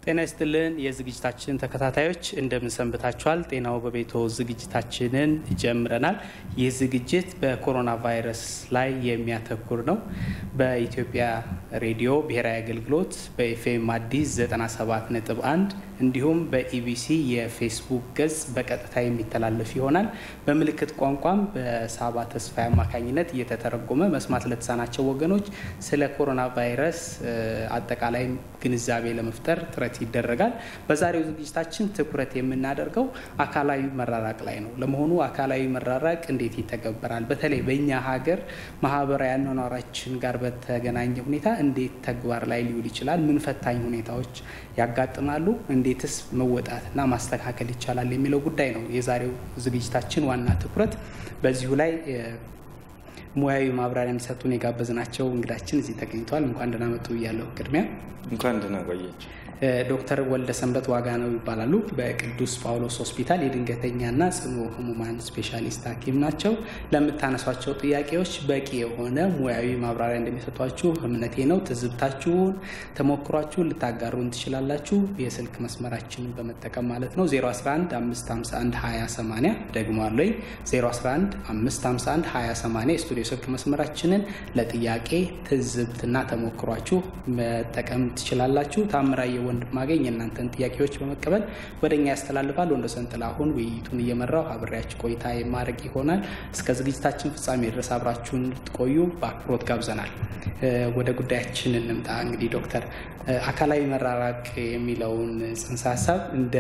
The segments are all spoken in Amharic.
ጤና ይስጥልን የዝግጅታችን ተከታታዮች እንደምን ሰንብታችኋል? ጤናው በቤቶ ዝግጅታችንን ጀምረናል። ይህ ዝግጅት በኮሮና ቫይረስ ላይ የሚያተኩር ነው። በኢትዮጵያ ሬዲዮ ብሔራዊ አገልግሎት በኤፍኤም አዲስ 97.1 እንዲሁም በኢቢሲ የፌስቡክ ገጽ በቀጥታ የሚተላለፍ ይሆናል። በምልክት ቋንቋም በሳባ ተስፋዬ አማካኝነት እየተተረጎመ መስማት ለተሳናቸው ወገኖች ስለ ኮሮና ቫይረስ አጠቃላይ ግንዛቤ ለመፍጠር ጥረት ይደረጋል። በዛሬው ዝግጅታችን ትኩረት የምናደርገው አካላዊ መራራቅ ላይ ነው። ለመሆኑ አካላዊ መራራቅ እንዴት ይተገበራል? በተለይ በእኛ ሀገር ማህበራዊ አኗኗራችን ጋር በተገናኘ ሁኔታ እንዴት ተግባር ላይ ሊውል ይችላል? ምን ፈታኝ ሁኔታዎች ያጋጥማሉ? እንዴትስ መወጣትና ማስተካከል ይቻላል የሚለው ጉዳይ ነው የዛሬው ዝግጅታችን ዋና ትኩረት። በዚሁ ላይ ሙያዊ ማብራሪያ የሚሰጡን የጋበዝናቸው እንግዳችን እዚህ ተገኝተዋል። እንኳን ደህና መጡ እያለሁ ቅድሚያ እንኳን ደህና ቆየች። ዶክተር ወልደ ሰንበት ዋጋ ነው ይባላሉ። በቅዱስ ጳውሎስ ሆስፒታል የድንገተኛና ጽኑ ህሙማን ስፔሻሊስት ሐኪም ናቸው። ለምታነሷቸው ጥያቄዎች በቂ የሆነ ሙያዊ ማብራሪያ እንደሚሰጧችሁ እምነቴ ነው። ትዝብታችሁን፣ ተሞክሯችሁን ልታጋሩን ትችላላችሁ። የስልክ መስመራችንን በመጠቀም ማለት ነው 011 551 2080 ደግሞ አለኝ 011 551 2080 የስቱዲዮ ስልክ መስመራችንን ለጥያቄ ትዝብትና ተሞክሯችሁ መጠቀም ትችላላችሁ። ታምራየ ወንድማገኝ የእናንተን ጥያቄዎች በመቀበል ወደ እኛ ያስተላልፋል። ወንዶሰን ጥላሁን ውይይቱን እየመራው አብሬያችሁ ቆይታ የማድረግ ይሆናል። እስከ ዝግጅታችን ፍጻሜ ድረስ አብራችሁን እንድትቆዩ በአክብሮት ጋብዘናል። ወደ ጉዳያችን እንምጣ። እንግዲህ ዶክተር አካላዊ መራራቅ የሚለውን ጽንሰ ሀሳብ እንደ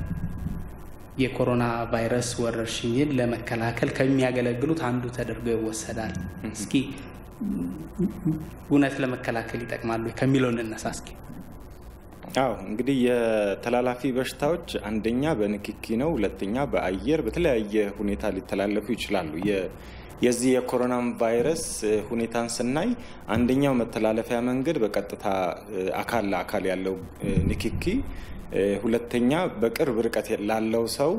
የኮሮና ቫይረስ ወረርሽኝን ለመከላከል ከሚያገለግሉት አንዱ ተደርጎ ይወሰዳል። እስኪ እውነት ለመከላከል ይጠቅማሉ ከሚለው እንነሳ እስኪ። አዎ እንግዲህ የተላላፊ በሽታዎች አንደኛ በንክኪ ነው፣ ሁለተኛ በአየር በተለያየ ሁኔታ ሊተላለፉ ይችላሉ። የዚህ የኮሮና ቫይረስ ሁኔታን ስናይ አንደኛው መተላለፊያ መንገድ በቀጥታ አካል ለአካል ያለው ንክኪ፣ ሁለተኛ በቅርብ ርቀት ላለው ሰው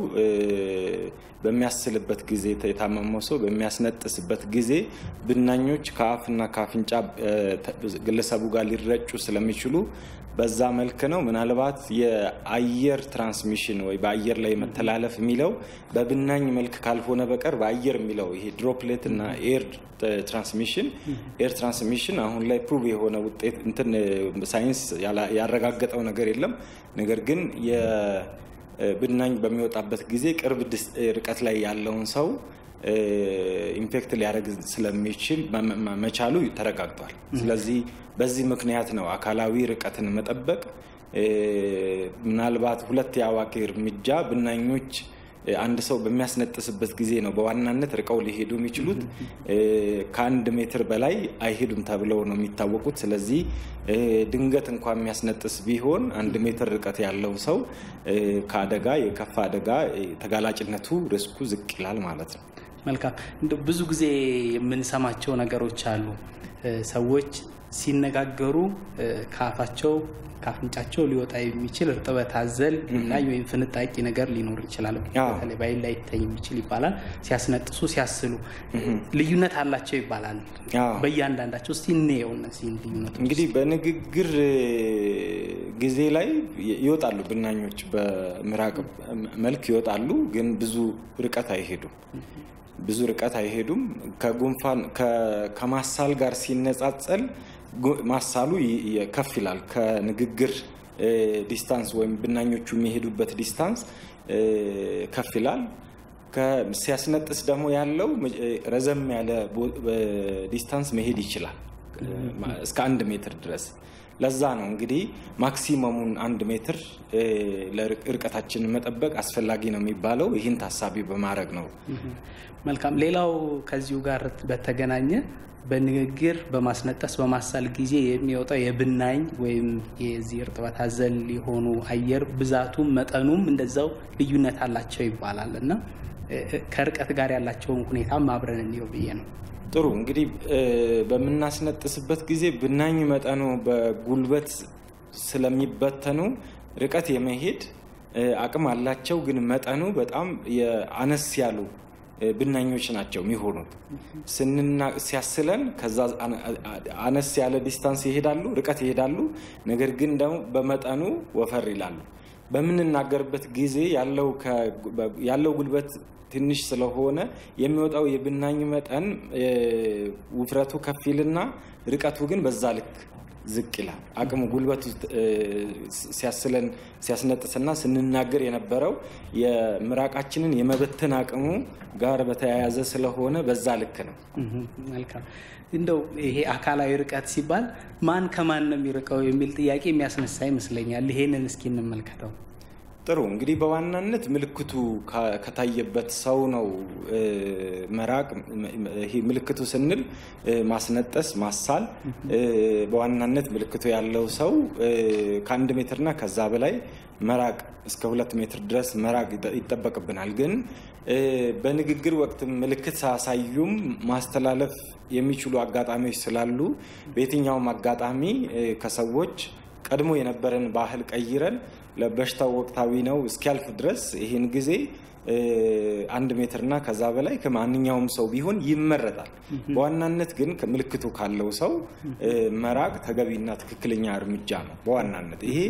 በሚያስልበት ጊዜ የታመመው ሰው በሚያስነጥስበት ጊዜ ብናኞች ከአፍና ከአፍንጫ ግለሰቡ ጋር ሊረጩ ስለሚችሉ በዛ መልክ ነው። ምናልባት የአየር ትራንስሚሽን ወይ በአየር ላይ መተላለፍ የሚለው በብናኝ መልክ ካልሆነ በቀር በአየር የሚለው ይሄ ድሮፕሌት እና ኤር ትራንስሚሽን ኤር ትራንስሚሽን አሁን ላይ ፕሩቭ የሆነ ውጤት እንትን ሳይንስ ያረጋገጠው ነገር የለም። ነገር ግን የብናኝ በሚወጣበት ጊዜ ቅርብ ርቀት ላይ ያለውን ሰው ኢንፌክት ሊያደርግ ስለሚችል መቻሉ ተረጋግጧል። ስለዚህ በዚህ ምክንያት ነው አካላዊ ርቀትን መጠበቅ ምናልባት ሁለት የአዋቂ እርምጃ ብናኞች አንድ ሰው በሚያስነጥስበት ጊዜ ነው በዋናነት ርቀው ሊሄዱ የሚችሉት። ከአንድ ሜትር በላይ አይሄዱም ተብለው ነው የሚታወቁት። ስለዚህ ድንገት እንኳ የሚያስነጥስ ቢሆን አንድ ሜትር ርቀት ያለው ሰው ከአደጋ የከፋ አደጋ ተጋላጭነቱ ሪስኩ ዝቅ ይላል ማለት ነው። መልካም። ብዙ ጊዜ የምንሰማቸው ነገሮች አሉ። ሰዎች ሲነጋገሩ ከአፋቸው ከአፍንጫቸው ሊወጣ የሚችል እርጥበት አዘል ላይ ወይም ፍንጣቂ ነገር ሊኖር ይችላል። በተለይ በዓይን ላይ ይታይ የሚችል ይባላል። ሲያስነጥሱ፣ ሲያስሉ ልዩነት አላቸው ይባላል። በእያንዳንዳቸው እስቲ እንየው እነዚህን ልዩነቶች። እንግዲህ በንግግር ጊዜ ላይ ይወጣሉ ብናኞች፣ በምራቅ መልክ ይወጣሉ፣ ግን ብዙ ርቀት አይሄዱም ብዙ ርቀት አይሄዱም። ከጉንፋን ከማሳል ጋር ሲነጻጸል ማሳሉ ከፍ ይላል። ከንግግር ዲስታንስ ወይም ብናኞቹ የሚሄዱበት ዲስታንስ ከፍ ይላል። ሲያስነጥስ ደግሞ ያለው ረዘም ያለ ዲስታንስ መሄድ ይችላል እስከ አንድ ሜትር ድረስ። ለዛ ነው እንግዲህ ማክሲመሙን አንድ ሜትር እርቀታችንን መጠበቅ አስፈላጊ ነው የሚባለው ይህን ታሳቢ በማድረግ ነው። መልካም። ሌላው ከዚሁ ጋር በተገናኘ በንግግር በማስነጠስ በማሳል ጊዜ የሚወጣው የብናኝ ወይም የዚህ እርጥበት አዘል የሆኑ አየር ብዛቱም መጠኑም እንደዛው ልዩነት አላቸው ይባላል እና ከርቀት ጋር ያላቸውን ሁኔታ አብረን እንየው ብዬ ነው። ጥሩ እንግዲህ በምናስነጥስበት ጊዜ ብናኝ መጠኑ በጉልበት ስለሚበተኑ ርቀት የመሄድ አቅም አላቸው። ግን መጠኑ በጣም አነስ ያሉ ብናኞች ናቸው የሚሆኑት። ሲያስለን ከዛ አነስ ያለ ዲስታንስ ይሄዳሉ፣ ርቀት ይሄዳሉ። ነገር ግን ደግሞ በመጠኑ ወፈር ይላሉ። በምንናገርበት ጊዜ ያለው ጉልበት ትንሽ ስለሆነ የሚወጣው የብናኝ መጠን ውፍረቱ ከፍ ይልና ርቀቱ ግን በዛ ልክ ዝቅ ይላል። አቅሙ ጉልበቱ ሲያስለን ሲያስነጥስና ስንናገር የነበረው የምራቃችንን የመበተን አቅሙ ጋር በተያያዘ ስለሆነ በዛ ልክ ነው። መልካም። እንደው ይሄ አካላዊ ርቀት ሲባል ማን ከማን ነው የሚርቀው የሚል ጥያቄ የሚያስነሳ ይመስለኛል። ይሄንን እስኪ እንመልከተው። ጥሩ እንግዲህ በዋናነት ምልክቱ ከታየበት ሰው ነው መራቅ። ይሄ ምልክቱ ስንል ማስነጠስ፣ ማሳል በዋናነት ምልክቱ ያለው ሰው ከአንድ ሜትርና ከዛ በላይ መራቅ እስከ ሁለት ሜትር ድረስ መራቅ ይጠበቅብናል። ግን በንግግር ወቅት ምልክት ሳያሳዩም ማስተላለፍ የሚችሉ አጋጣሚዎች ስላሉ በየትኛውም አጋጣሚ ከሰዎች ቀድሞ የነበረን ባህል ቀይረን ለበሽታው ወቅታዊ ነው እስኪያልፍ ድረስ ይህን ጊዜ አንድ ሜትርና ከዛ በላይ ከማንኛውም ሰው ቢሆን ይመረጣል። በዋናነት ግን ምልክቱ ካለው ሰው መራቅ ተገቢና ትክክለኛ እርምጃ ነው። በዋናነት ይሄ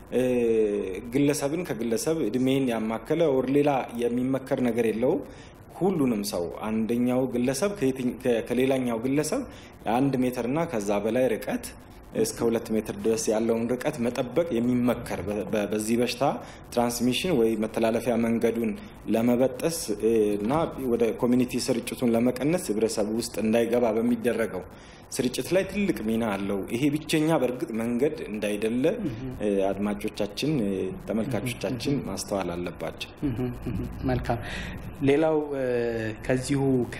ግለሰብን ከግለሰብ እድሜን ያማከለ ወር ሌላ የሚመከር ነገር የለውም። ሁሉንም ሰው አንደኛው ግለሰብ ከሌላኛው ግለሰብ አንድ ሜትርና ከዛ በላይ ርቀት እስከ ሁለት ሜትር ድረስ ያለውን ርቀት መጠበቅ የሚመከር በዚህ በሽታ ትራንስሚሽን ወይ መተላለፊያ መንገዱን ለመበጠስ እና ወደ ኮሚኒቲ ስርጭቱን ለመቀነስ ህብረተሰቡ ውስጥ እንዳይገባ በሚደረገው ስርጭት ላይ ትልቅ ሚና አለው። ይሄ ብቸኛ በእርግጥ መንገድ እንዳይደለ አድማጮቻችን፣ ተመልካቾቻችን ማስተዋል አለባቸው። መልካም። ሌላው ከዚሁ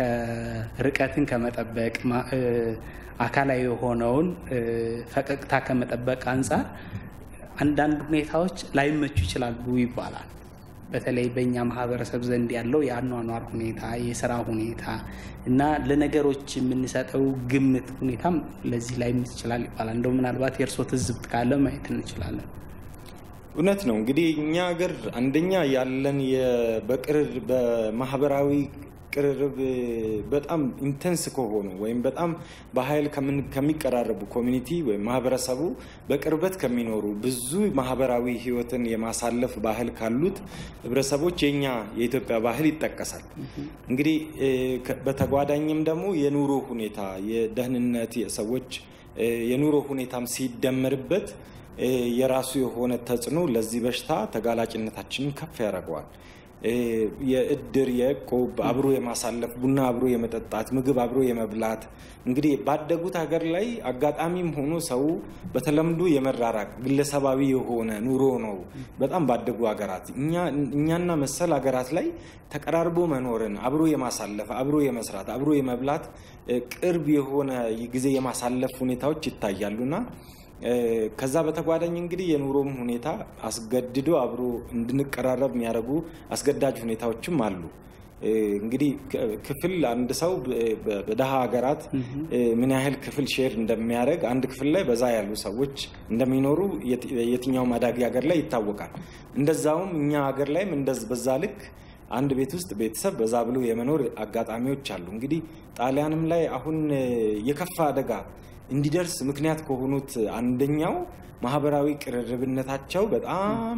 ከርቀትን ከመጠበቅ አካላዊ የሆነውን ፈቀቅታ ከመጠበቅ አንጻር አንዳንድ ሁኔታዎች ላይመቹ ይችላሉ ይባላል። በተለይ በእኛ ማህበረሰብ ዘንድ ያለው የአኗኗር ሁኔታ፣ የስራ ሁኔታ እና ለነገሮች የምንሰጠው ግምት ሁኔታም ለዚህ ላይመች ይችላል ይባላል። እንደው ምናልባት የእርሶ ትዝብት ካለ ማየት እንችላለን። እውነት ነው። እንግዲህ እኛ ሀገር አንደኛ ያለን በቅርብ በማህበራዊ ቅርርብ በጣም ኢንተንስ ከሆኑ ወይም በጣም በኃይል ከሚቀራረቡ ኮሚኒቲ ወይም ማህበረሰቡ በቅርበት ከሚኖሩ ብዙ ማህበራዊ ሕይወትን የማሳለፍ ባህል ካሉት ህብረተሰቦች የኛ የኢትዮጵያ ባህል ይጠቀሳል። እንግዲህ በተጓዳኝም ደግሞ የኑሮ ሁኔታ፣ የደህንነት፣ የሰዎች የኑሮ ሁኔታም ሲደመርበት የራሱ የሆነ ተጽዕኖ ለዚህ በሽታ ተጋላጭነታችንን ከፍ ያደርገዋል። የእድር የእቁብ አብሮ የማሳለፍ ቡና አብሮ የመጠጣት ምግብ አብሮ የመብላት እንግዲህ ባደጉት ሀገር ላይ አጋጣሚም ሆኖ ሰው በተለምዶ የመራራቅ ግለሰባዊ የሆነ ኑሮ ነው። በጣም ባደጉ ሀገራት እኛና መሰል ሀገራት ላይ ተቀራርቦ መኖርን አብሮ የማሳለፍ አብሮ የመስራት አብሮ የመብላት ቅርብ የሆነ ጊዜ የማሳለፍ ሁኔታዎች ይታያሉና ከዛ በተጓዳኝ እንግዲህ የኑሮም ሁኔታ አስገድዶ አብሮ እንድንቀራረብ የሚያደርጉ አስገዳጅ ሁኔታዎችም አሉ። እንግዲህ ክፍል አንድ ሰው በደሃ ሀገራት ምን ያህል ክፍል ሼር እንደሚያደርግ አንድ ክፍል ላይ በዛ ያሉ ሰዎች እንደሚኖሩ የትኛውም አዳጊ ሀገር ላይ ይታወቃል። እንደዛውም እኛ ሀገር ላይም በዛ ልክ አንድ ቤት ውስጥ ቤተሰብ በዛ ብሎ የመኖር አጋጣሚዎች አሉ። እንግዲህ ጣሊያንም ላይ አሁን የከፋ አደጋ እንዲደርስ ምክንያት ከሆኑት አንደኛው ማህበራዊ ቅርርብነታቸው በጣም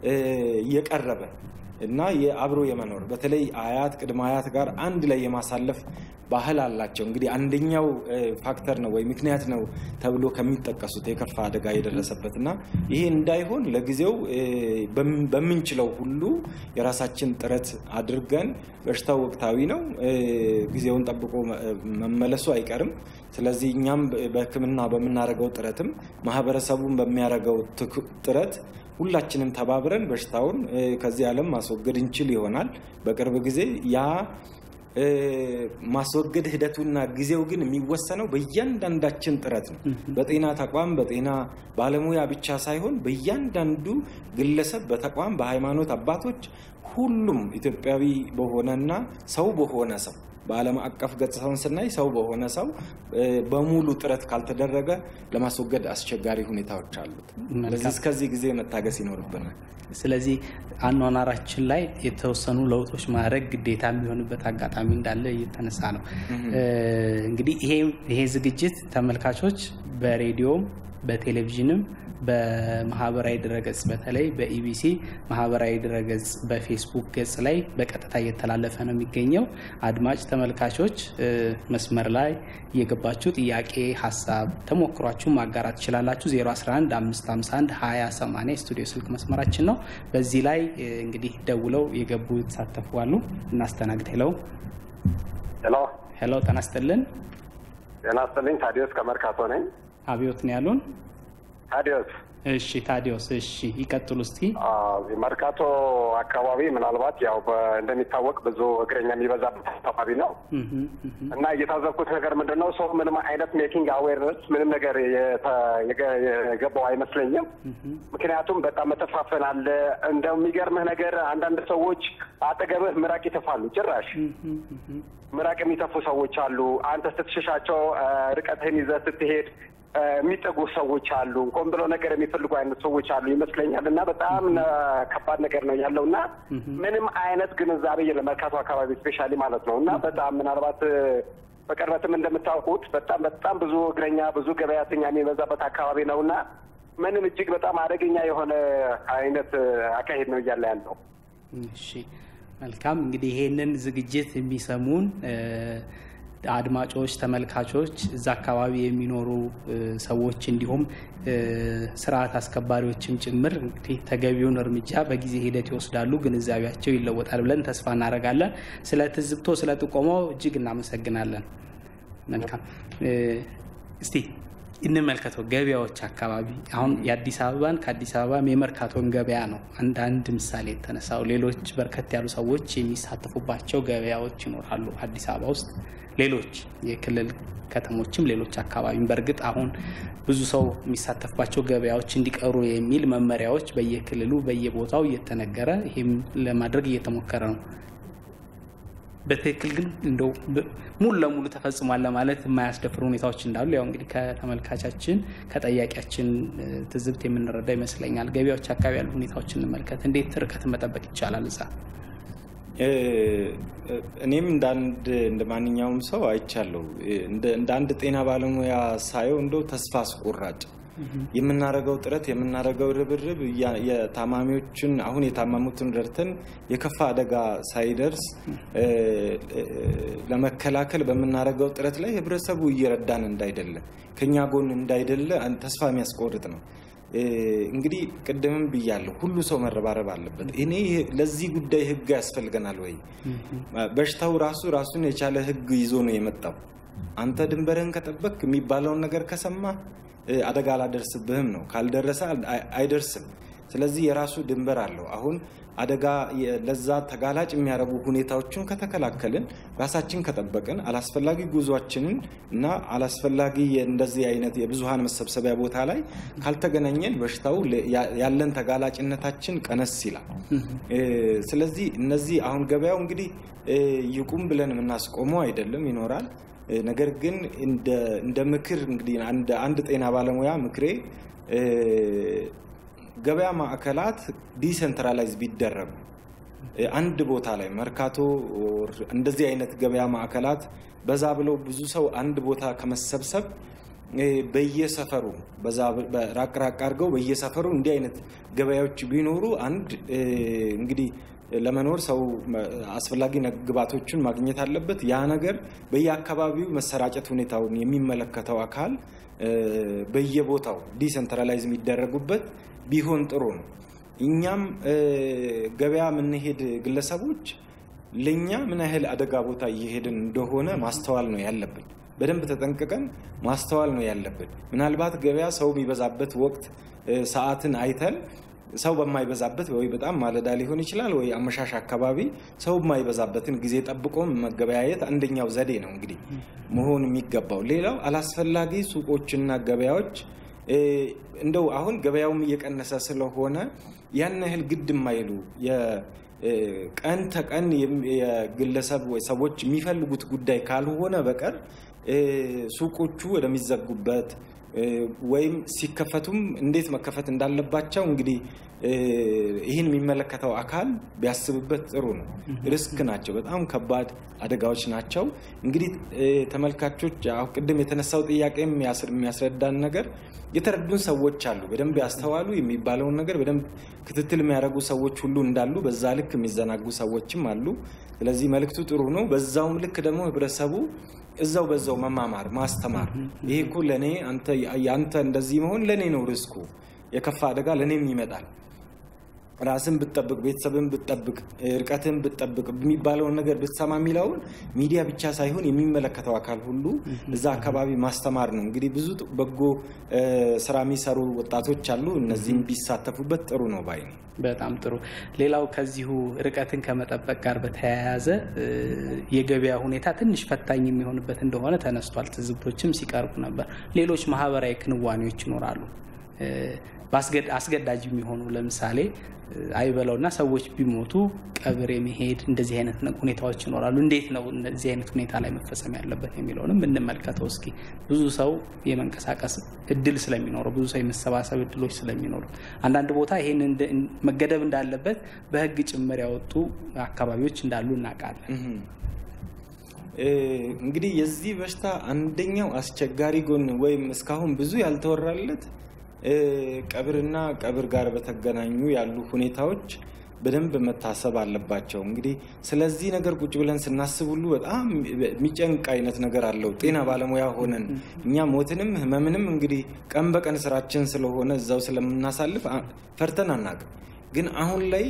የቀረበ እና የአብሮ የመኖር በተለይ አያት ቅድመ አያት ጋር አንድ ላይ የማሳለፍ ባህል አላቸው። እንግዲህ አንደኛው ፋክተር ነው ወይ ምክንያት ነው ተብሎ ከሚጠቀሱት የከፋ አደጋ የደረሰበት እና ይሄ እንዳይሆን ለጊዜው በምንችለው ሁሉ የራሳችን ጥረት አድርገን በሽታው ወቅታዊ ነው፣ ጊዜውን ጠብቆ መመለሱ አይቀርም። ስለዚህ እኛም በሕክምና በምናደርገው ጥረትም ማህበረሰቡን በሚያደርገው ጥረት ሁላችንም ተባብረን በሽታውን ከዚህ ዓለም ማስወገድ እንችል ይሆናል በቅርብ ጊዜ ያ ማስወገድ ሂደቱና ጊዜው ግን የሚወሰነው በእያንዳንዳችን ጥረት ነው። በጤና ተቋም በጤና ባለሙያ ብቻ ሳይሆን በእያንዳንዱ ግለሰብ፣ በተቋም፣ በሃይማኖት አባቶች ሁሉም ኢትዮጵያዊ በሆነና ሰው በሆነ ሰው በዓለም አቀፍ ገጽታውን ስናይ ሰው በሆነ ሰው በሙሉ ጥረት ካልተደረገ ለማስወገድ አስቸጋሪ ሁኔታዎች አሉት። ስለዚህ እስከዚህ ጊዜ መታገስ ይኖርብናል። ስለዚህ አኗኗራችን ላይ የተወሰኑ ለውጦች ማድረግ ግዴታ የሚሆንበት አጋጣሚ እንዳለ እየተነሳ ነው። እንግዲህ ይሄ ዝግጅት ተመልካቾች በሬዲዮም በቴሌቪዥንም በማህበራዊ ድረገጽ በተለይ በኢቢሲ ማህበራዊ ድረገጽ በፌስቡክ ገጽ ላይ በቀጥታ እየተላለፈ ነው የሚገኘው። አድማጭ ተመልካቾች መስመር ላይ እየገባችሁ ጥያቄ፣ ሀሳብ፣ ተሞክሯችሁ ማጋራት ትችላላችሁ። 011 551 2080 ስቱዲዮ ስልክ መስመራችን ነው። በዚህ ላይ እንግዲህ ደውለው የገቡ የተሳተፉ አሉ። እናስተናግድ። ሄለው ሄሎ ሄሎ፣ ጤና ይስጥልን። ጤና ይስጥልኝ። ታዲዮስ ከመርካቶ ነኝ። አብዮት ነው ያሉን። ታዲዮስ እሺ ታዲዮስ፣ እሺ ይቀጥሉ እስቲ። መርካቶ አካባቢ ምናልባት ያው እንደሚታወቅ ብዙ እግረኛ የሚበዛበት አካባቢ ነው እና እየታዘብኩት ነገር ምንድን ነው ሰው ምንም አይነት ሜኪንግ አዌርነስ ምንም ነገር የገባው አይመስለኝም። ምክንያቱም በጣም መተፋፈን አለ። እንደሚገርምህ ነገር አንዳንድ ሰዎች አጠገብህ ምራቅ ይተፋሉ። ጭራሽ ምራቅ የሚተፉ ሰዎች አሉ። አንተ ስትሸሻቸው ርቀትህን ይዘህ ስትሄድ የሚጠጉ ሰዎች አሉ። ቆም ብለው ነገር የሚፈልጉ አይነት ሰዎች አሉ ይመስለኛል። እና በጣም ከባድ ነገር ነው ያለው እና ምንም አይነት ግንዛቤ የለም መርካቶ አካባቢ ስፔሻሊ ማለት ነው እና በጣም ምናልባት በቅርበትም እንደምታውቁት በጣም በጣም ብዙ እግረኛ ብዙ ገበያተኛ የሚበዛበት አካባቢ ነው እና ምንም እጅግ በጣም አደገኛ የሆነ አይነት አካሄድ ነው እያለ ያለው። እሺ መልካም እንግዲህ ይሄንን ዝግጅት የሚሰሙን አድማጮች፣ ተመልካቾች እዛ አካባቢ የሚኖሩ ሰዎች እንዲሁም ስርዓት አስከባሪዎችም ጭምር እንግዲህ ተገቢውን እርምጃ በጊዜ ሂደት ይወስዳሉ፣ ግንዛቤያቸው ይለወጣል ብለን ተስፋ እናደርጋለን። ስለ ትዝብቶ፣ ስለ ጥቆማው እጅግ እናመሰግናለን። መልካም እስቲ እንመልከተው ገበያዎች አካባቢ አሁን የአዲስ አበባን ከአዲስ አበባ የመርካቶን ገበያ ነው አንድ አንድ ምሳሌ የተነሳው። ሌሎች በርከት ያሉ ሰዎች የሚሳተፉባቸው ገበያዎች ይኖራሉ አዲስ አበባ ውስጥ ሌሎች የክልል ከተሞችም ሌሎች አካባቢም በእርግጥ አሁን ብዙ ሰው የሚሳተፍባቸው ገበያዎች እንዲቀሩ የሚል መመሪያዎች በየክልሉ በየቦታው እየተነገረ ይህም ለማድረግ እየተሞከረ ነው። በትክክል ግን እንደው ሙሉ ለሙሉ ተፈጽሟል ለማለት የማያስደፍሩ ሁኔታዎች እንዳሉ ያው እንግዲህ ከተመልካቻችን ከጠያቂያችን ትዝብት የምንረዳ ይመስለኛል። ገበያዎች አካባቢ ያሉ ሁኔታዎች እንመልከት። እንዴት ርቀት መጠበቅ ይቻላል እዛ? እኔም እንዳንድ እንደ ማንኛውም ሰው አይቻለሁ። እንደ አንድ ጤና ባለሙያ ሳየው እንደው ተስፋ አስቆራጭ የምናደርገው ጥረት የምናደርገው ርብርብ የታማሚዎችን አሁን የታመሙትን ረድተን የከፋ አደጋ ሳይደርስ ለመከላከል በምናደርገው ጥረት ላይ ህብረተሰቡ እየረዳን እንዳይደለ ከኛ ጎን እንዳይደለ ተስፋ የሚያስቆርጥ ነው። እንግዲህ ቅድምም ብያለሁ፣ ሁሉ ሰው መረባረብ አለበት። እኔ ለዚህ ጉዳይ ህግ ያስፈልገናል ወይ? በሽታው ራሱ ራሱን የቻለ ህግ ይዞ ነው የመጣው። አንተ ድንበርህን ከጠበቅ የሚባለውን ነገር ከሰማ አደጋ አላደርስብህም ነው። ካልደረሰ አይደርስም። ስለዚህ የራሱ ድንበር አለው። አሁን አደጋ ለዛ ተጋላጭ የሚያደርጉ ሁኔታዎችን ከተከላከልን፣ ራሳችን ከጠበቅን፣ አላስፈላጊ ጉዟችንን እና አላስፈላጊ እንደዚህ አይነት የብዙሀን መሰብሰቢያ ቦታ ላይ ካልተገናኘን በሽታው ያለን ተጋላጭነታችን ቀነስ ይላል። ስለዚህ እነዚህ አሁን ገበያው እንግዲህ ይቁም ብለን የምናስቆመው አይደለም፣ ይኖራል። ነገር ግን እንደ ምክር እንግዲህ አንድ ጤና ባለሙያ ምክሬ ገበያ ማዕከላት ዲሰንትራላይዝ ቢደረጉ አንድ ቦታ ላይ መርካቶ እንደዚህ አይነት ገበያ ማዕከላት በዛ ብለው ብዙ ሰው አንድ ቦታ ከመሰብሰብ በየሰፈሩ ራቅ ራቅ አድርገው በየሰፈሩ እንዲህ አይነት ገበያዎች ቢኖሩ አንድ እንግዲህ ለመኖር ሰው አስፈላጊ ግብዓቶችን ማግኘት አለበት። ያ ነገር በየአካባቢው መሰራጨት ሁኔታውን የሚመለከተው አካል በየቦታው ዲሰንትራላይዝ የሚደረጉበት ቢሆን ጥሩ ነው። እኛም ገበያ የምንሄድ ግለሰቦች ለእኛ ምን ያህል አደጋ ቦታ እየሄድን እንደሆነ ማስተዋል ነው ያለብን። በደንብ ተጠንቅቀን ማስተዋል ነው ያለብን። ምናልባት ገበያ ሰው የሚበዛበት ወቅት ሰዓትን አይተን ሰው በማይበዛበት ወይ በጣም ማለዳ ሊሆን ይችላል ወይ አመሻሽ አካባቢ ሰው የማይበዛበትን ጊዜ ጠብቆ መገበያየት አንደኛው ዘዴ ነው እንግዲህ መሆን የሚገባው። ሌላው አላስፈላጊ ሱቆችና ገበያዎች እንደው አሁን ገበያውም እየቀነሰ ስለሆነ ያን ያህል ግድ የማይሉ ቀን ተቀን የግለሰብ ሰዎች የሚፈልጉት ጉዳይ ካልሆነ በቀር ሱቆቹ ወደሚዘጉበት ወይም ሲከፈቱም እንዴት መከፈት እንዳለባቸው እንግዲህ ይህን የሚመለከተው አካል ቢያስብበት ጥሩ ነው። ሪስክ ናቸው፣ በጣም ከባድ አደጋዎች ናቸው። እንግዲህ ተመልካቾች ቅድም የተነሳው ጥያቄ የሚያስረዳን ነገር የተረዱን ሰዎች አሉ። በደንብ ያስተዋሉ የሚባለውን ነገር በደንብ ክትትል የሚያደርጉ ሰዎች ሁሉ እንዳሉ፣ በዛ ልክ የሚዘናጉ ሰዎችም አሉ። ስለዚህ መልእክቱ ጥሩ ነው። በዛውም ልክ ደግሞ ህብረተሰቡ እዛው በዛው መማማር ማስተማር፣ ይሄ እኮ ለእኔ የአንተ እንደዚህ መሆን ለእኔ ነው ሪስኩ፣ የከፋ አደጋ ለእኔም ይመጣል ራስን ብትጠብቅ ቤተሰብን ብትጠብቅ እርቀትን ብትጠብቅ የሚባለውን ነገር ብትሰማ የሚለውን ሚዲያ ብቻ ሳይሆን የሚመለከተው አካል ሁሉ እዛ አካባቢ ማስተማር ነው። እንግዲህ ብዙ በጎ ስራ የሚሰሩ ወጣቶች አሉ። እነዚህም ቢሳተፉበት ጥሩ ነው ባይ ነው። በጣም ጥሩ። ሌላው ከዚሁ ርቀትን ከመጠበቅ ጋር በተያያዘ የገበያ ሁኔታ ትንሽ ፈታኝ የሚሆንበት እንደሆነ ተነስቷል። ትዝብቶችም ሲቀርቡ ነበር። ሌሎች ማህበራዊ ክንዋኔዎች ይኖራሉ አስገዳጅ የሚሆኑ ለምሳሌ አይበለውና ሰዎች ቢሞቱ ቀብር የመሄድ እንደዚህ አይነት ሁኔታዎች ይኖራሉ። እንዴት ነው እነዚህ አይነት ሁኔታ ላይ መፈጸም ያለበት የሚለውንም እንመልከተው እስኪ። ብዙ ሰው የመንቀሳቀስ እድል ስለሚኖረው፣ ብዙ ሰው የመሰባሰብ እድሎች ስለሚኖሩ አንዳንድ ቦታ ይህን መገደብ እንዳለበት በሕግ ጭምር ያወጡ አካባቢዎች እንዳሉ እናውቃለን። እንግዲህ የዚህ በሽታ አንደኛው አስቸጋሪ ጎን ወይም እስካሁን ብዙ ያልተወራለት ቀብርና ቀብር ጋር በተገናኙ ያሉ ሁኔታዎች በደንብ መታሰብ አለባቸው። እንግዲህ ስለዚህ ነገር ቁጭ ብለን ስናስብ ሁሉ በጣም የሚጨንቅ አይነት ነገር አለው። ጤና ባለሙያ ሆነን እኛ ሞትንም ህመምንም እንግዲህ ቀን በቀን ስራችን ስለሆነ እዛው ስለምናሳልፍ ፈርተን አናውቅም። ግን አሁን ላይ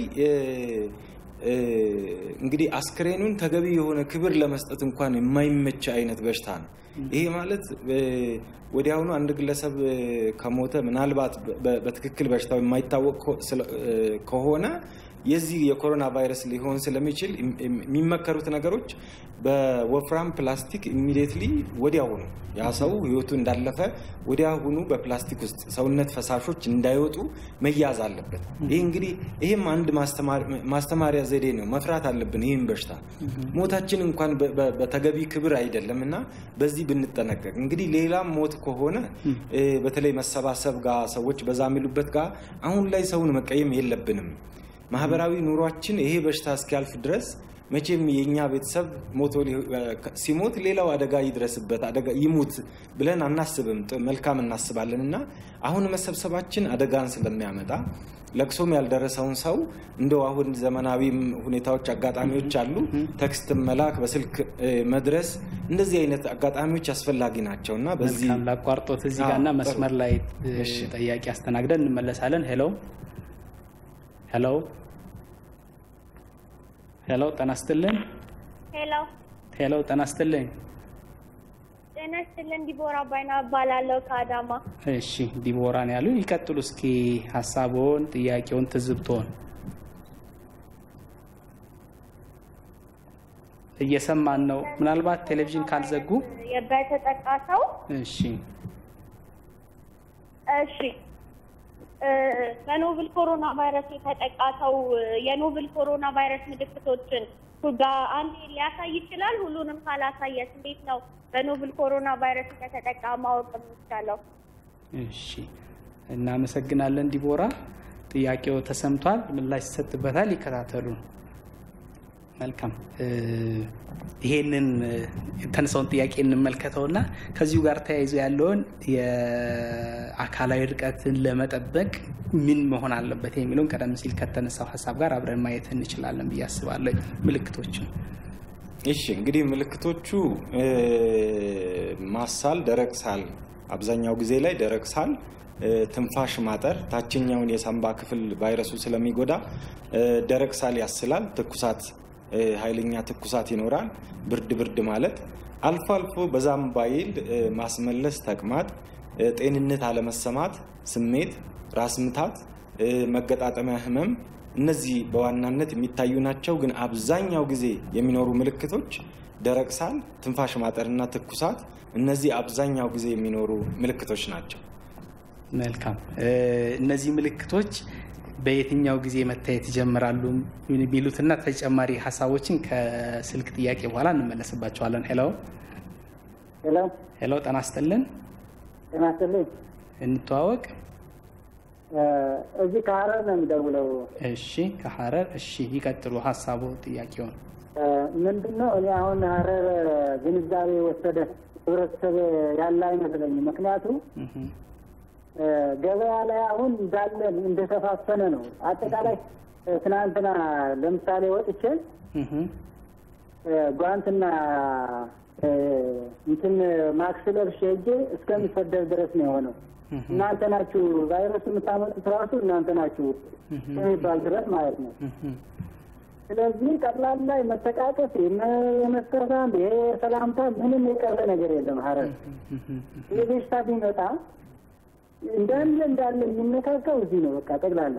እንግዲህ አስክሬኑን ተገቢ የሆነ ክብር ለመስጠት እንኳን የማይመች አይነት በሽታ ነው። ይሄ ማለት ወዲያውኑ አንድ ግለሰብ ከሞተ ምናልባት በትክክል በሽታው የማይታወቅ ከሆነ የዚህ የኮሮና ቫይረስ ሊሆን ስለሚችል የሚመከሩት ነገሮች በወፍራም ፕላስቲክ ኢሚዲየትሊ ወዲያውኑ ያ ሰው ህይወቱ እንዳለፈ ወዲያውኑ በፕላስቲክ ውስጥ ሰውነት ፈሳሾች እንዳይወጡ መያዝ አለበት። ይህ እንግዲህ ይህም አንድ ማስተማሪያ ዘዴ ነው። መፍራት አለብን ይህም በሽታ ሞታችን እንኳን በተገቢ ክብር አይደለም እና በዚህ ብንጠነቀቅ እንግዲህ ሌላም ሞት ከሆነ በተለይ መሰባሰብ ጋር ሰዎች በዛ የሚሉበት ጋር አሁን ላይ ሰውን መቀየም የለብንም። ማህበራዊ ኑሯችን ይሄ በሽታ እስኪያልፍ ድረስ መቼም የእኛ ቤተሰብ ሞቶ ሲሞት ሌላው አደጋ ይድረስበት አደጋ ይሙት ብለን አናስብም። መልካም እናስባለን እና አሁን መሰብሰባችን አደጋን ስለሚያመጣ ለቅሶም ያልደረሰውን ሰው እንደው አሁን ዘመናዊ ሁኔታዎች አጋጣሚዎች አሉ። ቴክስት መላክ፣ በስልክ መድረስ እንደዚህ አይነት አጋጣሚዎች አስፈላጊ ናቸው እና በዚህ ላቋርጦት እዚህ ጋር እና መስመር ላይ ጠያቂ አስተናግደን እንመለሳለን። ሄሎ ሄሎ ሄሎ፣ ጤና ይስጥልኝ። ሄሎ ሄሎ፣ ጤና ይስጥልኝ። ጤና ይስጥልኝ። ዲቦራ ባይና እባላለሁ ከአዳማ። እሺ፣ ዲቦራ ነው ያሉ። ይቀጥሉ እስኪ ሀሳቦን፣ ጥያቄውን፣ ትዝብቶን እየሰማን ነው። ምናልባት ቴሌቪዥን ካልዘጉ በተጠቃ ሰው እሺ፣ እሺ በኖቭል ኮሮና ቫይረስ የተጠቃ ሰው የኖቭል ኮሮና ቫይረስ ምልክቶችን አንዴ ሊያሳይ ይችላል። ሁሉንም ካላሳየት እንዴት ነው በኖቭል ኮሮና ቫይረስ የተጠቃ ማወቅ የሚቻለው? እሺ፣ እናመሰግናለን ዲቦራ። ጥያቄው ተሰምቷል፣ ምላሽ ይሰጥበታል። ይከታተሉ። መልካም ይሄንን የተነሳውን ጥያቄ እንመልከተውና ከዚሁ ጋር ተያይዞ ያለውን የአካላዊ ርቀትን ለመጠበቅ ምን መሆን አለበት የሚለውን ቀደም ሲል ከተነሳው ሀሳብ ጋር አብረን ማየት እንችላለን ብዬ አስባለሁ። ምልክቶችን እሺ፣ እንግዲህ ምልክቶቹ ማሳል፣ ደረቅ ሳል፣ አብዛኛው ጊዜ ላይ ደረቅ ሳል፣ ትንፋሽ ማጠር፣ ታችኛውን የሳምባ ክፍል ቫይረሱ ስለሚጎዳ ደረቅ ሳል ያስላል፣ ትኩሳት ኃይለኛ ትኩሳት ይኖራል። ብርድ ብርድ ማለት አልፎ አልፎ በዛም ባይል ማስመለስ፣ ተቅማጥ፣ ጤንነት አለመሰማት ስሜት፣ ራስ ምታት፣ መገጣጠሚያ ህመም እነዚህ በዋናነት የሚታዩ ናቸው። ግን አብዛኛው ጊዜ የሚኖሩ ምልክቶች ደረቅ ሳል፣ ትንፋሽ ማጠርና ትኩሳት እነዚህ አብዛኛው ጊዜ የሚኖሩ ምልክቶች ናቸው። መልካም እነዚህ ምልክቶች በየትኛው ጊዜ መታየት ይጀምራሉ የሚሉትና ተጨማሪ ሀሳቦችን ከስልክ ጥያቄ በኋላ እንመለስባቸዋለን። ሄሎ ሄሎ ሄሎ፣ ጤና ይስጥልን። ጤና ይስጥልኝ። እንተዋወቅ። እዚህ ከሀረር ነው የሚደውለው። እሺ፣ ከሀረር እሺ፣ ይቀጥሉ ሀሳቡ ጥያቄውን። ምንድን ነው እኔ አሁን ሀረር ግንዛቤ የወሰደ ህብረተሰብ ያለ አይመስለኝም። ምክንያቱም ገበያ ላይ አሁን እንዳለ እንደተፋፈነ ነው። አጠቃላይ ትናንትና ለምሳሌ ወጥቼ ጓንትና እንትን ማክስ ለብሼ ሄጄ እስከሚሰደብ ድረስ ነው የሆነው። እናንተ ናችሁ ቫይረስ የምታመጡት ራሱ እናንተ ናችሁ የሚባል ድረስ ማለት ነው። ስለዚህ ጠቅላላ የመተቃቀፍ የመስተሳም የሰላምታ ምንም የቀረ ነገር የለም። ሀረር ይህ በሽታ ቢመጣ እንዳለ እንዳለ የሚነካከው እዚህ ነው በቃ ጠቅላላ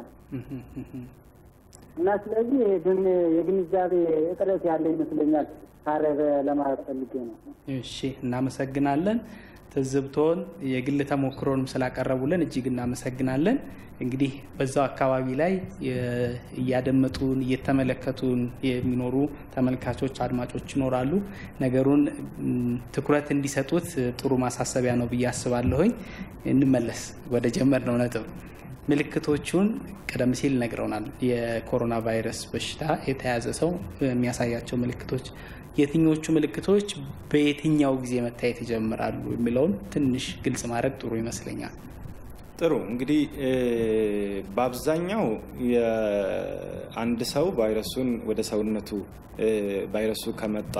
እና ስለዚህ ግን የግንዛቤ እጥረት ያለ ይመስለኛል ሀረር ለማለት ፈልጌ ነው። እሺ፣ እናመሰግናለን። ትዝብቶን የግል ተሞክሮንም ስላቀረቡልን እጅግ እናመሰግናለን። እንግዲህ በዛው አካባቢ ላይ እያደመጡን እየተመለከቱን የሚኖሩ ተመልካቾች፣ አድማጮች ይኖራሉ። ነገሩን ትኩረት እንዲሰጡት ጥሩ ማሳሰቢያ ነው ብዬ አስባለሁኝ። እንመለስ ወደ ጀመርነው ነጥብ። ምልክቶቹን ቀደም ሲል ነግረውናል። የኮሮና ቫይረስ በሽታ የተያዘ ሰው የሚያሳያቸው ምልክቶች የትኞቹ ምልክቶች በየትኛው ጊዜ መታየት ይጀምራሉ የሚለውን ትንሽ ግልጽ ማድረግ ጥሩ ይመስለኛል። ጥሩ እንግዲህ በአብዛኛው አንድ ሰው ቫይረሱን ወደ ሰውነቱ ቫይረሱ ከመጣ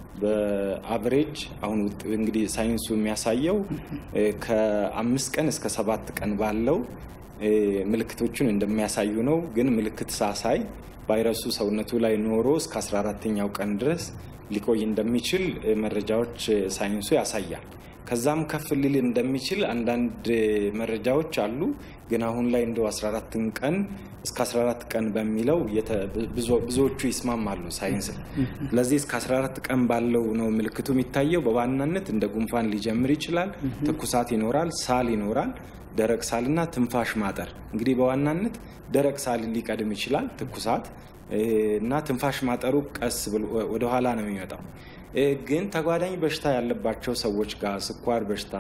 በአቨሬጅ አሁን እንግዲህ ሳይንሱ የሚያሳየው ከአምስት ቀን እስከ ሰባት ቀን ባለው ምልክቶቹን እንደሚያሳዩ ነው። ግን ምልክት ሳሳይ ቫይረሱ ሰውነቱ ላይ ኖሮ እስከ 14ተኛው ቀን ድረስ ሊቆይ እንደሚችል መረጃዎች ሳይንሱ ያሳያል። ከዛም ከፍ ሊል እንደሚችል አንዳንድ መረጃዎች አሉ። ግን አሁን ላይ እንደ 14 ቀን እስከ 14 ቀን በሚለው ብዙዎቹ ይስማማሉ ሳይንስ። ስለዚህ እስከ 14 ቀን ባለው ነው ምልክቱ የሚታየው። በዋናነት እንደ ጉንፋን ሊጀምር ይችላል። ትኩሳት ይኖራል፣ ሳል ይኖራል፣ ደረቅ ሳልና ትንፋሽ ማጠር። እንግዲህ በዋናነት ደረቅ ሳል ሊቀድም ይችላል፣ ትኩሳት እና ትንፋሽ ማጠሩ ቀስ ብሎ ወደኋላ ነው የሚመጣው። ግን ተጓዳኝ በሽታ ያለባቸው ሰዎች ጋር ስኳር በሽታ፣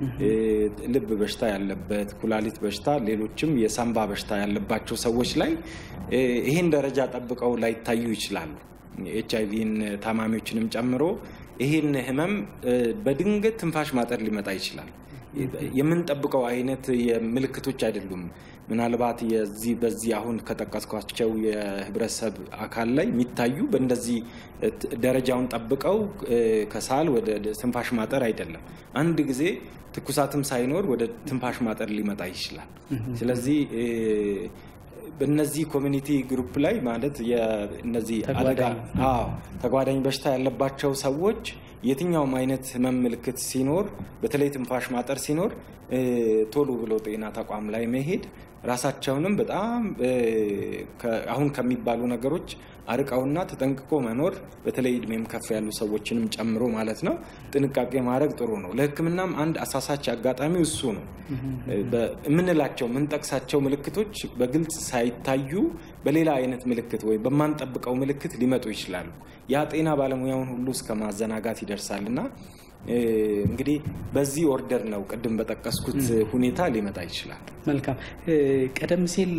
ልብ በሽታ ያለበት፣ ኩላሊት በሽታ፣ ሌሎችም የሳምባ በሽታ ያለባቸው ሰዎች ላይ ይህን ደረጃ ጠብቀው ላይታዩ ይችላሉ። ኤች አይቪን ታማሚዎችንም ጨምሮ ይህን ህመም በድንገት ትንፋሽ ማጠር ሊመጣ ይችላል። የምንጠብቀው አይነት ምልክቶች አይደሉም። ምናልባት የዚህ በዚህ አሁን ከጠቀስኳቸው የህብረተሰብ አካል ላይ የሚታዩ በእንደዚህ ደረጃውን ጠብቀው ከሳል ወደ ትንፋሽ ማጠር አይደለም። አንድ ጊዜ ትኩሳትም ሳይኖር ወደ ትንፋሽ ማጠር ሊመጣ ይችላል። ስለዚህ በእነዚህ ኮሚኒቲ ግሩፕ ላይ ማለት እነዚህ አደጋ ተጓዳኝ በሽታ ያለባቸው ሰዎች የትኛውም አይነት ህመም ምልክት ሲኖር በተለይ ትንፋሽ ማጠር ሲኖር ቶሎ ብሎ ጤና ተቋም ላይ መሄድ ራሳቸውንም በጣም አሁን ከሚባሉ ነገሮች አርቀውና ተጠንቅቆ መኖር በተለይ እድሜም ከፍ ያሉ ሰዎችንም ጨምሮ ማለት ነው ጥንቃቄ ማድረግ ጥሩ ነው። ለሕክምናም አንድ አሳሳች አጋጣሚ እሱ ነው። የምንላቸው የምንጠቅሳቸው ምልክቶች በግልጽ ሳይታዩ በሌላ አይነት ምልክት ወይም በማንጠብቀው ምልክት ሊመጡ ይችላሉ። ያ ጤና ባለሙያውን ሁሉ እስከ ማዘናጋት ይደርሳል እና እንግዲህ በዚህ ኦርደር ነው ቅድም በጠቀስኩት ሁኔታ ሊመጣ ይችላል። መልካም። ቀደም ሲል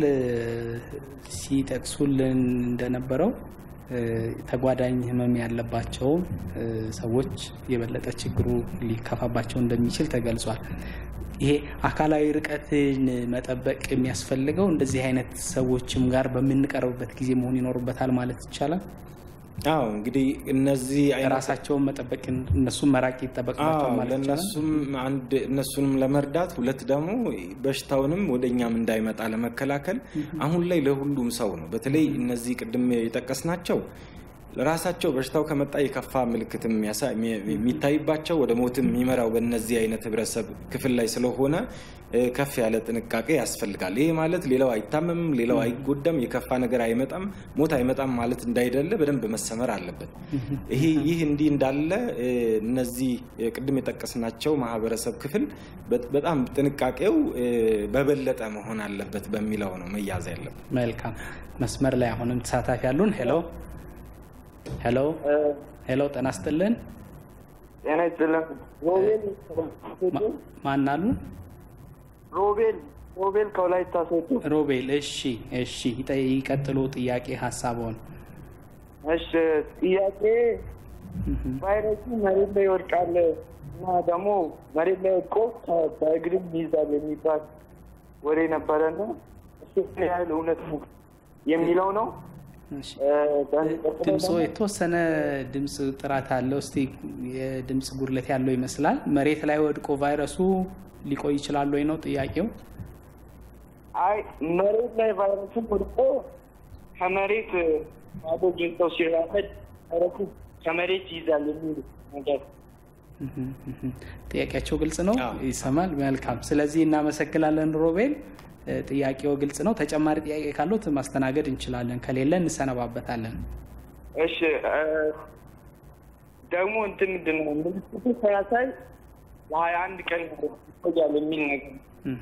ሲጠቅሱልን እንደነበረው ተጓዳኝ ህመም ያለባቸው ሰዎች የበለጠ ችግሩ ሊከፋባቸው እንደሚችል ተገልጿል። ይሄ አካላዊ ርቀትን መጠበቅ የሚያስፈልገው እንደዚህ አይነት ሰዎችም ጋር በምንቀርብበት ጊዜ መሆን ይኖርበታል ማለት ይቻላል። አዎ እንግዲህ እነዚህ ራሳቸውን መጠበቅ እነሱም መራቅ ይጠበቅባቸዋል ማለት ለእነሱም አንድ እነሱንም ለመርዳት ሁለት ደግሞ በሽታውንም ወደ እኛም እንዳይመጣ ለመከላከል አሁን ላይ ለሁሉም ሰው ነው። በተለይ እነዚህ ቅድም የጠቀስናቸው ራሳቸው በሽታው ከመጣ የከፋ ምልክትም የሚታይባቸው ወደ ሞትም የሚመራው በእነዚህ አይነት ህብረተሰብ ክፍል ላይ ስለሆነ ከፍ ያለ ጥንቃቄ ያስፈልጋል። ይሄ ማለት ሌላው አይታመምም፣ ሌላው አይጎዳም፣ የከፋ ነገር አይመጣም፣ ሞት አይመጣም ማለት እንዳይደለ በደንብ መሰመር አለበት። ይህ እንዲህ እንዳለ እነዚህ ቅድም የጠቀስናቸው ማህበረሰብ ክፍል በጣም ጥንቃቄው በበለጠ መሆን አለበት በሚለው ነው መያዝ ያለበት። መልካም መስመር ላይ አሁንም ተሳታፊ ያሉን ሄሎ ሄሎ ሄሎ፣ ጤና ይስጥልን። ጤና ይስጥልን። ሮቤል ማን አሉ? ሮቤል ሮቤል ከወላይታ ሶዶ። ሮቤል እሺ፣ እሺ፣ ይቀጥሉ ጥያቄ ሀሳቦን። እሺ ጥያቄ ቫይረሱ መሬት ላይ ይወድቃል እና ደግሞ መሬት ላይ ወድቆ በእግርም ይይዛል የሚባል ወሬ ነበረና እሱ ምን ያህል እውነት ነው የሚለው ነው። ድምፆ የተወሰነ ድምፅ ጥራት አለው። እስቲ የድምፅ ጉድለት ያለው ይመስላል። መሬት ላይ ወድቆ ቫይረሱ ሊቆይ ይችላል ወይ ነው ጥያቄው? አይ መሬት ላይ ቫይረሱ ወድቆ ከመሬት ባዶ ጌንጠው ሲራመድ ቫይረሱ ከመሬት ይይዛል የሚል ነገር ጥያቄያቸው ግልጽ ነው፣ ይሰማል። መልካም። ስለዚህ እናመሰግናለን ሮቤል። ጥያቄው ግልጽ ነው። ተጨማሪ ጥያቄ ካሉት ማስተናገድ እንችላለን፣ ከሌለ እንሰነባበታለን። እሺ ደግሞ እንትን ምንድን ነው ምልክቱ ሳያሳይ ለሀያ አንድ ቀን ይቆያል የሚል ነገር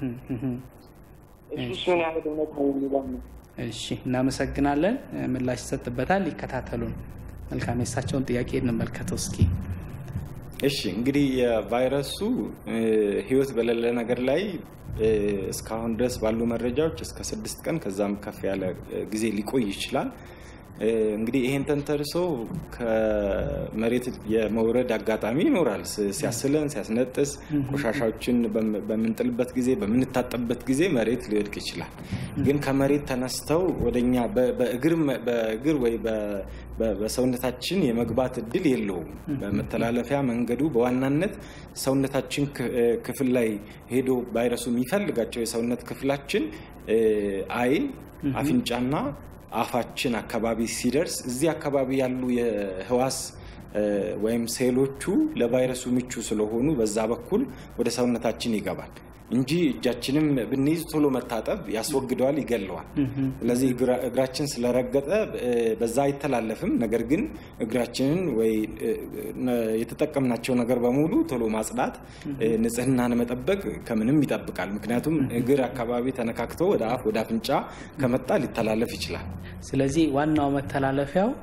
እሱ ምን ያህል እውነት ነው የሚለው ነው። እሺ እናመሰግናለን። ምላሽ ይሰጥበታል። ይከታተሉን። መልካም። የእሳቸውን ጥያቄ እንመልከተው እስኪ። እሺ እንግዲህ የቫይረሱ ህይወት በሌለ ነገር ላይ እስካሁን ድረስ ባሉ መረጃዎች እስከ ስድስት ቀን ከዛም ከፍ ያለ ጊዜ ሊቆይ ይችላል። እንግዲህ ይሄን ተንተርሶ ከመሬት የመውረድ አጋጣሚ ይኖራል። ሲያስለን፣ ሲያስነጥስ፣ ቆሻሻዎችን በምንጥልበት ጊዜ፣ በምንታጠብበት ጊዜ መሬት ሊወድቅ ይችላል። ግን ከመሬት ተነስተው ወደኛ በእግር ወይ በሰውነታችን የመግባት እድል የለውም። በመተላለፊያ መንገዱ በዋናነት ሰውነታችን ክፍል ላይ ሄዶ ቫይረሱ የሚፈልጋቸው የሰውነት ክፍላችን አይን፣ አፍንጫና አፋችን አካባቢ ሲደርስ እዚህ አካባቢ ያሉ የህዋስ ወይም ሴሎቹ ለቫይረሱ ምቹ ስለሆኑ በዛ በኩል ወደ ሰውነታችን ይገባል እንጂ እጃችንም ብንይዝ ቶሎ መታጠብ ያስወግደዋል፣ ይገለዋል። ስለዚህ እግራችን ስለረገጠ በዛ አይተላለፍም። ነገር ግን እግራችንን ወይ የተጠቀምናቸው ነገር በሙሉ ቶሎ ማጽዳት፣ ንጽህናን መጠበቅ ከምንም ይጠብቃል። ምክንያቱም እግር አካባቢ ተነካክቶ ወደ አፍ ወደ አፍንጫ ከመጣ ሊተላለፍ ይችላል። ስለዚህ ዋናው መተላለፊያው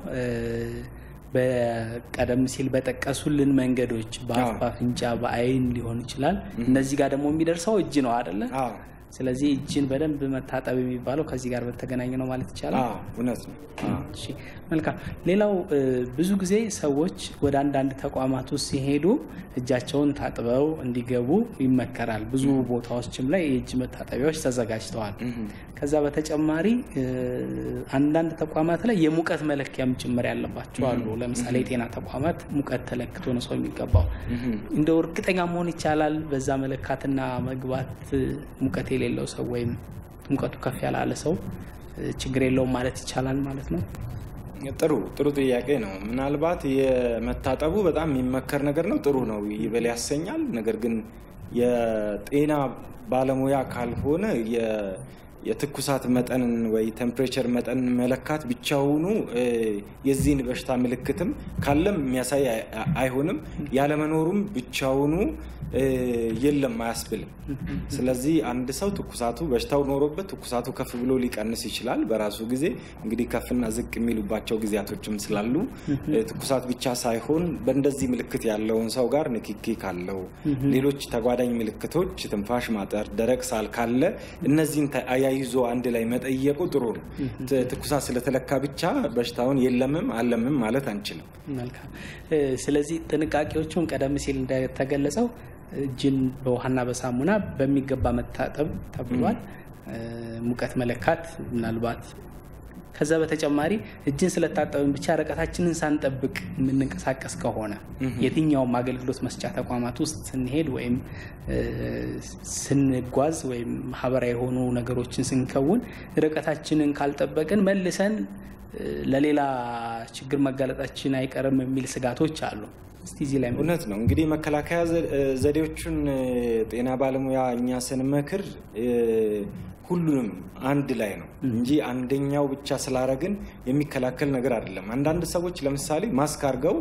በቀደም ሲል በጠቀሱልን መንገዶች በአፍ በአፍንጫ በአይን ሊሆን ይችላል። እነዚህ ጋር ደግሞ የሚደርሰው እጅ ነው አደለ? ስለዚህ እጅን በደንብ መታጠብ የሚባለው ከዚህ ጋር በተገናኘ ነው ማለት ይቻላል። እውነት ነው። መልካም። ሌላው ብዙ ጊዜ ሰዎች ወደ አንዳንድ ተቋማት ውስጥ ሲሄዱ እጃቸውን ታጥበው እንዲገቡ ይመከራል። ብዙ ቦታዎችም ላይ የእጅ መታጠቢያዎች ተዘጋጅተዋል። ከዛ በተጨማሪ አንዳንድ ተቋማት ላይ የሙቀት መለኪያም ጭምር ያለባቸው አሉ። ለምሳሌ የጤና ተቋማት ሙቀት ተለክቶ ነው ሰው የሚገባው። እንደው እርግጠኛ መሆን ይቻላል በዛ መለካትና መግባት ሙቀት የሌለው ሰው ወይም ሙቀቱ ከፍ ያላለ ሰው ችግር የለውም ማለት ይቻላል ማለት ነው? ጥሩ ጥሩ ጥያቄ ነው። ምናልባት የመታጠቡ በጣም የሚመከር ነገር ነው። ጥሩ ነው፣ ይበል ያሰኛል። ነገር ግን የጤና ባለሙያ ካልሆነ የትኩሳት መጠንን ወይ ቴምፕሬቸር መጠን መለካት ብቻውኑ የዚህን በሽታ ምልክትም ካለም የሚያሳይ አይሆንም። ያለመኖሩም ብቻውኑ የለም አያስብልም። ስለዚህ አንድ ሰው ትኩሳቱ በሽታው ኖሮበት ትኩሳቱ ከፍ ብሎ ሊቀንስ ይችላል በራሱ ጊዜ። እንግዲህ ከፍና ዝቅ የሚሉባቸው ጊዜያቶችም ስላሉ ትኩሳት ብቻ ሳይሆን በእንደዚህ ምልክት ያለውን ሰው ጋር ንክኪ ካለው፣ ሌሎች ተጓዳኝ ምልክቶች ትንፋሽ ማጠር፣ ደረቅ ሳል ካለ እነዚህን አያይዞ አንድ ላይ መጠየቁ ጥሩ ነው። ትኩሳት ስለተለካ ብቻ በሽታውን የለምም አለምም ማለት አንችልም። መልካም። ስለዚህ ጥንቃቄዎቹን ቀደም ሲል እንደተገለጸው እጅን በውሃና በሳሙና በሚገባ መታጠብ ተብሏል። ሙቀት መለካት ምናልባት ከዛ በተጨማሪ እጅን ስለታጠብን ብቻ ርቀታችንን ሳንጠብቅ የምንንቀሳቀስ ከሆነ የትኛውም አገልግሎት መስጫ ተቋማት ውስጥ ስንሄድ ወይም ስንጓዝ ወይም ማህበራዊ የሆኑ ነገሮችን ስንከውን ርቀታችንን ካልጠበቅን መልሰን ለሌላ ችግር መጋለጣችን አይቀርም የሚል ስጋቶች አሉ። እስቲ እዚህ ላይ እውነት ነው እንግዲህ መከላከያ ዘዴዎቹን ጤና ባለሙያ እኛ ስንመክር ሁሉንም አንድ ላይ ነው እንጂ አንደኛው ብቻ ስላረግን የሚከላከል ነገር አይደለም። አንዳንድ ሰዎች ለምሳሌ ማስክ አድርገው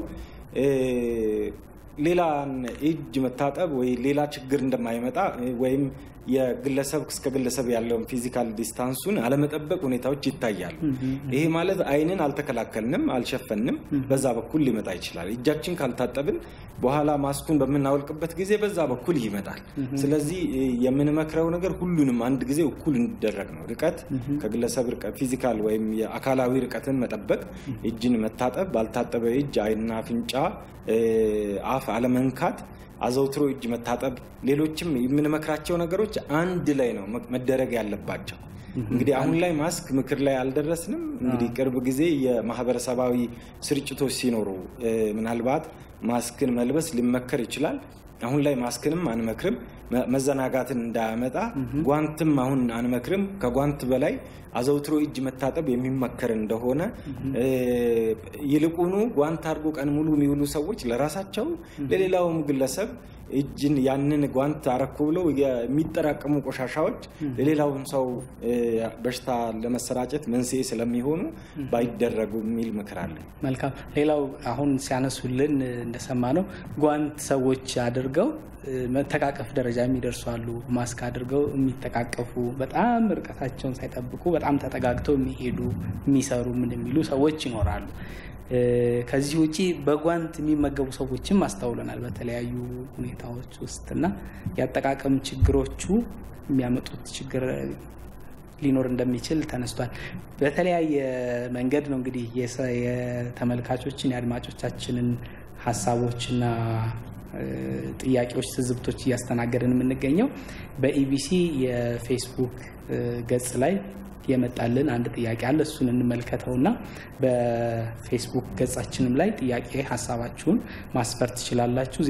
ሌላን እጅ መታጠብ ወይ ሌላ ችግር እንደማይመጣ ወይም የግለሰብ እስከ ግለሰብ ያለውን ፊዚካል ዲስታንሱን አለመጠበቅ ሁኔታዎች ይታያሉ። ይሄ ማለት አይንን አልተከላከልንም፣ አልሸፈንም፣ በዛ በኩል ሊመጣ ይችላል። እጃችን ካልታጠብን በኋላ ማስኩን በምናወልቅበት ጊዜ በዛ በኩል ይመጣል። ስለዚህ የምንመክረው ነገር ሁሉንም አንድ ጊዜ እኩል እንዲደረግ ነው። ርቀት ከግለሰብ ፊዚካል ወይም የአካላዊ ርቀትን መጠበቅ፣ እጅን መታጠብ፣ ባልታጠበ እጅ አይንና አፍንጫ፣ አፍ አለመንካት አዘውትሮ እጅ መታጠብ፣ ሌሎችም የምንመክራቸው ነገሮች አንድ ላይ ነው መደረግ ያለባቸው። እንግዲህ አሁን ላይ ማስክ ምክር ላይ አልደረስንም። እንግዲህ ቅርብ ጊዜ የማህበረሰባዊ ስርጭቶች ሲኖሩ ምናልባት ማስክን መልበስ ሊመከር ይችላል። አሁን ላይ ማስክንም አንመክርም፣ መዘናጋትን እንዳያመጣ ጓንትም አሁን አንመክርም። ከጓንት በላይ አዘውትሮ እጅ መታጠብ የሚመከር እንደሆነ ይልቁኑ ጓንት አድርጎ ቀን ሙሉ የሚውሉ ሰዎች ለራሳቸው ለሌላውም ግለሰብ እጅን ያንን ጓንት አረኩ ብለው የሚጠራቀሙ ቆሻሻዎች ለሌላውም ሰው በሽታ ለመሰራጨት መንስኤ ስለሚሆኑ ባይደረጉ የሚል ምክር አለ። መልካም። ሌላው አሁን ሲያነሱልን እንደሰማ ነው ጓንት ሰዎች አድርገው መተቃቀፍ ደረጃ የሚደርሱ አሉ። ማስክ አድርገው የሚተቃቀፉ በጣም ርቀታቸውን ሳይጠብቁ በጣም ተጠጋግተው የሚሄዱ የሚሰሩ ምን የሚሉ ሰዎች ይኖራሉ። ከዚህ ውጪ በጓንት የሚመገቡ ሰዎችም አስተውለናል በተለያዩ ሁኔታዎች ውስጥ እና የአጠቃቀም ችግሮቹ የሚያመጡት ችግር ሊኖር እንደሚችል ተነስቷል። በተለያየ መንገድ ነው እንግዲህ የተመልካቾችን የአድማጮቻችንን ሀሳቦችና ጥያቄዎች፣ ትዝብቶች እያስተናገድን የምንገኘው በኢቢሲ የፌስቡክ ገጽ ላይ የመጣልን አንድ ጥያቄ አለ። እሱን እንመልከተውና በፌስቡክ ገጻችንም ላይ ጥያቄ ሀሳባችሁን ማስፈር ትችላላችሁ።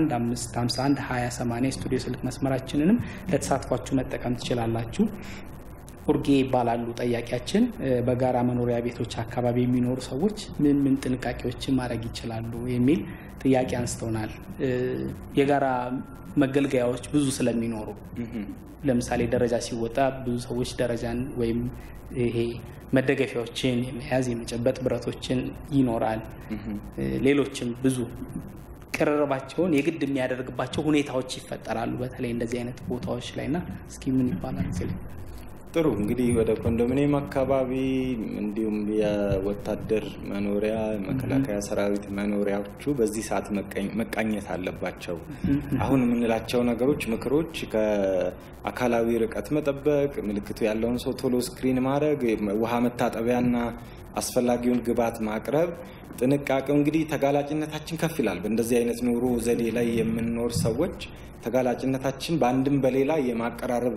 0115512080 ስቱዲዮ ስልክ መስመራችንንም ለተሳትፏችሁ መጠቀም ትችላላችሁ። ኡርጌ ይባላሉ ጠያቂያችን። በጋራ መኖሪያ ቤቶች አካባቢ የሚኖሩ ሰዎች ምን ምን ጥንቃቄዎችን ማድረግ ይችላሉ የሚል ጥያቄ አንስተውናል። የጋራ መገልገያዎች ብዙ ስለሚኖሩ ለምሳሌ ደረጃ ሲወጣ ብዙ ሰዎች ደረጃን ወይም ይሄ መደገፊያዎችን የመያዝ የመጨበጥ ብረቶችን ይኖራል። ሌሎችም ብዙ ቅርርባቸውን የግድ የሚያደርግባቸው ሁኔታዎች ይፈጠራሉ። በተለይ እንደዚህ አይነት ቦታዎች ላይ እና እስኪ ምን ይባላል ስ ጥሩ እንግዲህ ወደ ኮንዶሚኒየም አካባቢ እንዲሁም የወታደር መኖሪያ መከላከያ ሰራዊት መኖሪያዎቹ በዚህ ሰዓት መቃኘት አለባቸው። አሁን የምንላቸው ነገሮች ምክሮች ከአካላዊ ርቀት መጠበቅ፣ ምልክቱ ያለውን ሰው ቶሎ ስክሪን ማድረግ፣ ውሃ መታጠቢያና አስፈላጊውን ግብዓት ማቅረብ ጥንቃቄው እንግዲህ ተጋላጭነታችን ከፍ ይላል። በእንደዚህ አይነት ኑሮ ዘዴ ላይ የምንኖር ሰዎች ተጋላጭነታችን በአንድም በሌላ የማቀራረብ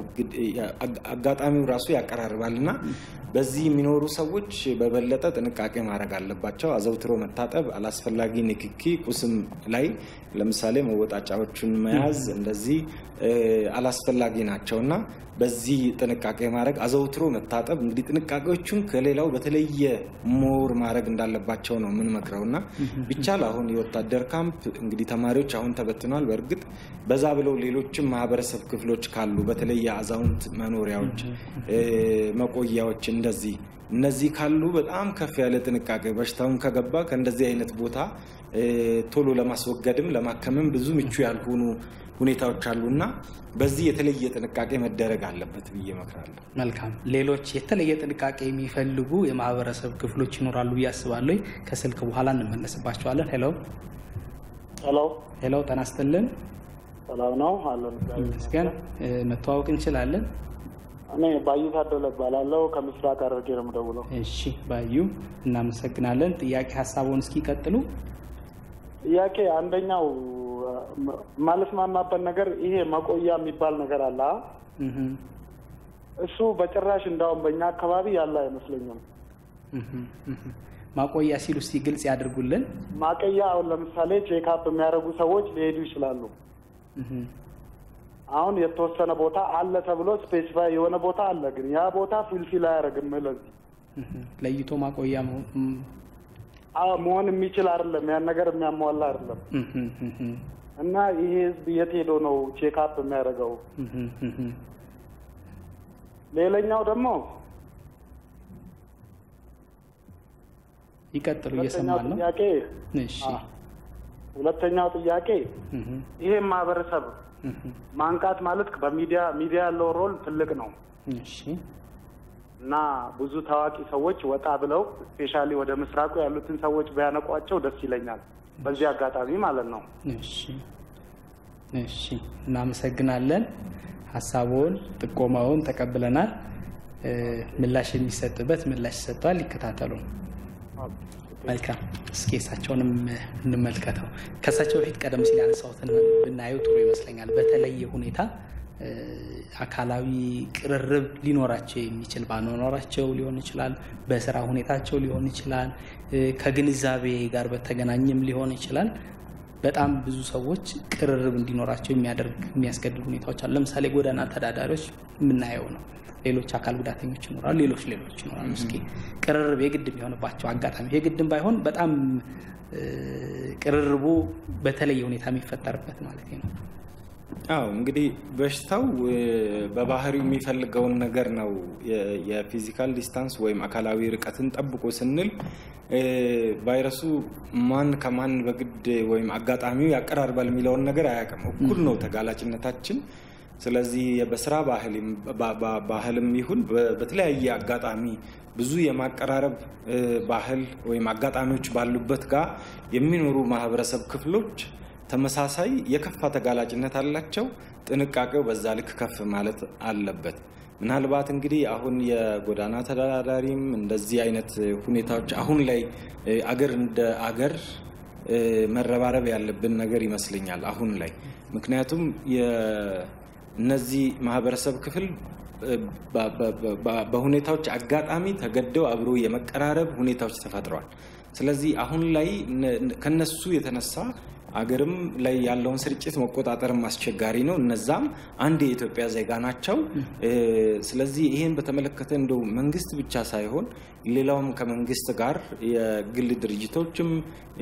አጋጣሚው ራሱ ያቀራርባል እና በዚህ የሚኖሩ ሰዎች በበለጠ ጥንቃቄ ማድረግ አለባቸው። አዘውትሮ መታጠብ፣ አላስፈላጊ ንክኪ ቁስም ላይ ለምሳሌ መወጣጫዎቹን መያዝ እንደዚህ አላስፈላጊ ናቸው እና በዚህ ጥንቃቄ ማድረግ አዘውትሮ መታጠብ እንግዲህ ጥንቃቄዎቹን ከሌላው በተለየ ሞር ማድረግ እንዳለባቸው ነው የምንመክረው እና ቢቻል አሁን የወታደር ካምፕ እንግዲህ ተማሪዎች አሁን ተበትኗል። በእርግጥ በዛ ብለው ሌሎችም ማህበረሰብ ክፍሎች ካሉ በተለይ የአዛውንት መኖሪያዎች፣ መቆያዎች እንደዚህ እነዚህ ካሉ በጣም ከፍ ያለ ጥንቃቄ በሽታውን ከገባ ከእንደዚህ አይነት ቦታ ቶሎ ለማስወገድም ለማከምም ብዙ ምቹ ያልሆኑ ሁኔታዎች አሉና በዚህ የተለየ ጥንቃቄ መደረግ አለበት ብዬ እመክራለሁ። መልካም። ሌሎች የተለየ ጥንቃቄ የሚፈልጉ የማህበረሰብ ክፍሎች ይኖራሉ ብዬ አስባለሁ። ከስልክ በኋላ እንመለስባቸዋለን። ሄሎ ሄሎ ሄሎ፣ ጤና ይስጥልን። ሰላም ነው አለን። ይመስገን። መተዋወቅ እንችላለን? እኔ ባዩ ታደለ እባላለሁ ከምስራቅ ሐረርጌ ነው የምደውለው። እሺ ባዩ፣ እናመሰግናለን። ጥያቄ ሀሳቡን እስኪ ቀጥሉ። ጥያቄ አንደኛው ማለስማማበት ነገር ይሄ መቆያ የሚባል ነገር አለ። እሱ በጭራሽ እንዳውም በእኛ አካባቢ ያለ አይመስለኝም። ማቆያ ሲሉ እስኪ ግልጽ ያድርጉልን። ማቆያ አሁን ለምሳሌ ቼክአፕ የሚያደርጉ ሰዎች ሊሄዱ ይችላሉ። አሁን የተወሰነ ቦታ አለ ተብሎ ስፔሲፋይ የሆነ ቦታ አለ፣ ግን ያ ቦታ ፊልፊል አያደርግም። ለዚህ ለይቶ ማቆያ አዎ መሆን የሚችል አይደለም። ያን ነገር የሚያሟላ አይደለም እና ይሄ ህዝብ የት ሄዶ ነው ቼክአፕ የሚያደርገው? ሌላኛው ደግሞ ይቀጥሉ፣ ሁለተኛው እየሰማን ነው። ጥያቄ እሺ ሁለተኛው ጥያቄ ይሄን ማህበረሰብ ማንቃት ማለት በሚዲያ ሚዲያ ያለው ሮል ትልቅ ነው እሺ እና ብዙ ታዋቂ ሰዎች ወጣ ብለው ስፔሻሊ ወደ ምስራቁ ያሉትን ሰዎች ቢያነቋቸው ደስ ይለኛል። በዚህ አጋጣሚ ማለት ነው። እሺ እሺ፣ እናመሰግናለን። ሀሳቡን ጥቆማውን ተቀብለናል። እ፣ ምላሽ የሚሰጥበት ምላሽ ሰጥቷል። ይከታተሉ። መልካም። እስኪ እሳቸውንም እንመልከተው። ከእሳቸው በፊት ቀደም ሲል ያነሳሁትን ብናየው ጥሩ ይመስለኛል። በተለየ ሁኔታ እ፣ አካላዊ ቅርርብ ሊኖራቸው የሚችል ባኗኗራቸው ሊሆን ይችላል፣ በስራ ሁኔታቸው ሊሆን ይችላል፣ እ፣ ከግንዛቤ ጋር በተገናኘም ሊሆን ይችላል። በጣም ብዙ ሰዎች ቅርርብ እንዲኖራቸው የሚያደርግ የሚያስገድዱ ሁኔታዎች አሉ። ለምሳሌ ጎዳና ተዳዳሪዎች የምናየው ነው። ሌሎች አካል ጉዳተኞች ይኖራሉ፣ ሌሎች ሌሎች ይኖራሉ። እስኪ ቅርርብ የግድ የሚሆንባቸው አጋጣሚ የግድም ባይሆን በጣም እ፣ ቅርርቡ በተለየ ሁኔታ የሚፈጠርበት ማለት ነው። አዎ እንግዲህ በሽታው እ፣ በባህሪው የሚፈልገውን ነገር ነው። የ- የፊዚካል ዲስታንስ ወይም አካላዊ ርቀትን ጠብቆ ስንል እ፣ ቫይረሱ ማን ከማን በግድ ወይም አጋጣሚው ያቀራርባል የሚለውን ነገር አያውቅም። እኩል ነው ተጋላጭነታችን። ስለዚህ በስራ ባህልም ባ- ባ- ባህልም ይሁን በ- በተለያየ አጋጣሚ ብዙ የማቀራረብ እ፣ ባህል ወይም አጋጣሚዎች ባሉበት ጋር የሚኖሩ ማህበረሰብ ክፍሎች ተመሳሳይ የከፋ ተጋላጭነት አላቸው። ጥንቃቄው በዛ ልክ ከፍ ማለት አለበት። ምናልባት እንግዲህ አሁን የጎዳና ተዳዳሪም እንደዚህ አይነት ሁኔታዎች አሁን ላይ እ፣ አገር እንደ አገር እ፣ መረባረብ ያለብን ነገር ይመስለኛል አሁን ላይ ምክንያቱም የ- እነዚህ ማህበረሰብ ክፍል እ፣ በ- በ- በ- በሁኔታዎች አጋጣሚ ተገደው አብሮ የመቀራረብ ሁኔታዎች ተፈጥረዋል። ስለዚህ አሁን ላይ ነ- ከነሱ የተነሳ አገርም ላይ ያለውን ስርጭት መቆጣጠርም አስቸጋሪ ነው። እነዛም አንድ የኢትዮጵያ ዜጋ ናቸው። እ፣ ስለዚህ ይህን በተመለከተ እንደው መንግስት ብቻ ሳይሆን ሌላውም ከመንግስት ጋር የግል ድርጅቶችም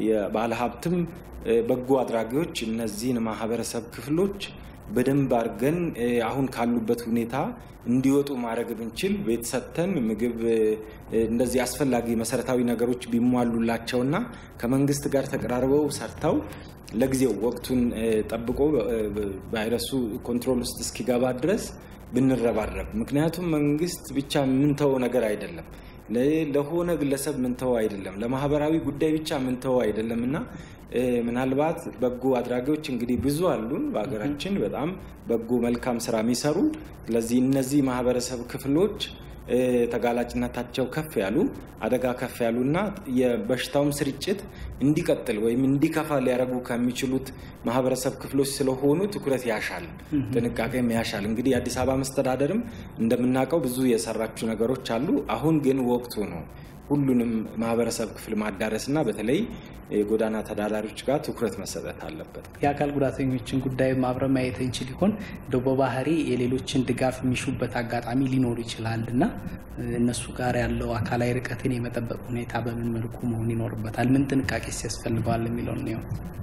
የባለሀብትም እ፣ በጎ አድራጊዎች እነዚህን ማህበረሰብ ክፍሎች በደንብ አድርገን እ፣ አሁን ካሉበት ሁኔታ እንዲወጡ ማድረግ ብንችል ቤት ሰጥተን ምግብ እ፣ እንደዚህ አስፈላጊ መሰረታዊ ነገሮች ቢሟሉላቸውና ከመንግስት ጋር ተቀራርበው ሰርተው ለጊዜው ወቅቱን እ፣ ጠብቆ እ፣ ቫይረሱ ኮንትሮል ውስጥ እስኪገባ ድረስ ብንረባረብ። ምክንያቱም መንግስት ብቻ የምንተወው ነገር አይደለም። ለ- ለሆነ ግለሰብ ምንተወው አይደለም። ለማህበራዊ ጉዳይ ብቻ ምንተወው አይደለም እና እ፣ ምናልባት በጎ አድራጊዎች እንግዲህ ብዙ አሉን በሀገራችን በጣም በጎ መልካም ስራ የሚሰሩ። ስለዚህ እነዚህ ማህበረሰብ ክፍሎች እ፣ ተጋላጭነታቸው ከፍ ያሉ አደጋ ከፍ ያሉና የበሽታውም ስርጭት እንዲቀጥል ወይም እንዲከፋ ሊያደርጉ ከሚችሉት ማህበረሰብ ክፍሎች ስለሆኑ ትኩረት ያሻል፣ ጥንቃቄም ያሻል። እንግዲህ የአዲስ አበባ መስተዳደርም እንደምናውቀው ብዙ የሰራችው ነገሮች አሉ። አሁን ግን ወቅቱ ነው ሁሉንም ማህበረሰብ ክፍል ማዳረስና በተለይ የጎዳና ተዳዳሪዎች ጋር ትኩረት መሰጠት አለበት። የአካል ጉዳተኞችን ጉዳይ አብረን ማየት እንችል ይሆን? እንደው በባህሪ የሌሎችን ድጋፍ የሚሹበት አጋጣሚ ሊኖሩ ይችላል እና እነሱ ጋር ያለው አካላዊ ርቀትን የመጠበቅ ሁኔታ በምን መልኩ መሆን ይኖርበታል? ምን ጥንቃቄ ያስፈልገዋል የሚለውን ነው።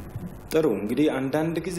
ጥሩ እንግዲህ አንዳንድ ጊዜ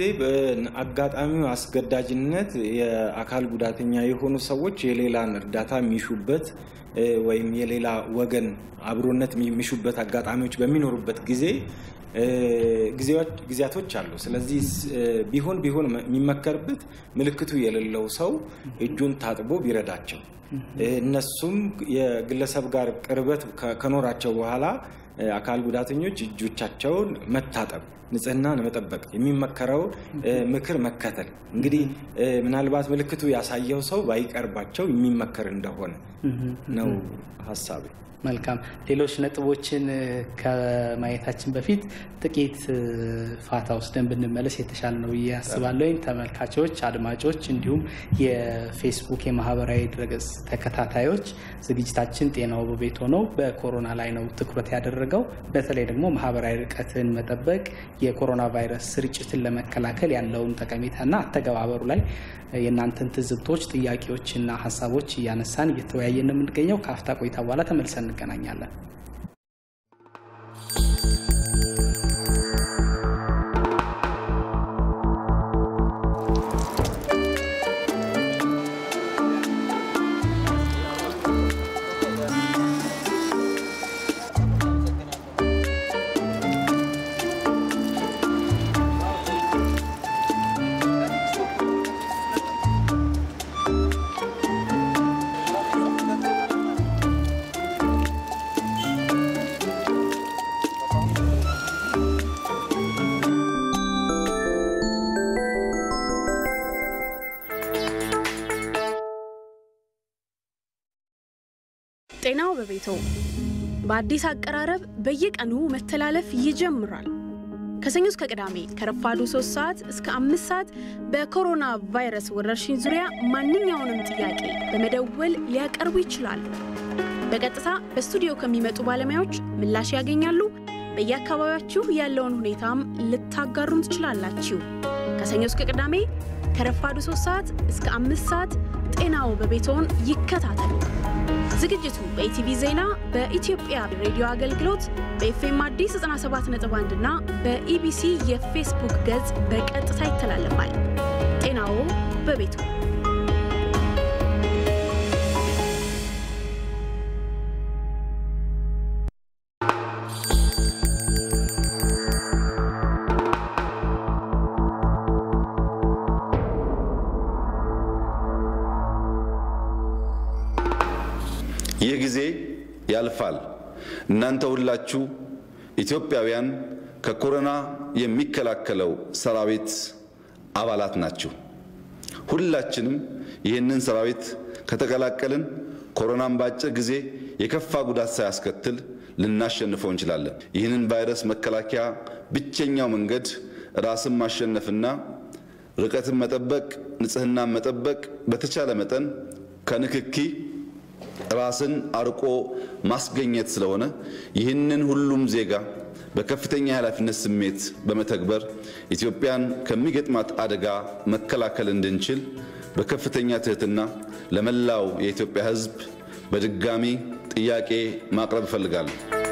በአጋጣሚው አስገዳጅነት የአካል ጉዳተኛ የሆኑ ሰዎች የሌላን እርዳታ የሚሹበት እ፣ ወይም የሌላ ወገን አብሮነት የሚሹበት አጋጣሚዎች በሚኖሩበት ጊዜ እ፣ ጊዜዎች- ጊዜያቶች አሉ። ስለዚህ ስ- እ፣ ቢሆን ቢሆን የሚመከርበት ምልክቱ የሌለው ሰው እጁን ታጥቦ ቢረዳቸው እ፣ እነሱም የግለሰብ ጋር ቅርበት ከ- ከኖራቸው በኋላ እ፣ አካል ጉዳተኞች እጆቻቸውን መታጠብ ንጽህናን መጠበቅ የሚመከረው እ፣ ምክር መከተል እንግዲህ እ፣ ምናልባት ምልክቱ ያሳየው ሰው ባይቀርባቸው የሚመከር እንደሆነ ነው ሀሳቤ። መልካም ሌሎች ነጥቦችን እ፣ ከማየታችን በፊት ጥቂት እ፣ ፋታ ወስደን ብንመለስ የተሻለ ነው ብዬ አስባለሁ። ተመልካቾች፣ አድማጮች እንዲሁም የፌስቡክ የማህበራዊ ድረገጽ ተከታታዮች ዝግጅታችን ጤናው በቤት ሆነው በኮሮና ላይ ነው ትኩረት ያደረገው። በተለይ ደግሞ ማህበራዊ ርቀትን መጠበቅ የኮሮና ቫይረስ ስርጭትን ለመከላከል ያለውን ጠቀሜታና አተገባበሩ ላይ የእናንተን ትዝብቶች፣ ጥያቄዎችና ሀሳቦች እያነሳን እየተወያየን የምንገኘው ከአፍታ ቆይታ በኋላ ተመልሰን እንገናኛለን። ጤናው በቤቶ በአዲስ አቀራረብ በየቀኑ መተላለፍ ይጀምራል። ከሰኞ እስከ ቅዳሜ ከረፋዱ 3 ሰዓት እስከ 5 ሰዓት በኮሮና ቫይረስ ወረርሽኝ ዙሪያ ማንኛውንም ጥያቄ በመደወል ሊያቀርቡ ይችላሉ። በቀጥታ በስቱዲዮ ከሚመጡ ባለሙያዎች ምላሽ ያገኛሉ። በየአካባቢያችሁ ያለውን ሁኔታም ልታጋሩን ትችላላችሁ። ከሰኞ እስከ ቅዳሜ ከረፋዱ 3 ሰዓት እስከ 5 ሰዓት ጤናው በቤትዎን ይከታተሉ። ዝግጅቱ በኢቲቪ ዜና፣ በኢትዮጵያ ሬዲዮ አገልግሎት፣ በኤፍኤም አዲስ 97.1 እና በኢቢሲ የፌስቡክ ገጽ በቀጥታ ይተላለፋል። ጤናዎ በቤቱ ይህ ጊዜ ያልፋል። እናንተ ሁላችሁ ኢትዮጵያውያን ከኮሮና የሚከላከለው ሰራዊት አባላት ናችሁ። ሁላችንም ይህንን ሰራዊት ከተቀላቀልን ኮሮናን በአጭር ጊዜ የከፋ ጉዳት ሳያስከትል ልናሸንፈው እንችላለን። ይህንን ቫይረስ መከላከያ ብቸኛው መንገድ ራስን ማሸነፍና ርቀትን መጠበቅ፣ ንጽህናን መጠበቅ፣ በተቻለ መጠን ከንክኪ ራስን አርቆ ማስገኘት ስለሆነ ይህንን ሁሉም ዜጋ በከፍተኛ የኃላፊነት ስሜት በመተግበር ኢትዮጵያን ከሚገጥማት አደጋ መከላከል እንድንችል በከፍተኛ ትህትና ለመላው የኢትዮጵያ ሕዝብ በድጋሚ ጥያቄ ማቅረብ እፈልጋለሁ።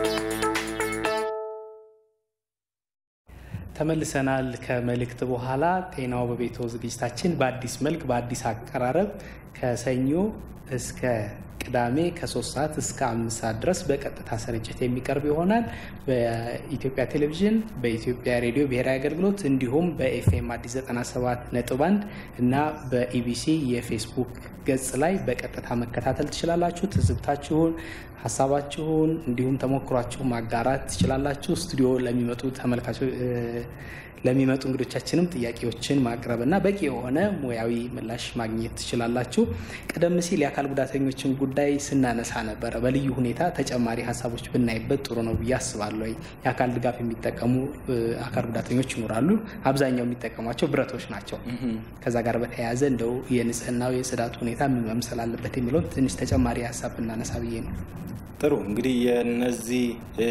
ተመልሰናል። ከመልእክት በኋላ ጤናው በቤቶ ዝግጅታችን በአዲስ መልክ በአዲስ አቀራረብ ከሰኞ እስከ ቅዳሜ ከሶስት ሰዓት እስከ አምስት ሰዓት ድረስ በቀጥታ ስርጭት የሚቀርብ ይሆናል። በኢትዮጵያ ቴሌቪዥን፣ በኢትዮጵያ ሬዲዮ ብሔራዊ አገልግሎት እንዲሁም በኤፍኤም አዲስ 97 ነጥብ 1 እና በኢቢሲ የፌስቡክ ገጽ ላይ በቀጥታ መከታተል ትችላላችሁ። ትዝብታችሁን፣ ሀሳባችሁን እንዲሁም ተሞክሯችሁን ማጋራት ትችላላችሁ። ስቱዲዮ ለሚመጡ ተመልካቾች ለሚመጡ እንግዶቻችንም ጥያቄዎችን ማቅረብ እና በቂ የሆነ ሙያዊ ምላሽ ማግኘት ትችላላችሁ። ቀደም ሲል የአካል ጉዳተኞችን ጉዳይ ስናነሳ ነበረ። በልዩ ሁኔታ ተጨማሪ ሀሳቦች ብናይበት ጥሩ ነው ብዬ አስባለሁ። የአካል ድጋፍ የሚጠቀሙ አካል ጉዳተኞች ይኖራሉ። አብዛኛው የሚጠቀሟቸው ብረቶች ናቸው። ከዛ ጋር በተያያዘ እንደው የንጽህናው የጽዳቱ ሁኔታ ምን መምሰል አለበት የሚለውን ትንሽ ተጨማሪ ሀሳብ ብናነሳ ብዬ ነው። ጥሩ እንግዲህ የነዚህ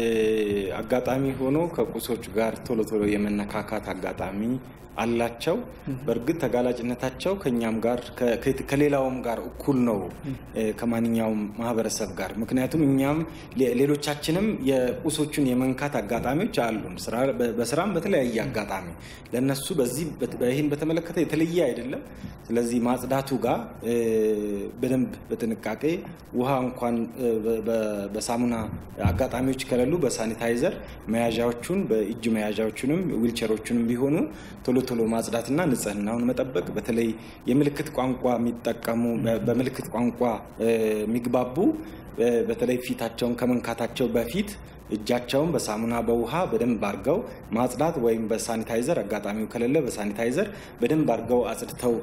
አጋጣሚ ሆኖ ከቁሶች ጋር ቶሎ ቶሎ የመነካካት አጋጣሚ አላቸው። በእርግጥ ተጋላጭነታቸው ከኛም ጋር ከሌላውም ጋር እኩል ነው ከማንኛውም ማህበረሰብ ጋር። ምክንያቱም እኛም ሌሎቻችንም የቁሶቹን የመንካት አጋጣሚዎች አሉን፣ በስራም በተለያየ አጋጣሚ ለነሱ በዚህ ይህን በተመለከተ የተለየ አይደለም። ስለዚህ ማጽዳቱ ጋር በደንብ በጥንቃቄ ውሃ እንኳን በሳሙና አጋጣሚዎች ከሌሉ በሳኒታይዘር መያዣዎቹን በእጅ መያዣዎቹንም ዊልቸሮቹንም ቢሆኑ ቶሎ ቶሎ ማጽዳትና ንጽህናውን መጠበቅ በተለይ የምልክት ቋንቋ የሚጠቀሙ በምልክት ቋንቋ የሚግባቡ በተለይ ፊታቸውን ከመንካታቸው በፊት እጃቸውን በሳሙና በውሃ በደንብ አድርገው ማጽዳት ወይም በሳኒታይዘር አጋጣሚው ከሌለ በሳኒታይዘር በደንብ አድርገው አጽድተው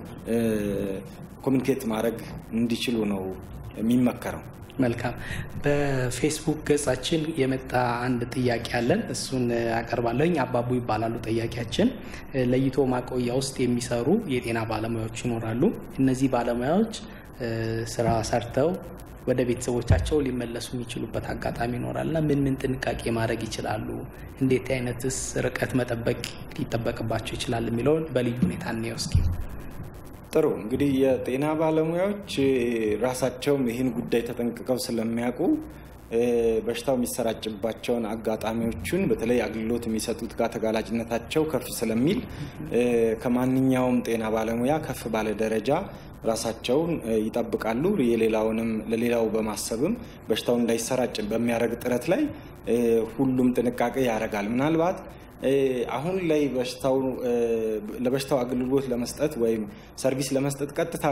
ኮሚኒኬት ማድረግ እንዲችሉ ነው የሚመከረው። መልካም። በፌስቡክ ገጻችን የመጣ አንድ ጥያቄ አለን። እሱን አቀርባለሁኝ። አባቡ ይባላሉ ጠያቂያችን። ለይቶ ማቆያ ውስጥ የሚሰሩ የጤና ባለሙያዎች ይኖራሉ። እነዚህ ባለሙያዎች ስራ ሰርተው ወደ ቤተሰቦቻቸው ሊመለሱ የሚችሉበት አጋጣሚ ይኖራል እና ምን ምን ጥንቃቄ ማድረግ ይችላሉ? እንዴት አይነትስ ርቀት መጠበቅ ሊጠበቅባቸው ይችላል የሚለውን በልዩ ሁኔታ እንየው እስኪ። ጥሩ እንግዲህ የጤና ባለሙያዎች ራሳቸውም ይህን ጉዳይ ተጠንቅቀው ስለሚያውቁ በሽታው የሚሰራጭባቸውን አጋጣሚዎቹን በተለይ አገልግሎት የሚሰጡት ጋር ተጋላጭነታቸው ከፍ ስለሚል ከማንኛውም ጤና ባለሙያ ከፍ ባለ ደረጃ ራሳቸውን ይጠብቃሉ። የሌላውንም ለሌላው በማሰብም በሽታው እንዳይሰራጭ በሚያደርግ ጥረት ላይ ሁሉም ጥንቃቄ ያደርጋል። ምናልባት አሁን ላይ በሽታው ለበሽታው አገልግሎት ለመስጠት ወይም ሰርቪስ ለመስጠት ቀጥታ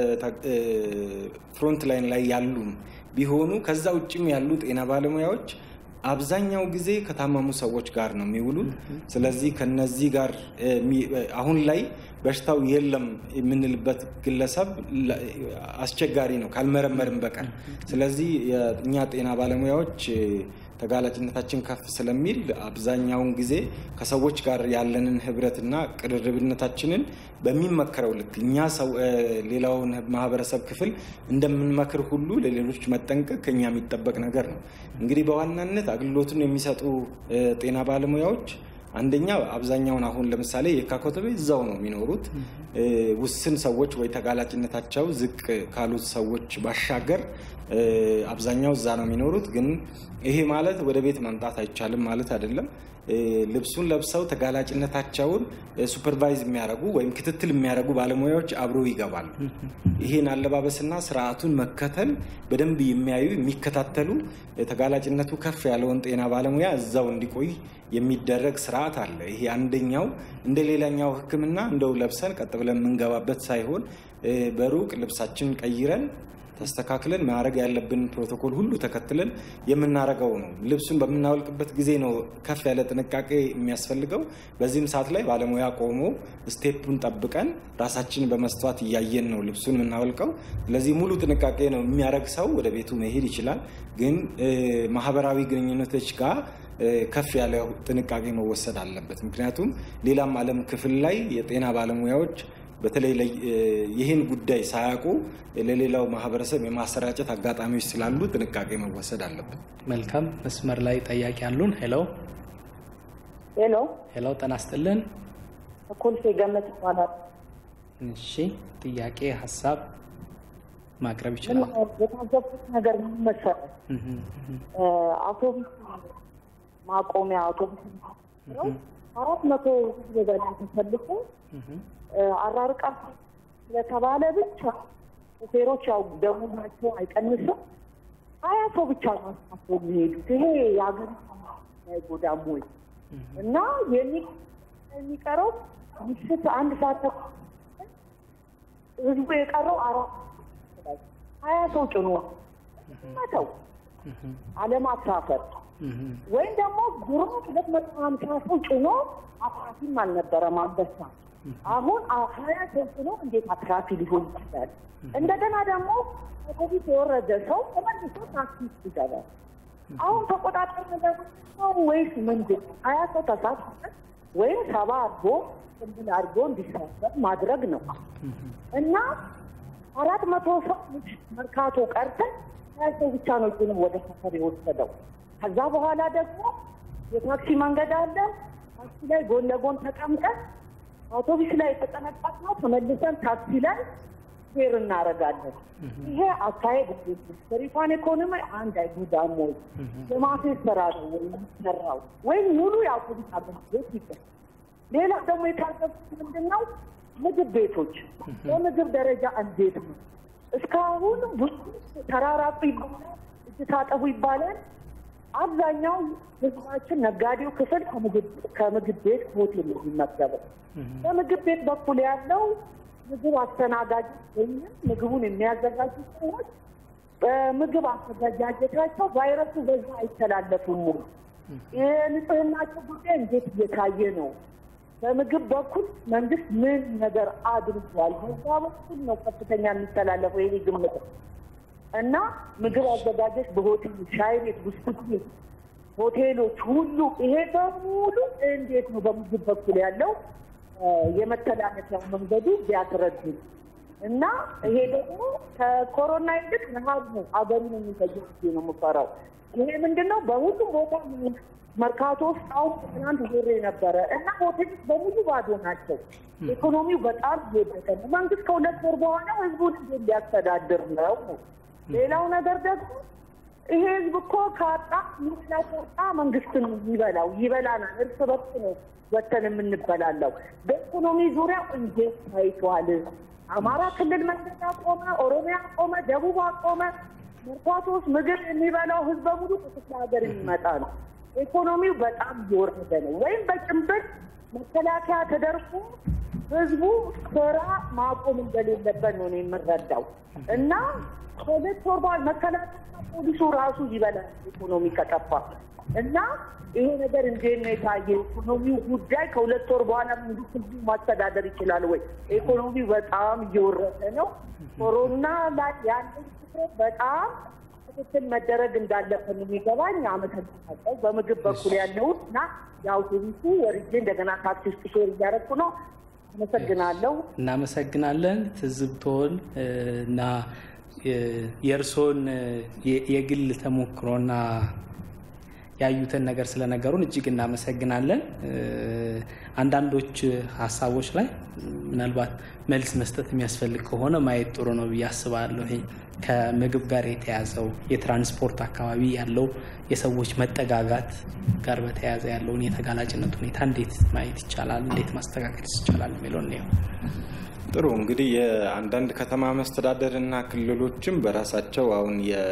ፍሮንት ላይን ላይ ያሉም ቢሆኑ ከዛ ውጭም ያሉ ጤና ባለሙያዎች አብዛኛው ጊዜ ከታመሙ ሰዎች ጋር ነው የሚውሉት። ስለዚህ ከነዚህ ጋር አሁን ላይ በሽታው የለም የምንልበት ግለሰብ አስቸጋሪ ነው ካልመረመርም በቀር። ስለዚህ እኛ ጤና ባለሙያዎች ተጋላጭነታችን ከፍ ስለሚል አብዛኛውን ጊዜ ከሰዎች ጋር ያለንን ህብረትና ቅርርብነታችንን በሚመከረው ልክ እኛ ሌላውን ማህበረሰብ ክፍል እንደምንመክር ሁሉ ለሌሎች መጠንቀቅ ከኛ የሚጠበቅ ነገር ነው። እንግዲህ በዋናነት አገልግሎቱን የሚሰጡ ጤና ባለሙያዎች አንደኛ አብዛኛውን አሁን ለምሳሌ የካ ኮተቤ እዛው ነው የሚኖሩት። ውስን ሰዎች ወይ ተጋላጭነታቸው ዝቅ ካሉት ሰዎች ባሻገር አብዛኛው እዛ ነው የሚኖሩት። ግን ይሄ ማለት ወደ ቤት መምጣት አይቻልም ማለት አይደለም። ልብሱን ለብሰው ተጋላጭነታቸውን ሱፐርቫይዝ የሚያደርጉ ወይም ክትትል የሚያደርጉ ባለሙያዎች አብሮ ይገባሉ። ይህን አለባበስና ስርዓቱን መከተል በደንብ የሚያዩ የሚከታተሉ ተጋላጭነቱ ከፍ ያለውን ጤና ባለሙያ እዛው እንዲቆይ የሚደረግ ስርዓት አለ። ይሄ አንደኛው እንደ ሌላኛው ሕክምና እንደው ለብሰን ቀጥ ብለን የምንገባበት ሳይሆን በሩቅ ልብሳችን ቀይረን ተስተካክለን ማድረግ ያለብን ፕሮቶኮል ሁሉ ተከትለን የምናደርገው ነው። ልብሱን በምናወልቅበት ጊዜ ነው ከፍ ያለ ጥንቃቄ የሚያስፈልገው። በዚህም ሰዓት ላይ ባለሙያ ቆሞ ስቴፑን ጠብቀን ራሳችንን በመስተዋት እያየን ነው ልብሱን የምናወልቀው። ስለዚህ ሙሉ ጥንቃቄ ነው የሚያደርግ ሰው ወደ ቤቱ መሄድ ይችላል። ግን ማህበራዊ ግንኙነቶች ጋር ከፍ ያለ ጥንቃቄ መወሰድ አለበት። ምክንያቱም ሌላም ዓለም ክፍል ላይ የጤና ባለሙያዎች በተለይ ይህን ጉዳይ ሳያውቁ ለሌላው ማህበረሰብ የማሰራጨት አጋጣሚዎች ስላሉ ጥንቃቄ መወሰድ አለበት። መልካም መስመር ላይ ጠያቂ አሉን። ሄሎ ሄሎ ሄሎ፣ ጤና ይስጥልን። ኮልፌ ገነት ይባላል። እሺ፣ ጥያቄ ሀሳብ ማቅረብ ይችላል። የታዘብኩት ነገር ምን መሰለህ? አውቶቡስ ማቆሚያ አውቶቡስ ነው አራት መቶ ህዝብ በላይ ተሰልፎ አራርቃ ስለተባለ ብቻ ሾፌሮች ያው ደሞዛቸው አይቀንስም። ሀያ ሰው ብቻ ነው አስፋፍቶ የሚሄዱት። ይሄ የሀገሪቱ አይጎዳም ወይ? እና የሚቀረው ምሽት አንድ ሰዓት ተኩል ህዝቡ የቀረው አራት ሀያ ሰው ጭኖ መተው አለማሳፈር ወይም ደግሞ ድሮ ሁለት መቶ ሀምሳ ሰው ጭኖ አትራፊም አልነበረም አንበሳ። አሁን ሀያ ሰው ጭኖ እንዴት አትራፊ ሊሆን ይችላል? እንደገና ደግሞ ከኮቪድ የወረደ ሰው ተመልሶ ታክሲ ውስጥ ይገባል። አሁን ተቆጣጠር ነው ወይስ ምንድን ነው? ሀያ ሰው ተሳትፎ ወይም ሰባ አድርጎ ቅብል አድርጎ እንዲሳፈር ማድረግ ነው እና አራት መቶ ሰው መርካቶ ቀርተን ሀያ ሰው ብቻ ነው ጭኖ ወደ ሰፈር የወሰደው። ከዛ በኋላ ደግሞ የታክሲ መንገድ አለ። ታክሲ ላይ ጎን ለጎን ተቀምጠን አውቶቡስ ላይ የተጠነቀቅ ነው ተመልሰን ታክሲ ላይ ፌር እናደርጋለን። ይሄ አካሄድ ሀገሪቷን ኢኮኖሚ አንድ አይጎዳም ወይ? የማፌት ስራ ነው ወይ የሚሰራው? ወይም ሙሉ የአውቶቡስ አገልግሎት ይገል። ሌላ ደግሞ የታዘብኩት ምንድን ነው ምግብ ቤቶች በምግብ ደረጃ እንዴት ነው? እስካሁን ብዙ ተራራቁ ይባላል፣ እጅ ታጠቡ ይባላል። አብዛኛው ህዝባችን ነጋዴው ክፍል ከምግብ ቤት ሆቴል ነው የሚመገበው። በምግብ ቤት በኩል ያለው ምግብ አስተናጋጅ ወይም ምግቡን የሚያዘጋጁ ሰዎች በምግብ አዘገጃጀታቸው ቫይረሱ በዛ አይተላለፉም። የንጽህናቸው ጉዳይ እንዴት እየታየ ነው? በምግብ በኩል መንግስት ምን ነገር አድርጓል? በዛ በኩል ነው ከፍተኛ የሚተላለፈው ይሄ ግምት እና ምግብ አዘጋጆች በሆቴል ሻይ ቤት፣ ብስኩት ቤት፣ ሆቴሎች ሁሉ ይሄ በሙሉ እንዴት ነው በምግብ በኩል ያለው የመተላለፊያ መንገዱ ቢያስረዱ። እና ይሄ ደግሞ ከኮሮና ይልቅ ረሃብ ነው አገሩን የሚፈጀው ጊዜ ነው የምፈራው። ይሄ ምንድን ነው በሁሉም ቦታ መርካቶ ውስጥ አሁን ትናንት ዞሬ ነበረ እና ሆቴሎች በሙሉ ባዶ ናቸው። ኢኮኖሚው በጣም እየወደቀ ነው። መንግስት ከሁለት ወር በኋላ ህዝቡን እንዴት ሊያስተዳድር ነው? ሌላው ነገር ደግሞ ይሄ ህዝብ እኮ ካጣ ሚስላ ካጣ መንግስትን ይበላው ይበላናል። እርስ በርስ ነው ወተን የምንበላለው። በኢኮኖሚ ዙሪያ እንዴት ታይቷል? አማራ ክልል መንገድ አቆመ፣ ኦሮሚያ አቆመ፣ ደቡብ አቆመ። መርካቶ ውስጥ ምግብ የሚበላው ህዝብ በሙሉ ከክፍለ ሀገር የሚመጣ ነው። ኢኮኖሚው በጣም እየወረደ ነው። ወይም በጭንብል መከላከያ ተደርጎ ህዝቡ ስራ ማቆም እንደሌለበት ነው እኔ የምረዳው እና ከሁለት ወር በኋላ መከላከያ ፖሊሱ ራሱ ይበላል ኢኮኖሚ ከጠፋ እና ይሄ ነገር እንዴት ነው የታየ? ኢኮኖሚው ጉዳይ ከሁለት ወር በኋላ መንግስት ህዝቡ ማስተዳደር ይችላል ወይ? ኢኮኖሚው በጣም እየወረደ ነው። ኮሮና ላይ ያለው ትኩረት በጣም ክትትል መደረግ እንዳለብን የሚገባኝ አመሰግናለሁ። በምግብ በኩል ያለውን እና የአውቶቡሱ ወርጄ እንደገና ታክሲ ውስጥ ሾር እያደረኩ ነው። አመሰግናለሁ። እናመሰግናለን ትዝብቶን እና የእርስዎን የግል ተሞክሮና ያዩትን ነገር ስለነገሩን እጅግ እናመሰግናለን። አንዳንዶች ሀሳቦች ላይ ምናልባት መልስ መስጠት የሚያስፈልግ ከሆነ ማየት ጥሩ ነው ብዬ አስባለሁ። ይሄ ከምግብ ጋር የተያዘው የትራንስፖርት አካባቢ ያለው የሰዎች መጠጋጋት ጋር በተያያዘ ያለውን የተጋላጭነት ሁኔታ እንዴት ማየት ይቻላል፣ እንዴት ማስተካከል ይቻላል የሚለውን ነው። ጥሩ እንግዲህ የአንዳንድ ከተማ መስተዳደር እና ክልሎችም በራሳቸው አሁን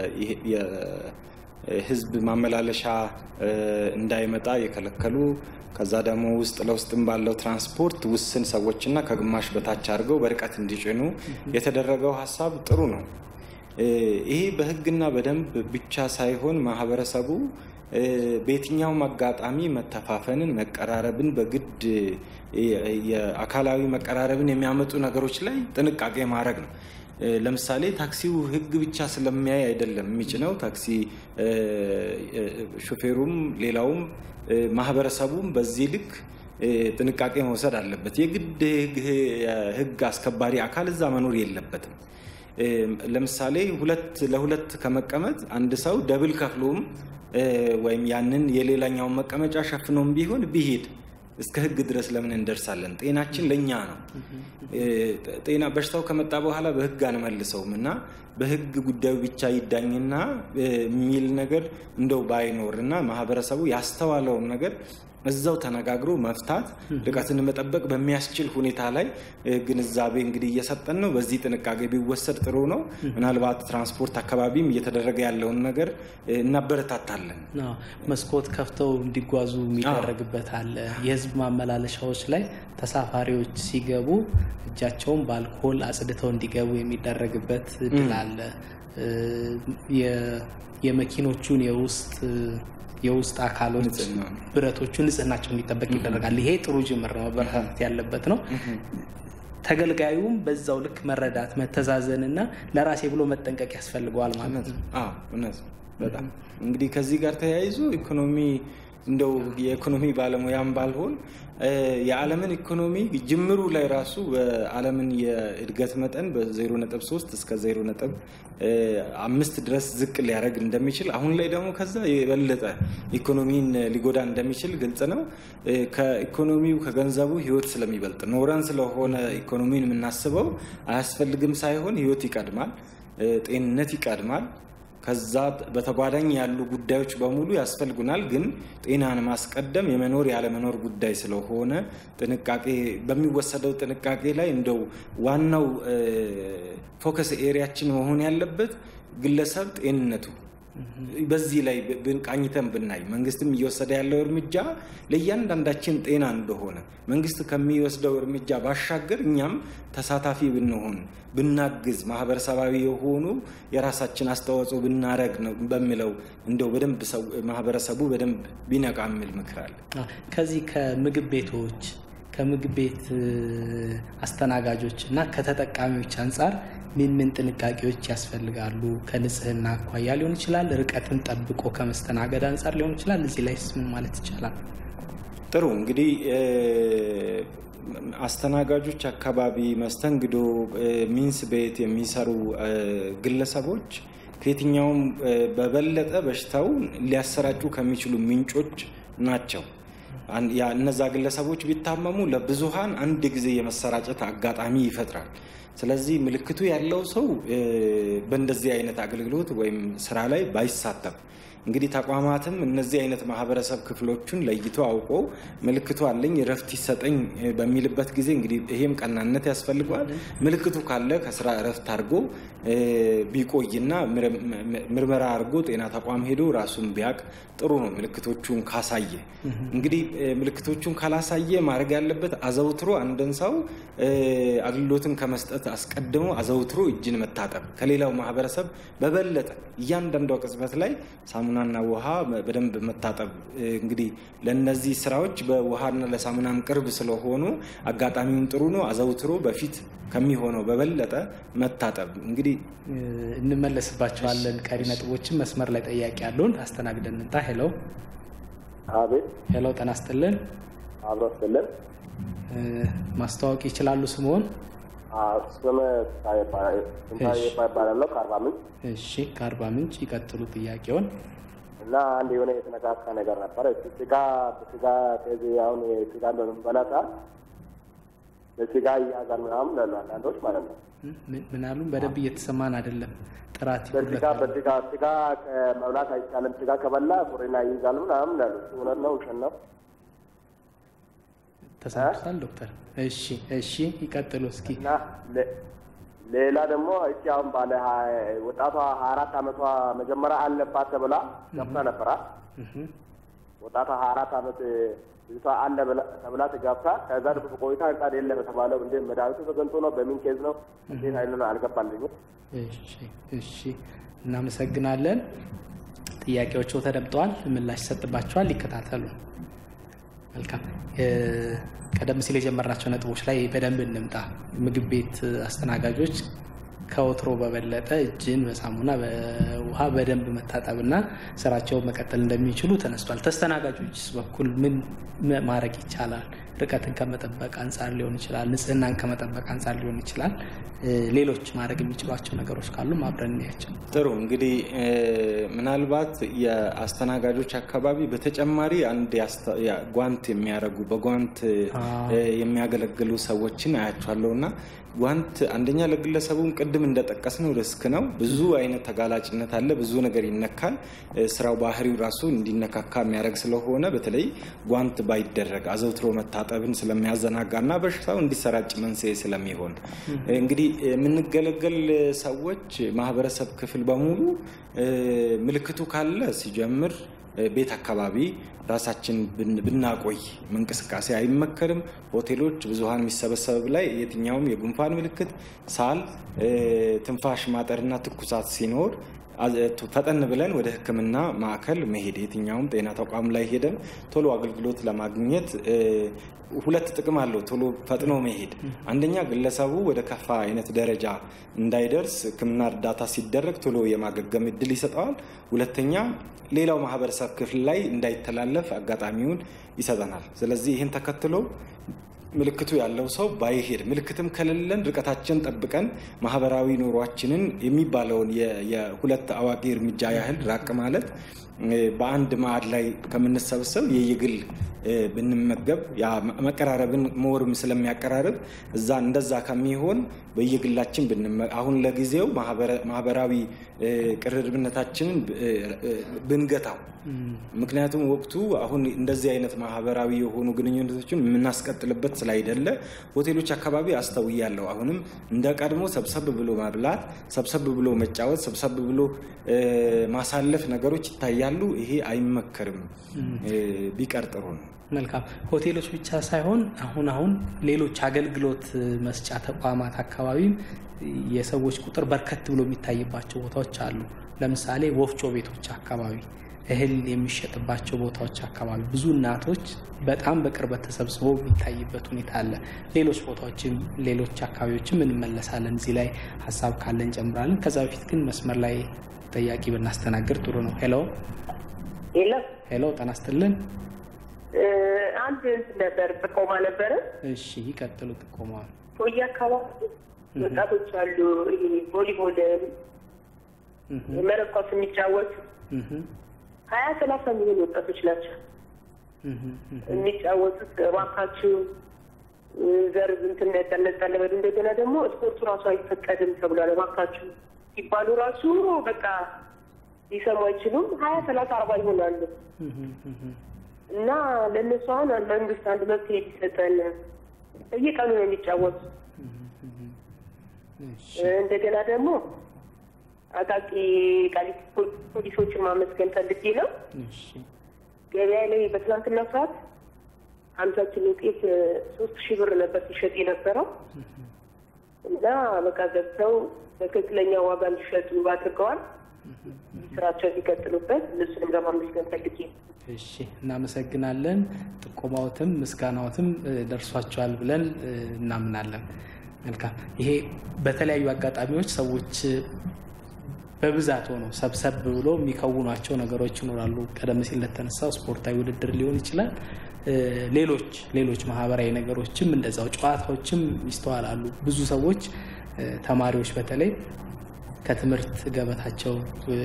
የህዝብ ማመላለሻ እንዳይመጣ የከለከሉ ከዛ ደግሞ ውስጥ ለውስጥም ባለው ትራንስፖርት ውስን ሰዎችና ከግማሽ በታች አድርገው በርቀት እንዲጭኑ የተደረገው ሀሳብ ጥሩ ነው። ይሄ በህግና በደንብ ብቻ ሳይሆን ማህበረሰቡ በየትኛውም አጋጣሚ መተፋፈንን፣ መቀራረብን በግድ የአካላዊ መቀራረብን የሚያመጡ ነገሮች ላይ ጥንቃቄ ማድረግ ነው። ለምሳሌ ታክሲው ህግ ብቻ ስለሚያይ አይደለም የሚጭነው። ታክሲ ሹፌሩም፣ ሌላውም ማህበረሰቡም በዚህ ልክ ጥንቃቄ መውሰድ አለበት። የግድ ህግ አስከባሪ አካል እዛ መኖር የለበትም። ለምሳሌ ሁለት ለሁለት ከመቀመጥ አንድ ሰው ደብል ከፍሎም ወይም ያንን የሌላኛውን መቀመጫ ሸፍኖም ቢሆን ቢሄድ እስከ ህግ ድረስ ለምን እንደርሳለን? ጤናችን ለእኛ ነው። ጤና በሽታው ከመጣ በኋላ በህግ አንመልሰውም እና በህግ ጉዳዩ ብቻ ይዳኝና የሚል ነገር እንደው ባይኖር እና ማህበረሰቡ ያስተዋለውን ነገር እዛው ተነጋግሮ መፍታት ርቀትን መጠበቅ በሚያስችል ሁኔታ ላይ ግንዛቤ እንግዲህ እየሰጠን ነው። በዚህ ጥንቃቄ ቢወሰድ ጥሩ ነው። ምናልባት ትራንስፖርት አካባቢም እየተደረገ ያለውን ነገር እናበረታታለን። መስኮት ከፍተው እንዲጓዙ የሚደረግበት አለ። የህዝብ ማመላለሻዎች ላይ ተሳፋሪዎች ሲገቡ እጃቸውን በአልኮል አጽድተው እንዲገቡ የሚደረግበት እድል አለ። የመኪኖቹን የውስጥ የውስጥ አካሎች ብረቶቹ ንጽህናቸው እንዲጠበቅ ይደረጋል። ይሄ ጥሩ ጅምር ነው፣ መበረታታት ያለበት ነው። ተገልጋዩም በዛው ልክ መረዳት፣ መተዛዘን እና ለራሴ ብሎ መጠንቀቅ ያስፈልገዋል ማለት ነው። እውነት በጣም እንግዲህ ከዚህ ጋር ተያይዞ ኢኮኖሚ እንደው የኢኮኖሚ ባለሙያም ባልሆን የዓለምን ኢኮኖሚ ጅምሩ ላይ ራሱ በዓለምን የእድገት መጠን በ0.3 እስከ 0.5 ድረስ ዝቅ ሊያደርግ እንደሚችል አሁን ላይ ደግሞ ከዛ የበለጠ ኢኮኖሚን ሊጎዳ እንደሚችል ግልጽ ነው። ከኢኮኖሚው ከገንዘቡ ህይወት ስለሚበልጥ ኖረን ስለሆነ ኢኮኖሚን የምናስበው አያስፈልግም ሳይሆን ህይወት ይቀድማል፣ ጤንነት ይቀድማል። ከዛ በተጓዳኝ ያሉ ጉዳዮች በሙሉ ያስፈልጉናል። ግን ጤናን ማስቀደም የመኖር ያለመኖር ጉዳይ ስለሆነ ጥንቃቄ በሚወሰደው ጥንቃቄ ላይ እንደው ዋናው ፎከስ ኤሪያችን መሆን ያለበት ግለሰብ ጤንነቱ በዚህ ላይ ቃኝተን ብናይ መንግስትም እየወሰደ ያለው እርምጃ ለእያንዳንዳችን ጤና እንደሆነ መንግስት ከሚወስደው እርምጃ ባሻገር እኛም ተሳታፊ ብንሆን ብናግዝ፣ ማህበረሰባዊ የሆኑ የራሳችን አስተዋጽኦ ብናረግ ነው በሚለው እንደው በደንብ ማህበረሰቡ በደንብ ቢነቃ የሚል ምክር አለ። ከዚህ ከምግብ ቤቶች ከምግብ ቤት አስተናጋጆች እና ከተጠቃሚዎች አንጻር ምን ምን ጥንቃቄዎች ያስፈልጋሉ? ከንጽህና አኳያ ሊሆን ይችላል፣ ርቀትን ጠብቆ ከመስተናገድ አንጻር ሊሆን ይችላል። እዚህ ላይ ምን ማለት ይቻላል? ጥሩ እንግዲህ አስተናጋጆች አካባቢ መስተንግዶ፣ ሚንስ ቤት የሚሰሩ ግለሰቦች ከየትኛውም በበለጠ በሽታውን ሊያሰራጩ ከሚችሉ ምንጮች ናቸው። እነዛ ግለሰቦች ቢታመሙ ለብዙሃን አንድ ጊዜ የመሰራጨት አጋጣሚ ይፈጥራል። ስለዚህ ምልክቱ ያለው ሰው በእንደዚህ አይነት አገልግሎት ወይም ስራ ላይ ባይሳተፍ እንግዲህ ተቋማትም እነዚህ አይነት ማህበረሰብ ክፍሎቹን ለይቶ አውቆ ምልክቱ አለኝ እረፍት ይሰጠኝ በሚልበት ጊዜ እንግዲህ ይሄም ቀናነት ያስፈልገዋል። ምልክቱ ካለ ከስራ እረፍት አድርጎ ቢቆይና ምርመራ አድርጎ ጤና ተቋም ሄዶ ራሱን ቢያቅ ጥሩ ነው። ምልክቶቹን ካሳየ እንግዲህ ምልክቶቹን ካላሳየ ማድረግ ያለበት አዘውትሮ አንድን ሰው አገልግሎትን ከመስጠት አስቀድሞ አዘውትሮ እጅን መታጠብ ከሌላው ማህበረሰብ በበለጠ እያንዳንዷ ቅጽበት ላይ ሳሙናና ውሃ በደንብ መታጠብ እንግዲህ ለእነዚህ ስራዎች በውሃና ለሳሙናም ቅርብ ስለሆኑ አጋጣሚውም ጥሩ ነው። አዘውትሮ በፊት ከሚሆነው በበለጠ መታጠብ እንግዲህ እንመለስባቸዋለን። ቀሪ ነጥቦችን መስመር ላይ ጠያቂ ያለውን አስተናግደን እንጣ። ሄሎ አቤት። ሄሎ፣ ጤና ይስጥልን። አብሮ ይስጥልን። ማስተዋወቅ ይችላሉ ስምዎን? ስም ይባላለሁ ከአርባ ምንጭ። እሺ፣ ከአርባ ምንጭ ይቀጥሉ ጥያቄውን። እና አንድ የሆነ የተነካካ ነገር ነበረ። ስጋ በስጋ ቴዚ አሁን ስጋን በምንበላ ሰዓት በስጋ ይያዛል ምናምን ላሉ አንዳንዶች ማለት ነው። ምን አሉን? በደንብ እየተሰማን አይደለም። ጥራት በስጋ በስጋ ስጋ መብላት አይቻልም። ስጋ ከበላ ቁሪና ይይዛል ምናምን ላሉ እውነት ነው ውሸት ነው? ተሰምቶታል ዶክተር? እሺ እሺ፣ ይቀጥሉ እስኪ። እና ሌላ ደግሞ እቺ አሁን ባለ ወጣቷ ሀያ አራት አመቷ መጀመሪያ አለባት ተብላ ገብታ ነበራ። ወጣቷ ሀያ አራት አመት ልጅቷ አለ ተብላ ተጋብታ ከዛ ደግሞ ቆይታ ህጻን የለም የተባለው እንደ መድኃኒቱ ተገንቶ ነው በምን ኬዝ ነው እንዴት አይነ ነው አልገባልኝም። እሺ እሺ፣ እናመሰግናለን። ጥያቄዎቹ ተደምጠዋል፣ ምላሽ ይሰጥባቸዋል። ይከታተሉ። መልካም ቀደም ሲል የጀመርናቸው ነጥቦች ላይ በደንብ እንምጣ። ምግብ ቤት አስተናጋጆች ከወትሮ በበለጠ እጅን በሳሙና በውሃ በደንብ መታጠብና ስራቸውን መቀጠል እንደሚችሉ ተነስቷል። ተስተናጋጆች በኩል ምን ማድረግ ይቻላል? ርቀትን ከመጠበቅ አንጻር ሊሆን ይችላል፣ ንጽህናን ከመጠበቅ አንጻር ሊሆን ይችላል። ሌሎች ማድረግ የሚችሏቸው ነገሮች ካሉ አብረን እናያቸው። ጥሩ እንግዲህ ምናልባት የአስተናጋጆች አካባቢ በተጨማሪ አንድ ጓንት የሚያደርጉ በጓንት የሚያገለግሉ ሰዎችን አያቸዋለሁ እና ጓንት አንደኛ ለግለሰቡም ቅድም እንደጠቀስ ነው ሪስክ ነው። ብዙ አይነት ተጋላጭነት አለ። ብዙ ነገር ይነካል። ስራው ባህሪው ራሱ እንዲነካካ የሚያደርግ ስለሆነ በተለይ ጓንት ባይደረግ አዘውትሮ መታጠብን ስለሚያዘናጋ እና በሽታው እንዲሰራጭ መንስኤ ስለሚሆን እንግዲህ የምንገለገል ሰዎች ማህበረሰብ ክፍል በሙሉ ምልክቱ ካለ ሲጀምር ቤት አካባቢ ራሳችን ብናቆይ እንቅስቃሴ አይመከርም። ሆቴሎች ብዙሀን የሚሰበሰብ ላይ የትኛውም የጉንፋን ምልክት፣ ሳል፣ ትንፋሽ ማጠርና ትኩሳት ሲኖር ፈጠን ብለን ወደ ሕክምና ማዕከል መሄድ የትኛውም ጤና ተቋም ላይ ሄደን ቶሎ አገልግሎት ለማግኘት ሁለት ጥቅም አለው። ቶሎ ፈጥኖ መሄድ አንደኛ ግለሰቡ ወደ ከፋ አይነት ደረጃ እንዳይደርስ ሕክምና እርዳታ ሲደረግ ቶሎ የማገገም እድል ይሰጠዋል። ሁለተኛ ሌላው ማህበረሰብ ክፍል ላይ እንዳይተላለፍ አጋጣሚውን ይሰጠናል። ስለዚህ ይህን ተከትሎ ምልክቱ ያለው ሰው ባይሄድ ምልክትም ከሌለን ርቀታችን ጠብቀን ማህበራዊ ኑሯችንን የሚባለውን የሁለት አዋቂ እርምጃ ያህል ራቅ ማለት በአንድ ማዕድ ላይ ከምንሰበሰብ የየግል ብንመገብ መቀራረብን ሞርም ስለሚያቀራርብ እዛ እንደዛ ከሚሆን በየግላችን አሁን ለጊዜው ማህበራዊ ቅርርብነታችንን ብንገታው ምክንያቱም ወቅቱ አሁን እንደዚህ አይነት ማህበራዊ የሆኑ ግንኙነቶችን የምናስቀጥልበት ስላይደለ ሆቴሎች አካባቢ አስተውያለሁ። አሁንም እንደ ቀድሞ ሰብሰብ ብሎ መብላት፣ ሰብሰብ ብሎ መጫወት፣ ሰብሰብ ብሎ ማሳለፍ ነገሮች ይታያሉ። ይሄ አይመከርም፣ ቢቀር ጥሩ ነው። መልካም ሆቴሎች ብቻ ሳይሆን አሁን አሁን ሌሎች አገልግሎት መስጫ ተቋማት አካባቢም የሰዎች ቁጥር በርከት ብሎ የሚታይባቸው ቦታዎች አሉ። ለምሳሌ ወፍጮ ቤቶች አካባቢ፣ እህል የሚሸጥባቸው ቦታዎች አካባቢ ብዙ እናቶች በጣም በቅርበት ተሰብስበው የሚታይበት ሁኔታ አለ። ሌሎች ቦታዎችም ሌሎች አካባቢዎችም እንመለሳለን። እዚህ ላይ ሀሳብ ካለ እንጨምራለን። ከዛ በፊት ግን መስመር ላይ ጠያቂ ብናስተናግድ ጥሩ ነው። ሄሎ ሄሎ ሄሎ፣ ጤና ይስጥልን። አንድ እንትን ነበር ጥቆማ ነበረ። እሺ ይቀጥሉ። ጥቆማዋል ቶዬ አካባቢ ወጣቶች አሉ። ይሄ ቮሊቦል መረብ ኳስ የሚጫወቱ ሀያ ሰላሳ የሚሆኑ ወጣቶች ናቸው የሚጫወቱት። እባካችሁ ዘር እንትን ነጠለበሉ እንደገና ደግሞ ስፖርቱ ራሱ አይፈቀድም ተብሏል። እባካችሁ ሲባሉ ራሱ በቃ ሊሰሙ አይችሉም። ሀያ ሰላሳ አርባ ይሆናሉ እና ለእነሱ አሁን መንግስት አንድ መፍትሄ ሊሰጠን በየቀኑ ነው የሚጫወቱት። እንደገና ደግሞ አቃቂ ቃሊቲ ፖሊሶችን ማመስገን ፈልጌ ነው። ገበያ ላይ በትናንትና ሰዓት ሀምሳ ኪሎ ጤፍ ሶስት ሺህ ብር ነበር ሲሸጥ የነበረው እና በቃ ገብተው በትክክለኛ ዋጋ እንዲሸጡ አድርገዋል። ስራቸው እንዲቀጥሉበት እነሱንም ለማመስገን ፈልጌ ነው። እሺ እናመሰግናለን። ጥቆማዎትም ምስጋናዎትም ደርሷቸዋል ብለን እናምናለን። መልካም። ይሄ በተለያዩ አጋጣሚዎች ሰዎች በብዛት ሆነው ሰብሰብ ብሎ የሚከውኗቸው ነገሮች ይኖራሉ። ቀደም ሲል ለተነሳው ስፖርታዊ ውድድር ሊሆን ይችላል። ሌሎች ሌሎች ማህበራዊ ነገሮችም እንደዛው ጨዋታዎችም ይስተዋላሉ። ብዙ ሰዎች ተማሪዎች በተለይ ከትምህርት ገበታቸው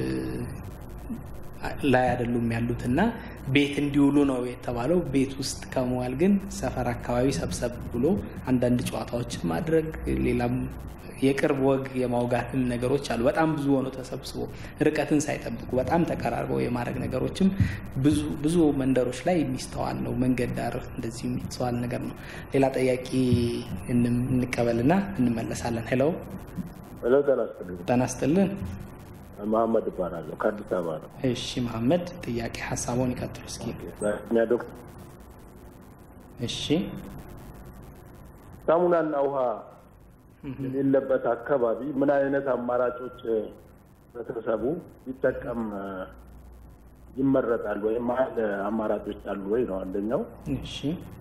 ላይ አይደሉም ያሉት እና ቤት እንዲውሉ ነው የተባለው። ቤት ውስጥ ከመዋል ግን ሰፈር አካባቢ ሰብሰብ ብሎ አንዳንድ ጨዋታዎችን ማድረግ ሌላም የቅርብ ወግ የማውጋትም ነገሮች አሉ። በጣም ብዙ ሆነው ተሰብስቦ ርቀትን ሳይጠብቁ በጣም ተቀራርበው የማድረግ ነገሮችም ብዙ ብዙ መንደሮች ላይ የሚስተዋል ነው። መንገድ ዳር እንደዚህ የሚስተዋል ነገር ነው። ሌላ ጥያቄ እንቀበልና እንመለሳለን። ሄሎ ሄሎ፣ ጤና ይስጥልኝ። ጤና ይስጥልን። መሐመድ እባላለሁ ከአዲስ አበባ ነው። እሺ መሐመድ፣ ጥያቄ ሀሳቦን ይቀጥሉ እስኪ። እኛ ዶክተር እሺ፣ ሳሙናና ውሃ የሌለበት አካባቢ ምን አይነት አማራጮች ህብረተሰቡ ቢጠቀም ይመረጣል? ወይም መሀል አማራጮች አሉ ወይ ነው አንደኛው። እሺ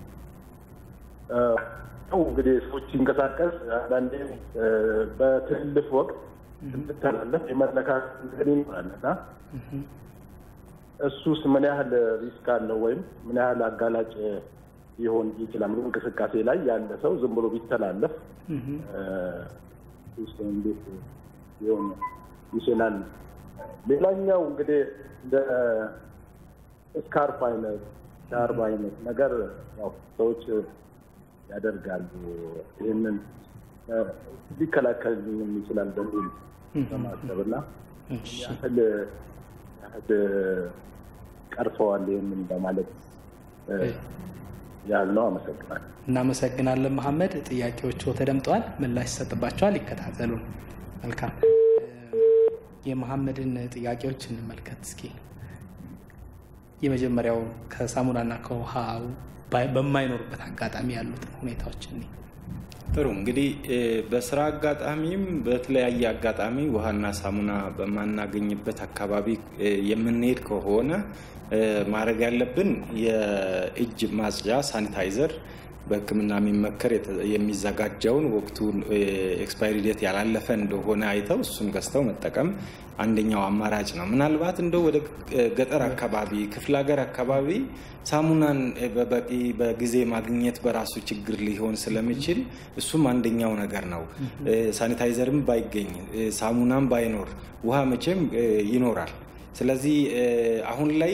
ነው እንግዲህ ሰዎች ሲንቀሳቀስ አንዳንዴ በትልፍ ወቅት እንድተላለፍ የመለካከት እንትን ይኖራል እና እሱስ ምን ያህል ሪስክ አለው ወይም ምን ያህል አጋላጭ ሊሆን ይችላል? እንቅስቃሴ ላይ ያለ ሰው ዝም ብሎ ቢተላለፍ ውስጥ እንዴት ሊሆን ይችላል? ሌላኛው እንግዲህ እንደ ስካርፍ አይነት ሻርብ አይነት ነገር ያው ሰዎች ያደርጋሉ። ይህንን ሊከላከል ይችላል በሚል በማሰብ እና ያህል ያህል ቀርፈዋል ይህንን በማለት ያልነው። አመሰግናለሁ። እናመሰግናለን መሐመድ። ጥያቄዎቹ ተደምጠዋል፣ ምላሽ ይሰጥባቸዋል። ይከታተሉን። መልካም። የመሐመድን ጥያቄዎች እንመልከት እስኪ። የመጀመሪያው ከሳሙናና ከውሃ በማይኖርበት አጋጣሚ ያሉትን ሁኔታዎች እኔ ጥሩ እንግዲህ በስራ አጋጣሚም በተለያየ አጋጣሚ ውሃና ሳሙና በማናገኝበት አካባቢ የምንሄድ ከሆነ ማድረግ ያለብን የእጅ ማጽጃ ሳኒታይዘር በሕክምና የሚመከር የሚዘጋጀውን ወቅቱን ኤክስፓይሪ ዴት ያላለፈ እንደሆነ አይተው እሱን ገዝተው መጠቀም አንደኛው አማራጭ ነው። ምናልባት እንደው ወደ ገጠር አካባቢ ክፍለ ሀገር አካባቢ ሳሙናን በበቂ በጊዜ ማግኘት በራሱ ችግር ሊሆን ስለሚችል እሱም አንደኛው ነገር ነው። ሳኒታይዘርም ባይገኝ ሳሙናም ባይኖር ውሃ መቼም ይኖራል። ስለዚህ አሁን ላይ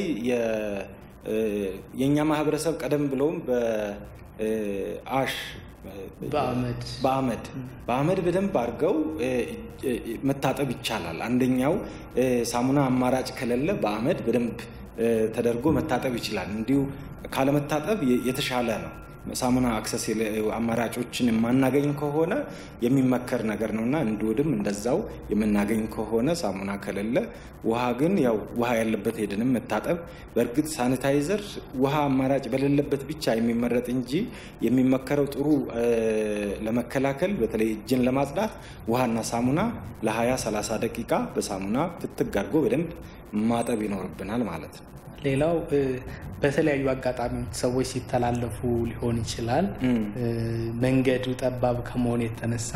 የእኛ ማህበረሰብ ቀደም ብለውም በአሽ በአመድ በአመድ በአመድ በደንብ አድርገው መታጠብ ይቻላል። አንደኛው ሳሙና አማራጭ ከሌለ በአመድ በደንብ ተደርጎ መታጠብ ይችላል። እንዲሁ ካለመታጠብ የተሻለ ነው። ሳሙና አክሰስ አማራጮችን የማናገኝ ከሆነ የሚመከር ነገር ነው እና እንዲወድም እንደዛው የምናገኝ ከሆነ ሳሙና ከሌለ ውሃ ግን ያው ውሃ ያለበት ሄደንም መታጠብ። በእርግጥ ሳኒታይዘር ውሃ አማራጭ በሌለበት ብቻ የሚመረጥ እንጂ የሚመከረው ጥሩ ለመከላከል በተለይ እጅን ለማጽዳት ውሃና ሳሙና ለ20 30 ደቂቃ በሳሙና ፍትግ አድርጎ በደንብ ማጠብ ይኖርብናል ማለት ነው። ሌላው በተለያዩ አጋጣሚዎች ሰዎች ሲተላለፉ ሊሆን ይችላል። መንገዱ ጠባብ ከመሆን የተነሳ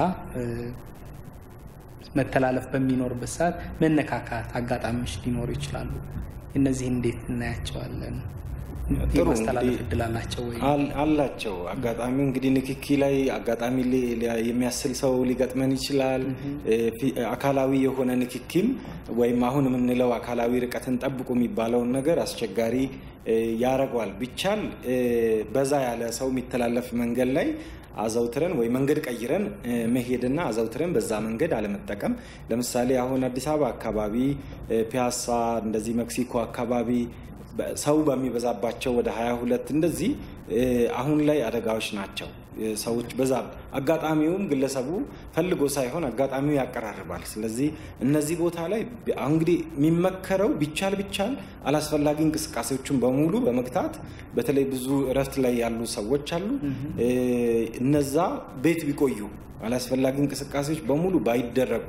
መተላለፍ በሚኖርበት ሰዓት መነካካት አጋጣሚዎች ሊኖሩ ይችላሉ። እነዚህ እንዴት እናያቸዋለን? የማስተላለፍ እድል አላቸው ወይ? አላቸው። አጋጣሚው እንግዲህ ንክኪ ላይ አጋጣሚ የሚያስል ሰው ሊገጥመን ይችላል። አካላዊ የሆነ ንክኪም ወይም አሁን የምንለው አካላዊ ርቀትን ጠብቁ የሚባለውን ነገር አስቸጋሪ ያረገዋል። ቢቻል በዛ ያለ ሰው የሚተላለፍ መንገድ ላይ አዘውትረን ወይ መንገድ ቀይረን መሄድና አዘውትረን በዛ መንገድ አለመጠቀም። ለምሳሌ አሁን አዲስ አበባ አካባቢ ፒያሳ፣ እንደዚህ ሜክሲኮ አካባቢ ሰው በሚበዛባቸው ወደ ሀያ ሁለት እንደዚህ አሁን ላይ አደጋዎች ናቸው። ሰዎች በዛ አጋጣሚውም ግለሰቡ ፈልጎ ሳይሆን አጋጣሚው ያቀራርባል። ስለዚህ እነዚህ ቦታ ላይ እንግዲህ የሚመከረው ቢቻል ቢቻል አላስፈላጊ እንቅስቃሴዎችን በሙሉ በመግታት በተለይ ብዙ እረፍት ላይ ያሉ ሰዎች አሉ። እነዛ ቤት ቢቆዩ አላስፈላጊ እንቅስቃሴዎች በሙሉ ባይደረጉ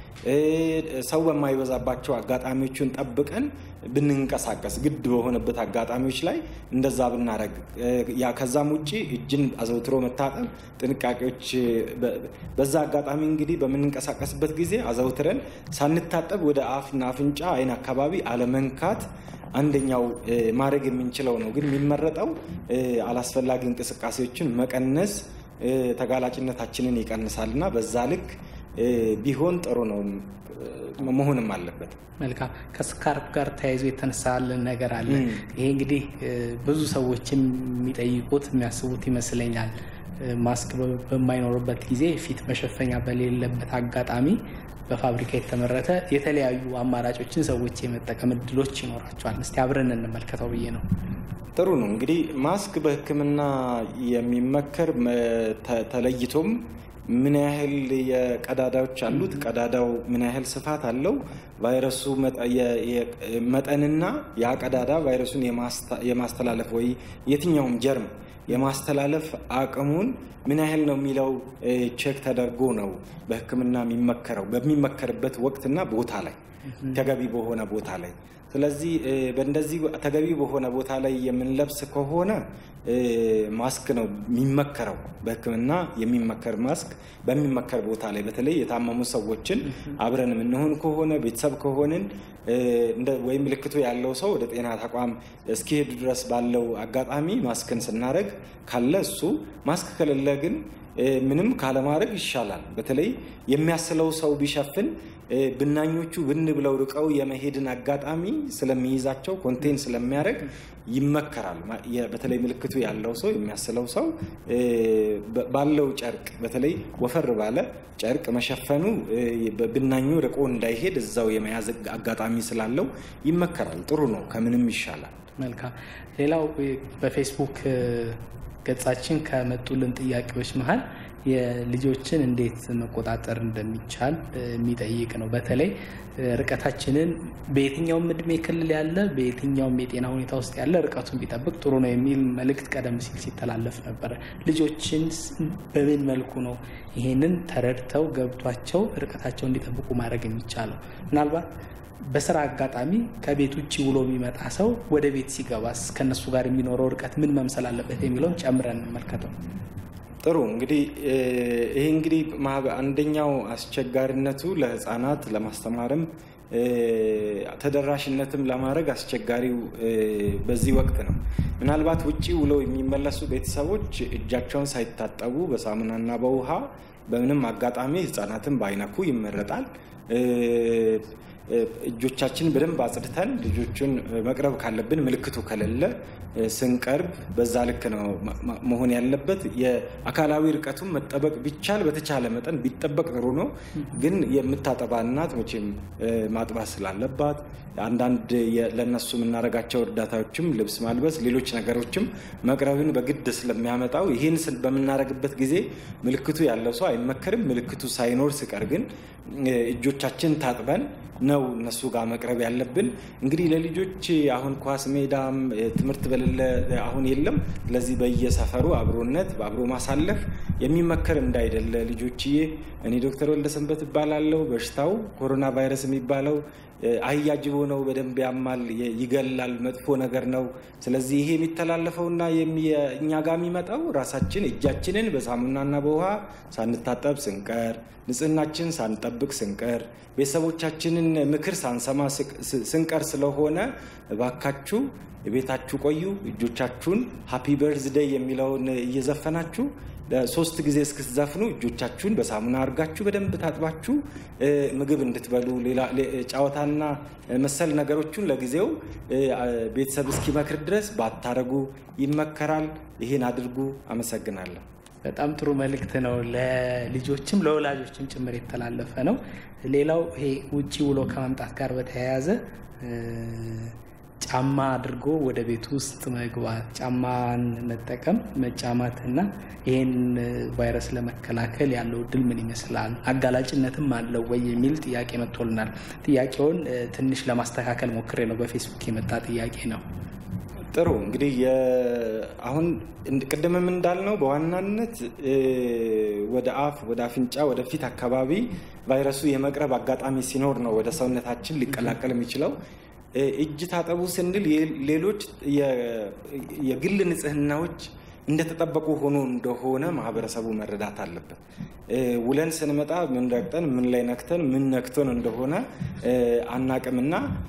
ሰው በማይበዛባቸው አጋጣሚዎችን ጠብቀን ብንንቀሳቀስ ግድ በሆነበት አጋጣሚዎች ላይ እንደዛ ብናደረግ ያ ከዛም ውጭ እጅን አዘውትሮ መታጠብ ጥንቃቄዎች በዛ አጋጣሚ እንግዲህ በምንንቀሳቀስበት ጊዜ አዘውትረን ሳንታጠብ ወደ አፍና አፍንጫ አይን አካባቢ አለመንካት አንደኛው ማድረግ የምንችለው ነው። ግን የሚመረጠው አላስፈላጊ እንቅስቃሴዎችን መቀነስ ተጋላጭነታችንን ይቀንሳል እና በዛ ልክ ቢሆን ጥሩ ነው መሆንም አለበት። መልካም። ከስካርፕ ጋር ተያይዞ የተነሳልን ነገር አለ። ይሄ እንግዲህ ብዙ ሰዎችም የሚጠይቁት የሚያስቡት ይመስለኛል። ማስክ በማይኖርበት ጊዜ ፊት መሸፈኛ በሌለበት አጋጣሚ በፋብሪካ የተመረተ የተለያዩ አማራጮችን ሰዎች የመጠቀም እድሎች ይኖራቸዋል። እስቲ አብረን እንመልከተው ብዬ ነው። ጥሩ ነው እንግዲህ ማስክ በሕክምና የሚመከር ተለይቶም ምን ያህል የቀዳዳዎች አሉት፣ ቀዳዳው ምን ያህል ስፋት አለው፣ ቫይረሱ መጠንና ያ ቀዳዳ ቫይረሱን የማስተላለፍ ወይ የትኛውም ጀርም የማስተላለፍ አቅሙን ምን ያህል ነው የሚለው ቼክ ተደርጎ ነው በህክምና የሚመከረው በሚመከርበት ወቅትና ቦታ ላይ ተገቢ በሆነ ቦታ ላይ። ስለዚህ በእንደዚህ ተገቢ በሆነ ቦታ ላይ የምንለብስ ከሆነ ማስክ ነው የሚመከረው። በህክምና የሚመከር ማስክ በሚመከር ቦታ ላይ በተለይ የታመሙ ሰዎችን አብረን የምንሆን ከሆነ ቤተሰብ ከሆንን ወይም ምልክቱ ያለው ሰው ወደ ጤና ተቋም እስኪሄዱ ድረስ ባለው አጋጣሚ ማስክን ስናደርግ ካለ እሱ ማስክ ከሌለ ግን ምንም ካለማድረግ ይሻላል። በተለይ የሚያስለው ሰው ቢሸፍን ብናኞቹ ብን ብለው ርቀው የመሄድን አጋጣሚ ስለሚይዛቸው ኮንቴን ስለሚያደርግ ይመከራል። በተለይ ምልክቱ ያለው ሰው የሚያስለው ሰው ባለው ጨርቅ በተለይ ወፈር ባለ ጨርቅ መሸፈኑ ብናኙ ርቆ እንዳይሄድ እዛው የመያዝ አጋጣሚ ስላለው ይመከራል። ጥሩ ነው፣ ከምንም ይሻላል። መልካም። ሌላው በፌስቡክ ገጻችን ከመጡልን ጥያቄዎች መሀል የልጆችን እንዴት መቆጣጠር እንደሚቻል የሚጠይቅ ነው። በተለይ ርቀታችንን በየትኛውም እድሜ ክልል ያለ በየትኛውም የጤና ሁኔታ ውስጥ ያለ ርቀቱን ቢጠብቅ ጥሩ ነው የሚል መልእክት ቀደም ሲል ሲተላለፍ ነበረ። ልጆችን በምን መልኩ ነው ይሄንን ተረድተው ገብቷቸው ርቀታቸው እንዲጠብቁ ማድረግ የሚቻለው? ምናልባት በስራ አጋጣሚ ከቤት ውጭ ውሎ የሚመጣ ሰው ወደ ቤት ሲገባስ ከነሱ ጋር የሚኖረው ርቀት ምን መምሰል አለበት የሚለውን ጨምረን እንመልከተው። ጥሩ እንግዲህ ይሄ እንግዲህ አንደኛው አስቸጋሪነቱ ለህፃናት ለማስተማርም ተደራሽነትም ለማድረግ አስቸጋሪው በዚህ ወቅት ነው። ምናልባት ውጭ ውለው የሚመለሱ ቤተሰቦች እጃቸውን ሳይታጠቡ በሳሙናና በውሃ በምንም አጋጣሚ ህፃናትን ባይነኩ ይመረጣል። እጆቻችን በደንብ አጽድተን ልጆቹን መቅረብ ካለብን ምልክቱ ከሌለ ስንቀርብ በዛ ልክ ነው መሆን ያለበት። የአካላዊ ርቀቱን መጠበቅ ቢቻል በተቻለ መጠን ቢጠበቅ ጥሩ ነው። ግን የምታጠባ እናት መቼም ማጥባት ስላለባት አንዳንድ ለእነሱ የምናደርጋቸው እርዳታዎችም ልብስ ማልበስ፣ ሌሎች ነገሮችም መቅረብን በግድ ስለሚያመጣው ይህን በምናደርግበት ጊዜ ምልክቱ ያለው ሰው አይመከርም። ምልክቱ ሳይኖር ሲቀር ግን እጆቻችን ታጥበን ነው እነሱ ጋር መቅረብ ያለብን። እንግዲህ ለልጆች አሁን ኳስ ሜዳም ትምህርት በሌለ አሁን የለም። ስለዚህ በየሰፈሩ አብሮነት በአብሮ ማሳለፍ የሚመከር እንዳይደለ ልጆችዬ፣ እኔ ዶክተር ወልደሰንበት እባላለሁ። በሽታው ኮሮና ቫይረስ የሚባለው አያጅቦ ነው። በደንብ ያማል፣ ይገላል፣ መጥፎ ነገር ነው። ስለዚህ ይሄ የሚተላለፈውና እኛ ጋር የሚመጣው ራሳችን እጃችንን በሳሙናና በውሃ ሳንታጠብ ስንቀር፣ ንጽህናችን ሳንጠብቅ ስንቀር፣ ቤተሰቦቻችንን ምክር ሳንሰማ ስንቀር ስለሆነ እባካችሁ ቤታችሁ ቆዩ። እጆቻችሁን ሀፒ በርዝደይ የሚለውን እየዘፈናችሁ ሶስት ጊዜ እስክትዘፍኑ እጆቻችሁን በሳሙና አድርጋችሁ በደንብ ታጥባችሁ ምግብ እንድትበሉ ጨዋታና መሰል ነገሮችን ለጊዜው ቤተሰብ እስኪመክር ድረስ ባታረጉ ይመከራል። ይህን አድርጉ። አመሰግናለሁ። በጣም ጥሩ መልእክት ነው። ለልጆችም ለወላጆችም ጭምር የተላለፈ ነው። ሌላው ይሄ ውጭ ውሎ ከመምጣት ጋር በተያያዘ ጫማ አድርጎ ወደ ቤት ውስጥ መግባት፣ ጫማን መጠቀም፣ መጫማት እና ይህን ቫይረስ ለመከላከል ያለው እድል ምን ይመስላል? አጋላጭነትም አለው ወይ የሚል ጥያቄ መጥቶልናል። ጥያቄውን ትንሽ ለማስተካከል ሞክሬ ነው። በፌስቡክ የመጣ ጥያቄ ነው። ጥሩ እንግዲህ አሁን ቅድምም እንዳልነው በዋናነት ወደ አፍ፣ ወደ አፍንጫ፣ ወደ ፊት አካባቢ ቫይረሱ የመቅረብ አጋጣሚ ሲኖር ነው ወደ ሰውነታችን ሊቀላቀል የሚችለው። እጅ ታጠቡ ስንል ሌሎች የግል ንጽህናዎች እንደተጠበቁ ሆኖ እንደሆነ ማህበረሰቡ መረዳት አለበት። ውለን ስንመጣ ምን ረግጠን ምን ላይ ነክተን ምን ነክቶን እንደሆነ አናቅምና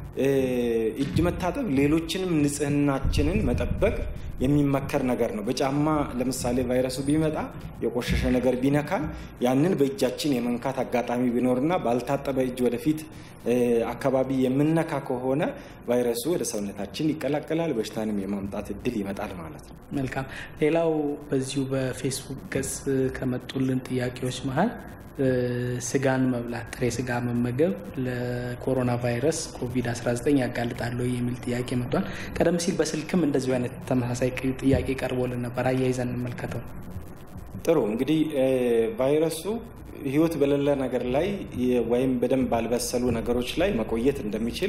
እጅ መታጠብ ሌሎችንም ንጽህናችንን መጠበቅ የሚመከር ነገር ነው። በጫማ ለምሳሌ ቫይረሱ ቢመጣ የቆሸሸ ነገር ቢነካን ያንን በእጃችን የመንካት አጋጣሚ ቢኖርና ባልታጠበ እጅ ወደፊት አካባቢ የምነካ ከሆነ ቫይረሱ ወደ ሰውነታችን ይቀላቀላል፣ በሽታንም የማምጣት እድል ይመጣል ማለት ነው። መልካም። ሌላው በዚሁ በፌስቡክ ገጽ ከመጡልን ጥያቄዎች መሀል ስጋን መብላት፣ ጥሬ ስጋ መመገብ ለኮሮና ቫይረስ ኮቪድ-19 ያጋልጣል የሚል ጥያቄ መጥቷል። ቀደም ሲል በስልክም እንደዚሁ አይነት ተመሳሳይ ጥያቄ ቀርቦልን ነበር። አያይዘን እንመልከተው። ጥሩ እንግዲህ ቫይረሱ ህይወት በሌለ ነገር ላይ ወይም በደንብ ባልበሰሉ ነገሮች ላይ መቆየት እንደሚችል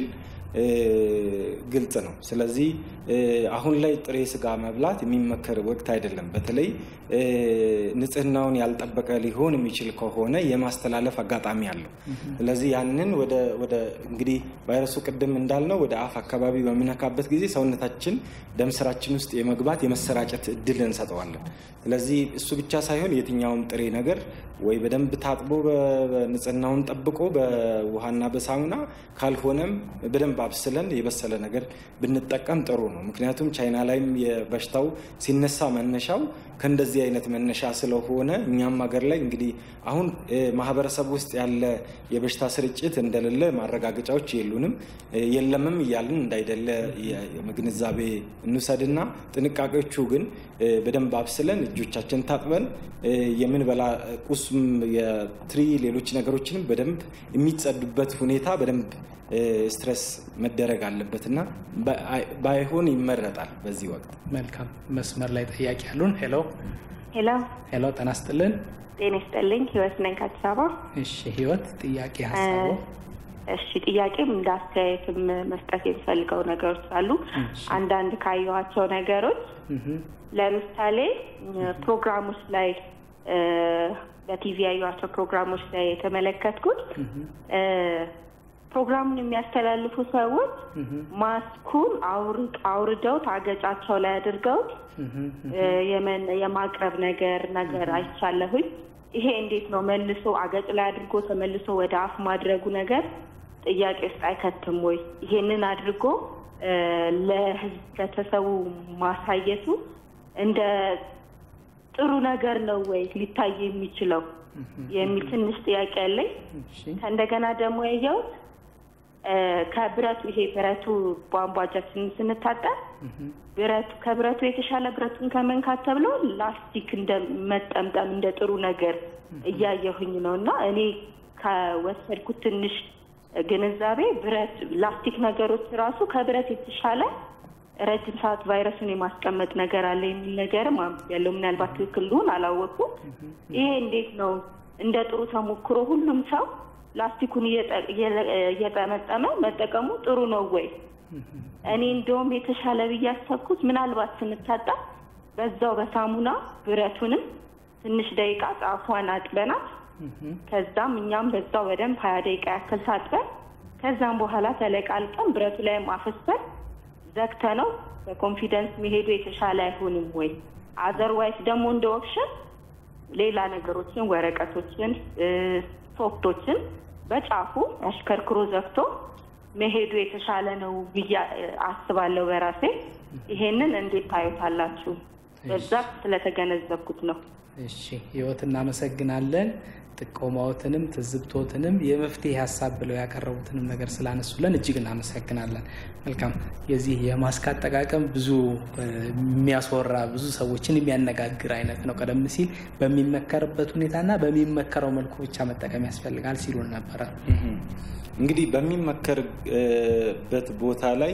ግልጽ ነው። ስለዚህ አሁን ላይ ጥሬ ስጋ መብላት የሚመከር ወቅት አይደለም። በተለይ ንጽህናውን ያልጠበቀ ሊሆን የሚችል ከሆነ የማስተላለፍ አጋጣሚ አለው። ስለዚህ ያንን ወደ እንግዲህ ቫይረሱ ቅድም እንዳልነው ወደ አፍ አካባቢ በሚነካበት ጊዜ ሰውነታችን ደም ስራችን ውስጥ የመግባት የመሰራጨት እድል እንሰጠዋለን። ስለዚህ እሱ ብቻ ሳይሆን የትኛውም ጥሬ ነገር ወይ በደንብ ታጥቦ ንጽህናውን ጠብቆ በውሃና በሳሙና ካልሆነም በደንብ አብስለን የበሰለ ነገር ብንጠቀም ጥሩ ነው። ምክንያቱም ቻይና ላይም የበሽታው ሲነሳ መነሻው ከእንደዚህ አይነት መነሻ ስለሆነ እኛም ሀገር ላይ እንግዲህ አሁን ማህበረሰብ ውስጥ ያለ የበሽታ ስርጭት እንደሌለ ማረጋገጫዎች የሉንም። የለምም እያልን እንዳይደለ ግንዛቤ እንውሰድና ጥንቃቄዎቹ ግን በደንብ አብስለን እጆቻችን ታጥበን የምንበላ ቁስም የትሪ ሌሎች ነገሮችንም በደንብ የሚጸዱበት ሁኔታ በደንብ ስትረስ መደረግ አለበት እና ባይሆን ይመረጣል በዚህ ወቅት። መልካም መስመር ላይ ጥያቄ ያሉን። ሄሎ ሄሎ ሄሎ፣ ጤና ይስጥልን። ጤና ይስጥልኝ። ህይወት ነኝ ከአዲስ አበባ። እሺ ህይወት፣ ጥያቄ ሀሳቡ? እሺ ጥያቄም እንደ አስተያየትም መስጠት የሚፈልገው ነገሮች አሉ። አንዳንድ ካየኋቸው ነገሮች ለምሳሌ ፕሮግራሞች ላይ በቲቪ ያዩዋቸው ፕሮግራሞች ላይ የተመለከትኩት ፕሮግራሙን የሚያስተላልፉ ሰዎች ማስኩን አውርደው ታገጫቸው ላይ አድርገውት የማቅረብ ነገር ነገር አይቻለሁኝ። ይሄ እንዴት ነው መልሶ አገጭ ላይ አድርጎ ተመልሶ ወደ አፍ ማድረጉ ነገር ጥያቄ ውስጥ አይከትም ወይ? ይሄንን አድርጎ ለህዝብ ከተሰቡ ማሳየቱ እንደ ጥሩ ነገር ነው ወይ ሊታይ የሚችለው የሚል ትንሽ ጥያቄ አለኝ። ከእንደገና ደግሞ ያየሁት ከብረቱ ይሄ ብረቱ ቧንቧ እጃችንን ስንታጠብ ብረቱ ከብረቱ የተሻለ ብረቱን ከመንካት ተብሎ ላስቲክ እንደ መጠምጠም እንደ ጥሩ ነገር እያየሁኝ ነው እና እኔ ከወሰድኩት ትንሽ ግንዛቤ ብረት ላስቲክ ነገሮች ራሱ ከብረት የተሻለ ረጅም ሰዓት ቫይረሱን የማስቀመጥ ነገር አለ የሚል ነገርም ያለው ምናልባት ትክክል ልሆን አላወቅኩም። ይሄ እንዴት ነው እንደ ጥሩ ተሞክሮ ሁሉም ሰው ላስቲኩን እየጠመጠመ መጠቀሙ ጥሩ ነው ወይ? እኔ እንደውም የተሻለ ብዬ ያሰብኩት ምናልባት ስንታጣ በዛው በሳሙና ብረቱንም ትንሽ ደቂቃ ጫፏን አጥበናት ከዛም እኛም በዛው በደንብ ሀያ ደቂቃ ያክል ታጥበን ከዛም በኋላ ተለቃልቀን ብረቱ ላይ ማፈስበን ዘግተ ነው በኮንፊደንስ መሄዱ የተሻለ አይሆንም ወይ? አዘርዋይስ ደግሞ እንደ ኦፕሽን ሌላ ነገሮችን ወረቀቶችን፣ ሶፍቶችን በጫፉ አሽከርክሮ ዘግቶ መሄዱ የተሻለ ነው ብዬ አስባለሁ በራሴ። ይሄንን እንዴት ታዩታላችሁ? በዛ ስለተገነዘብኩት ነው። እሺ ህይወት እናመሰግናለን። ጥቆማዎትንም ትዝብቶትንም የመፍትሄ ሀሳብ ብለው ያቀረቡትንም ነገር ስላነሱለን እጅግ እናመሰግናለን። መልካም። የዚህ የማስክ አጠቃቀም ብዙ የሚያስወራ ብዙ ሰዎችን የሚያነጋግር አይነት ነው። ቀደም ሲል በሚመከርበት ሁኔታና በሚመከረው መልኩ ብቻ መጠቀም ያስፈልጋል ሲሉን ነበረ። እንግዲህ በሚመከርበት ቦታ ላይ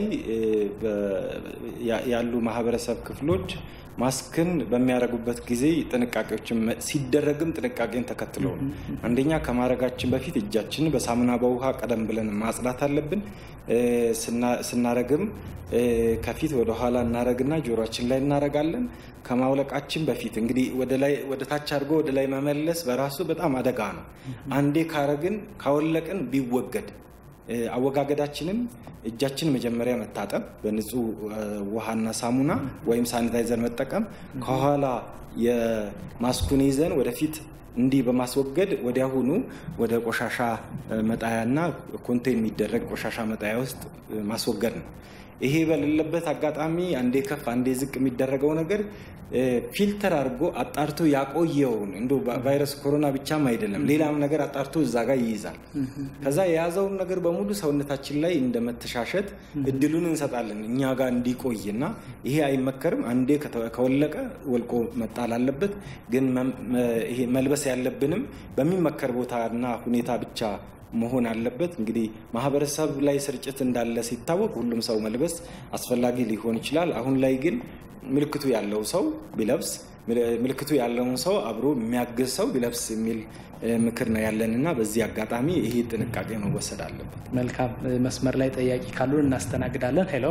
ያሉ ማህበረሰብ ክፍሎች ማስክን በሚያደርጉበት ጊዜ ጥንቃቄዎችን ሲደረግም ጥንቃቄን ተከትሎ ነው። አንደኛ ከማድረጋችን በፊት እጃችንን በሳሙና በውሃ ቀደም ብለን ማጽዳት አለብን። ስናረግም ከፊት ወደ ኋላ እናረግና ጆሮችን ላይ እናረጋለን። ከማውለቃችን በፊት እንግዲህ ወደ ታች አድርጎ ወደ ላይ መመለስ በራሱ በጣም አደጋ ነው። አንዴ ካረግን ካወለቅን ቢወገድ አወጋገዳችንም እጃችን መጀመሪያ መታጠብ በንጹህ ውሃና ሳሙና ወይም ሳኒታይዘር መጠቀም፣ ከኋላ የማስኩን ይዘን ወደፊት እንዲህ በማስወገድ ወዲያሁኑ ወደ ቆሻሻ መጣያና ኮንቴን የሚደረግ ቆሻሻ መጣያ ውስጥ ማስወገድ ነው። ይሄ በሌለበት አጋጣሚ አንዴ ከፍ አንዴ ዝቅ የሚደረገው ነገር ፊልተር አድርጎ አጣርቶ ያቆየውን እንደ ቫይረስ ኮሮና ብቻም አይደለም ሌላም ነገር አጣርቶ እዛ ጋር ይይዛል። ከዛ የያዘውን ነገር በሙሉ ሰውነታችን ላይ እንደ መተሻሸት እድሉን እንሰጣለን እኛ ጋር እንዲቆይ እና ይሄ አይመከርም። አንዴ ከወለቀ ወልቆ መጣል አለበት። ግን ይሄ መልበስ ያለብንም በሚመከር ቦታና ሁኔታ ብቻ መሆን አለበት። እንግዲህ ማህበረሰብ ላይ ስርጭት እንዳለ ሲታወቅ ሁሉም ሰው መልበስ አስፈላጊ ሊሆን ይችላል። አሁን ላይ ግን ምልክቱ ያለው ሰው ቢለብስ ምልክቱ ያለውን ሰው አብሮ የሚያግዝ ሰው ቢለብስ የሚል ምክር ነው ያለን እና በዚህ አጋጣሚ ይሄ ጥንቃቄ መወሰድ አለበት። መልካም። መስመር ላይ ጠያቂ ካሉን እናስተናግዳለን። ሄሎ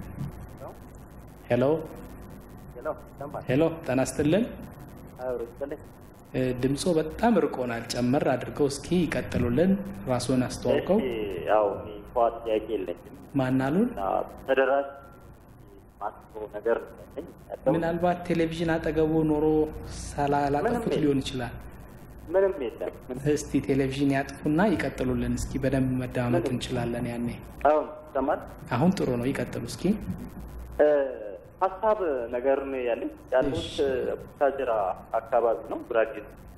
ሄሎ ሄሎ፣ ጤና ይስጥልን። ድምፆ በጣም ርቆናል። ጨመር አድርገው እስኪ ይቀጥሉልን። ራስዎን አስተዋውቀው። ያው እንኳ ጥያቄ የለኝም። ማን አሉን? ተደራሽ ማስበው ነገር ምናልባት ቴሌቪዥን አጠገቡ ኖሮ ሳላላጠፉት ሊሆን ይችላል። ምንም የለም። እስቲ ቴሌቪዥን ያጥፉና ይቀጥሉልን እስኪ። በደንብ መደማመጥ እንችላለን ያኔ። አሁን ይሰማል? አሁን ጥሩ ነው። ይቀጥሉ እስኪ። ሀሳብ ነገር ነው ያለኝ። ያሉት ቡታጅራ አካባቢ ነው፣ ጉራጌ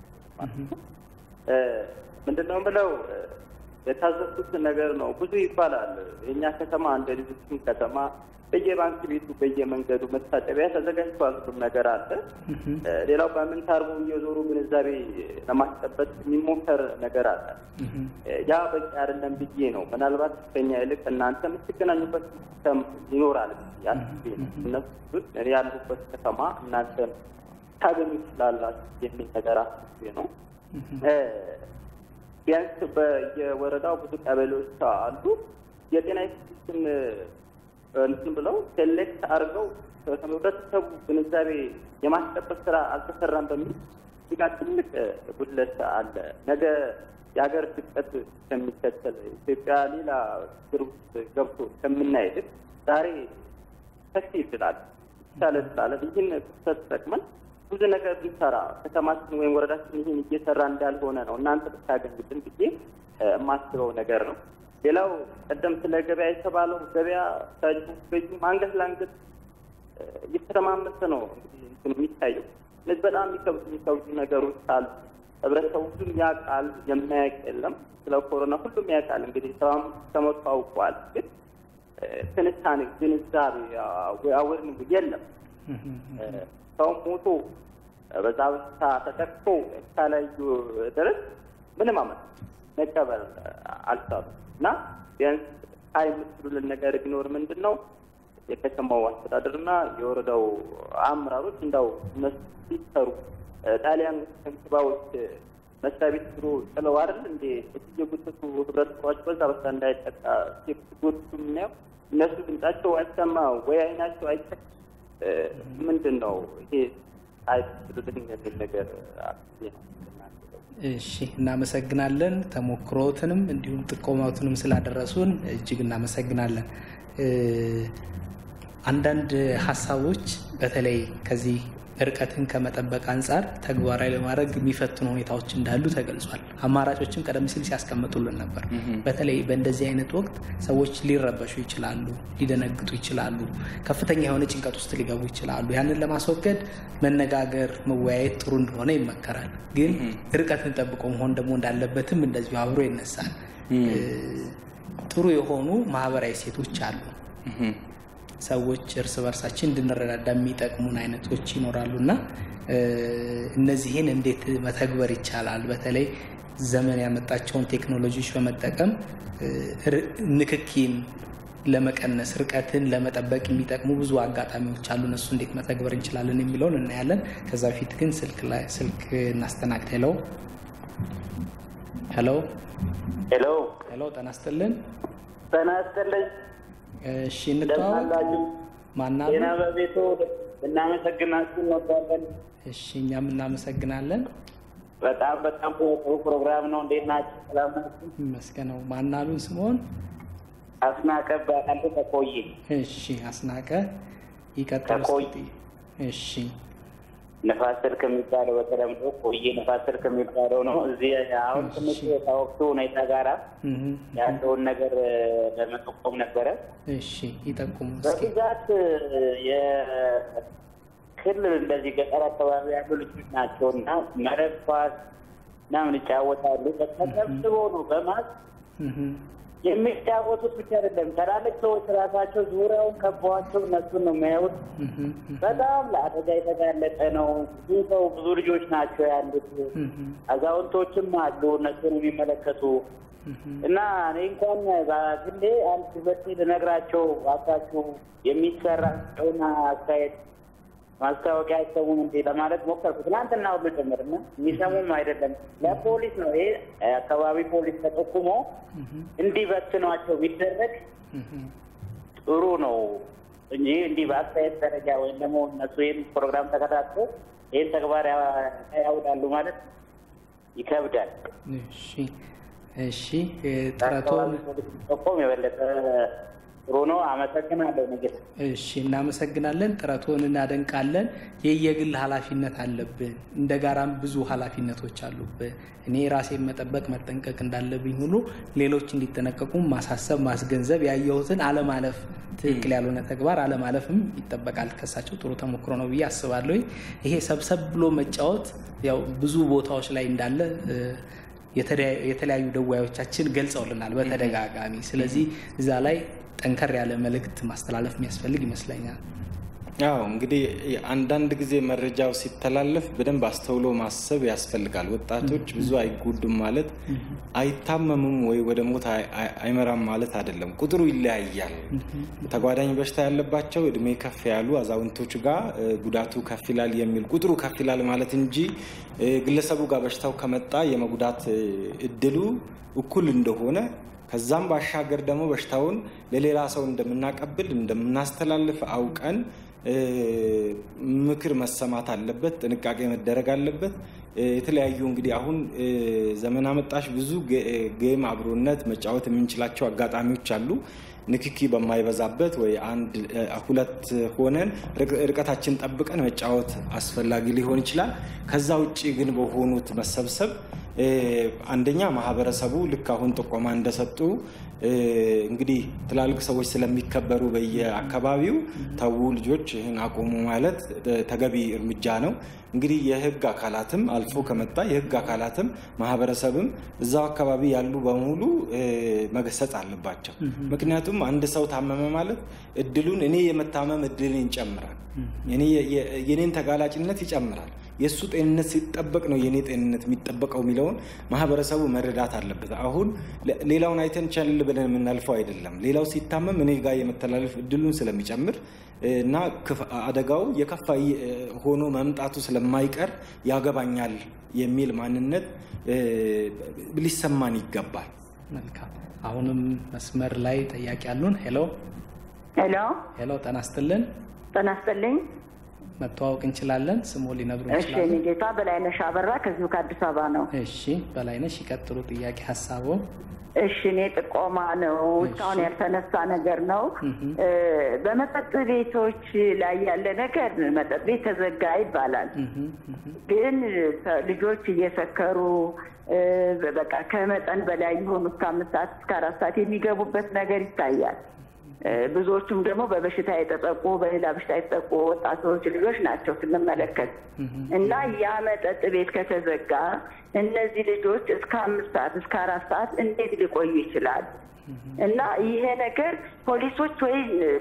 ምንድነው ብለው የታዘብኩት ነገር ነው። ብዙ ይባላል። የእኛ ከተማ እንደ ሌሎችም ከተማ በየባንክ ቤቱ በየመንገዱ መታጠቢያ ተዘጋጅቷል። ሁሉም ነገር አለ። ሌላው በምንታርቡ እየዞሩ ግንዛቤ ለማስጨበጥ የሚሞከር ነገር አለ። ያ በቂ አይደለም ብዬ ነው። ምናልባት ከኛ ይልቅ እናንተ የምትገናኙበት ሲስተም ይኖራል ያስቤ ነው። እነሱ እኔ ያሉበት ከተማ እናንተ ታገኙ ትችላላችሁ የሚል ነገር አስቤ ነው። ቢያንስ በየወረዳው ብዙ ቀበሌዎች አሉ። የጤና ኢንስቲትዩትን እንትን ብለው ሴሌክት አድርገው ህብረተሰቡ ግንዛቤ የማስጨበጥ ስራ አልተሰራም በሚል እዚህ ጋር ትልቅ ጉድለት አለ። ነገ የሀገር ድቀት ከሚከተል ኢትዮጵያ ሌላ ችግር ውስጥ ገብቶ ከምናይ ይልቅ ዛሬ ሰፊ ይችላል ይቻለ ስላለን ይህን ክፍተት ተጠቅመን ብዙ ነገር ብንሰራ ከተማችን ወይም ወረዳችን ይህን እየሰራ እንዳልሆነ ነው እናንተ ብታገኙልን ብዬ የማስበው ነገር ነው። ሌላው ቀደም ስለ ገበያ የተባለው ገበያ ታጁ በጁ አንገት ለአንገት እየተረማመሰ ነው እንግዲህ እንትኑ የሚታየው። እነዚህ በጣም የሚከብዱ የሚከብዱ ነገሮች አሉ። ህብረተሰቡ ሁሉም ያውቃል፣ የማያውቅ የለም። ስለ ኮሮና ሁሉም ያውቃል። እንግዲህ ሰባም ከመቶ አውቀዋል። ግን ትንታኔ፣ ግንዛቤ አወርን የለም። ሰው ሞቶ በዛ በሽታ ተጠቅቶ እስካላዩ ድረስ ምንም አመት መቀበል አልቻሉም። እና ቢያንስ ሀይ የምትሉልን ነገር ቢኖር ምንድን ነው የከተማው አስተዳደርና የወረዳው አመራሮች እንዳው እነሱ ሲሰሩ ጣሊያን ከንቲባዎች መስሪያ ቤት ብሎ ጥለው አይደል እንዴ የጎተቱ ህብረተሰባቸው በዛ በሳ እንዳይጠቃ ሲጎትቱ የምናየው እነሱ ድምጻቸው አይሰማ ወይ አይናቸው አይተ ምንድን ነው ይሄ አይችሉልኝ የሚል ነገር አስቤ ነው። እሺ እናመሰግናለን። ተሞክሮትንም እንዲሁም ጥቆማዎትንም ስላደረሱን እጅግ እናመሰግናለን። አንዳንድ ሀሳቦች በተለይ ከዚህ ርቀትን ከመጠበቅ አንጻር ተግባራዊ ለማድረግ የሚፈትኑ ሁኔታዎች እንዳሉ ተገልጿል። አማራጮችም ቀደም ሲል ሲያስቀምጡልን ነበር። በተለይ በእንደዚህ አይነት ወቅት ሰዎች ሊረበሹ ይችላሉ፣ ሊደነግጡ ይችላሉ፣ ከፍተኛ የሆነ ጭንቀት ውስጥ ሊገቡ ይችላሉ። ያንን ለማስወገድ መነጋገር፣ መወያየት ጥሩ እንደሆነ ይመከራል። ግን ርቀትን ጠብቆ መሆን ደግሞ እንዳለበትም እንደዚሁ አብሮ ይነሳል። ጥሩ የሆኑ ማህበራዊ ሴቶች አሉ። ሰዎች እርስ በርሳችን እንድንረዳዳ የሚጠቅሙን አይነቶች ይኖራሉ እና እነዚህን እንዴት መተግበር ይቻላል? በተለይ ዘመን ያመጣቸውን ቴክኖሎጂዎች በመጠቀም ንክኪን ለመቀነስ ርቀትን ለመጠበቅ የሚጠቅሙ ብዙ አጋጣሚዎች አሉ። እነሱ እንዴት መተግበር እንችላለን የሚለውን እናያለን። ከዛ በፊት ግን ስልክ እናስተናግድ። ሄሎ ሄሎ ሄሎ ሄሎ፣ ጤና ይስጥልን። ጤና ይስጥልኝ። እሺ እንተዋወቅ። ማናሉ? ጤና በቤቱ እናመሰግናችሁ እንወዳለን። እሺ እኛም እናመሰግናለን። በጣም በጣም ጥሩ ፕሮግራም ነው። እንዴት ናችሁ? ሰላም ናችሁ? ይመስገነው። ማናሉን ስምኦን? አስናቀ እባላለሁ ከቆየ። እሺ አስናቀ ይቀጥል። ከቆየ እሺ ንፋስ ስልክ የሚባለው በተለምዶ ቆየ ንፋስ ስልክ የሚባለው ነው። እዚህ አሁን ትንሽ ከወቅቱ ሁኔታ ጋራ ያለውን ነገር ለመጠቆም ነበረ። እሺ ይጠቁሙ። በብዛት የክልል እንደዚህ ገጠር አካባቢ ያሉ ልጆች ናቸው እና መረብ ኳስ ምናምን ይጫወታሉ። ተሰብስበው ነው በማስ የሚጫወቱት ብቻ አይደለም። ትላልቅ ሰዎች ራሳቸው ዙሪያውን ከበዋቸው እነሱን ነው የሚያዩት። በጣም ለአደጋ የተጋለጠ ነው። ብዙ ሰው ብዙ ልጆች ናቸው ያሉት። አዛውንቶችም አሉ እነሱን የሚመለከቱ እና እኔ እንኳን በግሌ አንድ ሁለቴ ልነግራቸው እባካችሁ የሚሰራቸውን አስተያየት ማስታወቂያ አይሰሙም እንዴ ለማለት ሞከርኩ። ትናንትና ሁሉ ጭምርና የሚሰሙም አይደለም። ለፖሊስ ነው ይሄ አካባቢ ፖሊስ ተጠቁሞ እንዲበትኗቸው ቢደረግ ጥሩ ነው እንጂ እንዲህ በአስተያየት ደረጃ ወይም ደግሞ እነሱ ይህን ፕሮግራም ተከታትሎ ይህን ተግባር ያውዳሉ ማለት ይከብዳል። እሺ እሺ ጥረቶን ጠቆም የበለጠ ጥሩ ነው። አመሰግናለሁ። ንግድ እሺ፣ እናመሰግናለን። ጥረቶን እናደንቃለን። የየግል ኃላፊነት አለብን፣ እንደ ጋራም ብዙ ኃላፊነቶች አሉብን። እኔ ራሴን መጠበቅ መጠንቀቅ እንዳለብኝ ሁሉ ሌሎች እንዲጠነቀቁ ማሳሰብ፣ ማስገንዘብ፣ ያየሁትን አለማለፍ፣ ትክክል ያልሆነ ተግባር አለማለፍም ይጠበቃል። ከሳቸው ጥሩ ተሞክሮ ነው ብዬ አስባለሁ። ይሄ ሰብሰብ ብሎ መጫወት ያው ብዙ ቦታዎች ላይ እንዳለ የተለያዩ ደዋዮቻችን ገልጸውልናል በተደጋጋሚ። ስለዚህ እዛ ላይ ጠንከር ያለ መልእክት ማስተላለፍ የሚያስፈልግ ይመስለኛል። አዎ እንግዲህ አንዳንድ ጊዜ መረጃው ሲተላለፍ በደንብ አስተውሎ ማሰብ ያስፈልጋል። ወጣቶች ብዙ አይጎዱም ማለት አይታመሙም ወይ ወደ ሞት አይመራም ማለት አይደለም። ቁጥሩ ይለያያል። ተጓዳኝ በሽታ ያለባቸው እድሜ ከፍ ያሉ አዛውንቶች ጋር ጉዳቱ ከፍ ይላል የሚል ቁጥሩ ከፍ ይላል ማለት እንጂ ግለሰቡ ጋር በሽታው ከመጣ የመጉዳት እድሉ እኩል እንደሆነ ከዛም ባሻገር ደግሞ በሽታውን ለሌላ ሰው እንደምናቀብል እንደምናስተላልፍ አውቀን ምክር መሰማት አለበት፣ ጥንቃቄ መደረግ አለበት። የተለያዩ እንግዲህ አሁን ዘመን አመጣሽ ብዙ ጌም አብሮነት መጫወት የምንችላቸው አጋጣሚዎች አሉ። ንክኪ በማይበዛበት ወይ አንድ ሁለት ሆነን ርቀታችን ጠብቀን መጫወት አስፈላጊ ሊሆን ይችላል። ከዛ ውጭ ግን በሆኑት መሰብሰብ አንደኛ ማህበረሰቡ ልክ አሁን ጥቆማ እንደሰጡ እንግዲህ ትላልቅ ሰዎች ስለሚከበሩ በየአካባቢው ተዉ ልጆች ይህን አቁሙ ማለት ተገቢ እርምጃ ነው። እንግዲህ የህግ አካላትም አልፎ ከመጣ የህግ አካላትም ማህበረሰብም እዛው አካባቢ ያሉ በሙሉ መገሰጽ አለባቸው። ምክንያቱም አንድ ሰው ታመመ ማለት እድሉን እኔ የመታመም እድልን ይጨምራል፣ የኔን ተጋላጭነት ይጨምራል። የእሱ ጤንነት ሲጠበቅ ነው የኔ ጤንነት የሚጠበቀው የሚለውን ማህበረሰቡ መረዳት አለበት። አሁን ሌላውን አይተን ቸል ብለን የምናልፈው አይደለም። ሌላው ሲታመም እኔ ጋር የመተላለፍ እድሉን ስለሚጨምር እና አደጋው የከፋ ሆኖ መምጣቱ ስለማይቀር ያገባኛል የሚል ማንነት ሊሰማን ይገባል። መልካም። አሁንም መስመር ላይ ጠያቂ ያሉን። ሄሎ ሄሎ ሄሎ፣ ጤና ይስጥልን። ጤና ይስጥልኝ። መተዋወቅ እንችላለን? ስሞ ሊነግሩ እሺ፣ ይችላሉ? እኔ ጌታ በላይነሽ አበራ ከዚሁ ከአዲስ አበባ ነው። እሺ፣ በላይነሽ ይቀጥሉ። ጥያቄ ሀሳቦ እሺ፣ እኔ ጥቆማ ነው እስካሁን ያልተነሳ ነገር ነው። እ፣ በመጠጥ ቤቶች ላይ ያለ ነገር መጠጥ ቤት ተዘጋ ይባላል። ግን ተ- ልጆች እየሰከሩ እ፣ በቃ ከመጠን በላይ የሆኑ እስከ አምስት ሰዓት እስከ አራት ሰዓት የሚገቡበት ነገር ይታያል። እ፣ ብዙዎቹም ደግሞ በበሽታ የተጠቁ በሌላ በሽታ የተጠቁ ወጣቶች ልጆች ናቸው ስንመለከት እና ያ መጠጥ ቤት ከተዘጋ እነዚህ ልጆች እስከ አምስት ሰዓት እስከ አራት ሰዓት እንዴት ሊቆዩ ይችላል? እና ይሄ ነገር ፖሊሶች ወይ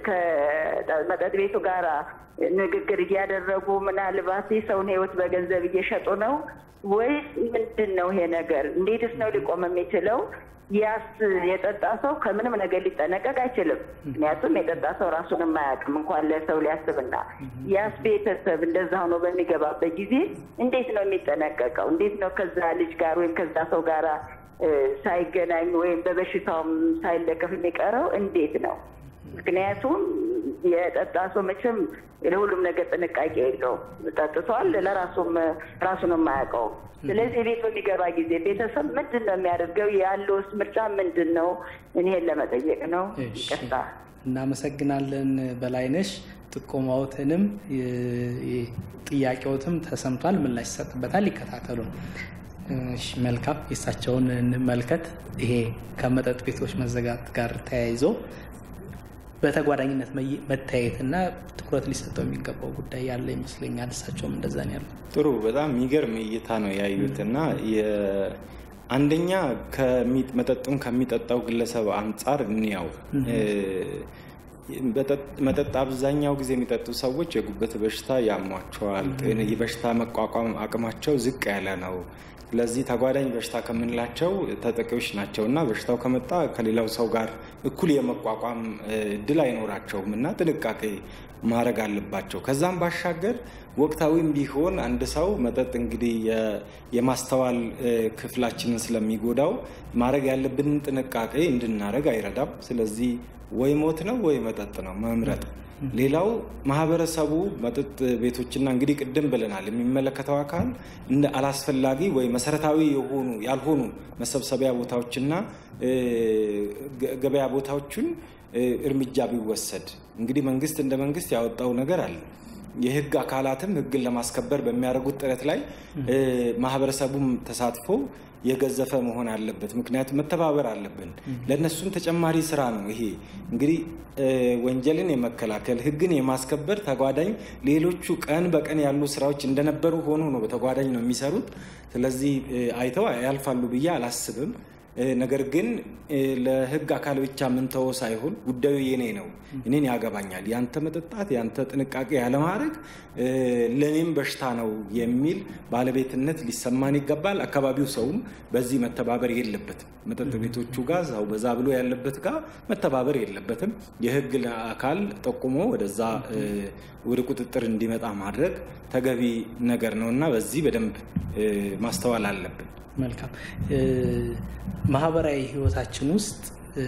ከመጠጥ ቤቱ ጋር ንግግር እያደረጉ ምናልባት የሰውን ሕይወት በገንዘብ እየሸጡ ነው ወይስ ምንድን ነው ይሄ ነገር? እንዴትስ ነው ሊቆም የሚችለው? ያስ የጠጣ ሰው ከምንም ነገር ሊጠነቀቅ አይችልም። ምክንያቱም የጠጣ ሰው ራሱን የማያውቅም እንኳን ለሰው ሊያስብና ያስ ቤተሰብ እንደዛ ሆኖ በሚገባበት ጊዜ እንዴት ነው የሚጠነቀቀው? እንዴት ነው ከዛ ልጅ ጋር ወይም ከዛ ሰው ጋር እ፣ ሳይገናኝ ወይም በበሽታውም ሳይለከፍ የሚቀረው እንዴት ነው? ምክንያቱም የጠጣ ሰው መቼም ለሁሉም ነገር ጥንቃቄ የለውም። ጠጥቷል፣ ለራሱም ራሱን የማያውቀው። ስለዚህ ቤት በሚገባ ጊዜ ቤተሰብ ምንድን ነው የሚያደርገው? ያለውስ ምርጫ ምንድን ነው? እኔን ለመጠየቅ ነው። ይቅርታ። እናመሰግናለን በላይነሽ። ጥቆማዎትንም የ- የ- ጥያቄዎትም ተሰምቷል፣ ምላሽ ይሰጥበታል። ይከታተሉ። እሺ፣ መልካም። የእሳቸውን እንመልከት። ይሄ ከመጠጥ ቤቶች መዘጋት ጋር ተያይዞ በተጓዳኝነት መይ- መታየትና ትኩረት ሊሰጠው የሚገባው ጉዳይ ያለ ይመስለኛል። እሳቸውም እንደዛ ነው ያሉት። ጥሩ በጣም የሚገርም እይታ ነው ያዩት እና የ- አንደኛ ከሚ- መጠጡን ከሚጠጣው ግለሰብ አንጻር እንያው እ፣ በጠጥ- መጠጥ አብዛኛው ጊዜ የሚጠጡ ሰዎች የጉበት በሽታ ያሟቸዋል። ጤን- የበሽታ መቋቋም አቅማቸው ዝቅ ያለ ነው። ስለዚህ ተጓዳኝ በሽታ ከምንላቸው ተጠቂዎች ናቸው እና በሽታው ከመጣ ከሌላው ሰው ጋር እኩል የመቋቋም እ፣ እድል አይኖራቸውም እና ጥንቃቄ ማድረግ አለባቸው። ከዛም ባሻገር ወቅታዊም ቢሆን አንድ ሰው መጠጥ እንግዲህ የ- የማስተዋል እ፣ ክፍላችንን ስለሚጎዳው ማድረግ ያለብንን ጥንቃቄ እንድናደርግ አይረዳም። ስለዚህ ወይ ሞት ነው ወይ መጠጥ ነው መምረጥ። ሌላው ማህበረሰቡ መጠጥ ቤቶችና እንግዲህ ቅድም ብለናል የሚመለከተው አካል እንደ አላስፈላጊ ወይ መሰረታዊ የሆኑ ያልሆኑ መሰብሰቢያ ቦታዎችና እ፣ ገ- ገበያ ቦታዎችን እ፣ እርምጃ ቢወሰድ እንግዲህ መንግስት እንደ መንግስት ያወጣው ነገር አለ። የህግ አካላትም ህግን ለማስከበር በሚያደርጉት ጥረት ላይ እ፣ ማህበረሰቡም ተሳትፎ የገዘፈ መሆን አለበት። ምክንያቱም መተባበር አለብን። ለእነሱም ተጨማሪ ስራ ነው ይሄ እንግዲህ እ፣ ወንጀልን የመከላከል ህግን የማስከበር ተጓዳኝ ሌሎቹ ቀን በቀን ያሉ ስራዎች እንደነበሩ ሆኖ ነው በተጓዳኝ ነው የሚሰሩት። ስለዚህ እ፣ አይተው ያልፋሉ ብዬ አላስብም። እ፣ ነገር ግን እ፣ ለህግ አካል ብቻ ምንተወው ሳይሆን ጉዳዩ የኔ ነው፣ እኔን ያገባኛል፣ ያንተ መጠጣት፣ ያንተ ጥንቃቄ ያለማድረግ እ፣ ለእኔም በሽታ ነው የሚል ባለቤትነት ሊሰማን ይገባል። አካባቢው ሰውም በዚህ መተባበር የለበትም። መጠጥ ቤቶቹ ጋር ሰው በዛ ብሎ ያለበት ጋር መተባበር የለበትም። የህግ አካል ጠቁሞ ወደዛ እ፣ ወደ ቁጥጥር እንዲመጣ ማድረግ ተገቢ ነገር ነው እና በዚህ በደንብ እ፣ ማስተዋል አለብን። መልካም እ፣ ማህበራዊ ህይወታችን ውስጥ እ፣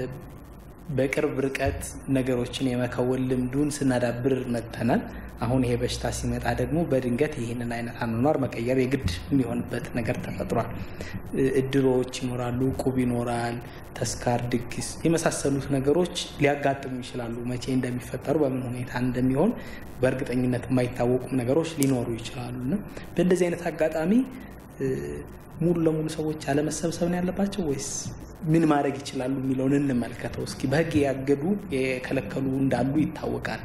በቅርብ ርቀት ነገሮችን የመከወን ልምዱን ስናዳብር መጥተናል። አሁን ይሄ በሽታ ሲመጣ ደግሞ በድንገት ይህንን አይነት አኗኗር መቀየር የግድ የሚሆንበት ነገር ተፈጥሯል። እ፣ እድሮች ይኖራሉ፣ ቁብ ይኖራል፣ ተስካር፣ ድግስ የመሳሰሉት ነገሮች ሊያጋጥሙ ይችላሉ። መቼ እንደሚፈጠሩ በምን ሁኔታ እንደሚሆን በእርግጠኝነት የማይታወቁም ነገሮች ሊኖሩ ይችላሉ እና በእንደዚህ አይነት አጋጣሚ እ፣ ሙሉ ለሙሉ ሰዎች አለመሰብሰብ ነው ያለባቸው ወይስ ምን ማድረግ ይችላሉ የሚለውን እንመልከተው እስኪ። በህግ ያገዱ የከለከሉ እንዳሉ ይታወቃል።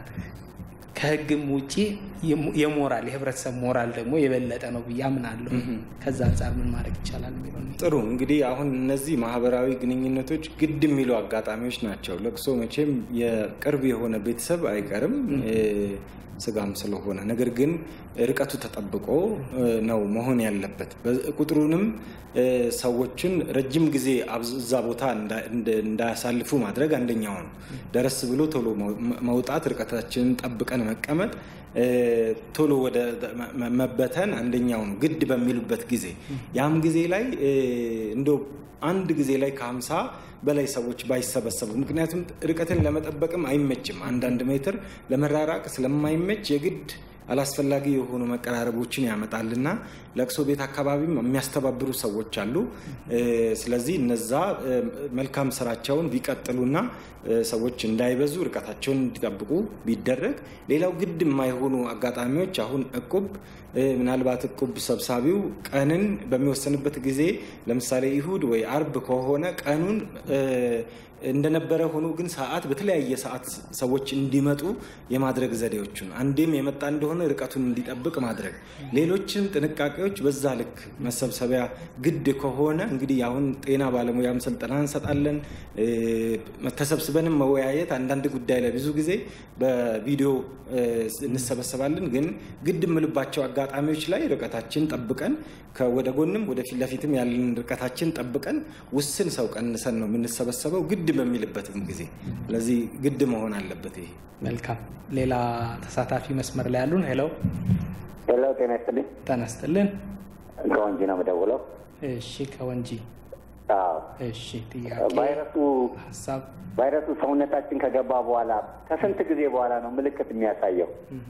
ከህግም ውጭ የሞራል የህብረተሰብ ሞራል ደግሞ የበለጠ ነው ብዬ አምናለሁ። ከዛ አንጻር ምን ማድረግ ይቻላል የሚለው ጥሩ እንግዲህ አሁን እነዚህ ማህበራዊ ግንኙነቶች ግድ የሚሉ አጋጣሚዎች ናቸው። ለቅሶ መቼም የቅርብ የሆነ ቤተሰብ አይቀርም እ፣ ስጋም ስለሆነ ነገር ግን ርቀቱ ተጠብቆ እ፣ ነው መሆን ያለበት። በ- ቁጥሩንም እ፣ ሰዎችን ረጅም ጊዜ አብዝ- እዛ ቦታ እንዳ- እንደ- እንዳያሳልፉ ማድረግ አንደኛው ነው። ደረስ ብሎ ቶሎ መው- መውጣት፣ ርቀታችንን ጠብቀን መቀመጥ እ፣ ቶሎ ወደ መ- መ- መበተን አንደኛው ነው። ግድ በሚሉበት ጊዜ ያም ጊዜ ላይ እ፣ እንደው አንድ ጊዜ ላይ ከሀምሳ በላይ ሰዎች ባይሰበሰቡ ምክንያቱም ርቀትን ለመጠበቅም አይመችም። አንዳንድ ሜትር ለመራራቅ ስለማይመች የግድ አላስፈላጊ የሆኑ መቀራረቦችን ያመጣልና ለቅሶ ቤት አካባቢም የሚያስተባብሩ ሰዎች አሉ። ስለዚህ እነዛ መልካም ስራቸውን ቢቀጥሉና ሰዎች እንዳይበዙ ርቀታቸውን እንዲጠብቁ ቢደረግ፣ ሌላው ግድ የማይሆኑ አጋጣሚዎች አሁን እቁብ ምናልባት እቁብ ሰብሳቢው ቀንን በሚወሰንበት ጊዜ ለምሳሌ ይሁድ ወይ አርብ ከሆነ ቀኑን እንደነበረ ሆኖ ግን ሰዓት በተለያየ ሰዓት ሰዎች እንዲመጡ የማድረግ ዘዴዎቹን አንዴም የመጣ እንደሆነ ርቀቱን እንዲጠብቅ ማድረግ፣ ሌሎችም ጥንቃቄዎች በዛ ልክ መሰብሰቢያ ግድ ከሆነ እንግዲህ አሁን ጤና ባለሙያም ስልጠና እንሰጣለን። ተሰብስበንም መወያየት አንዳንድ ጉዳይ ላይ ብዙ ጊዜ በቪዲዮ እንሰበሰባለን። ግን ግድ የምልባቸው አጋጣሚዎች ላይ ርቀታችን ጠብቀን ወደ ጎንም ወደ ፊት ለፊትም ያለን ርቀታችን ጠብቀን ውስን ሰው ቀንሰን ነው የምንሰበሰበው ግድ በሚልበትም ጊዜ። ስለዚህ ግድ መሆን አለበት ይሄ። መልካም። ሌላ ተሳታፊ መስመር ላይ ያሉን። ሄሎ ሄሎ፣ ጤና ይስጥልኝ። ጤና ይስጥልን። ከወንጂ ነው የምደውለው። እሺ፣ ከወንጂ እሺ። ጥያቄ ቫይረሱ ሀሳብ ቫይረሱ ሰውነታችን ከገባ በኋላ ከስንት ጊዜ በኋላ ነው ምልክት የሚያሳየው?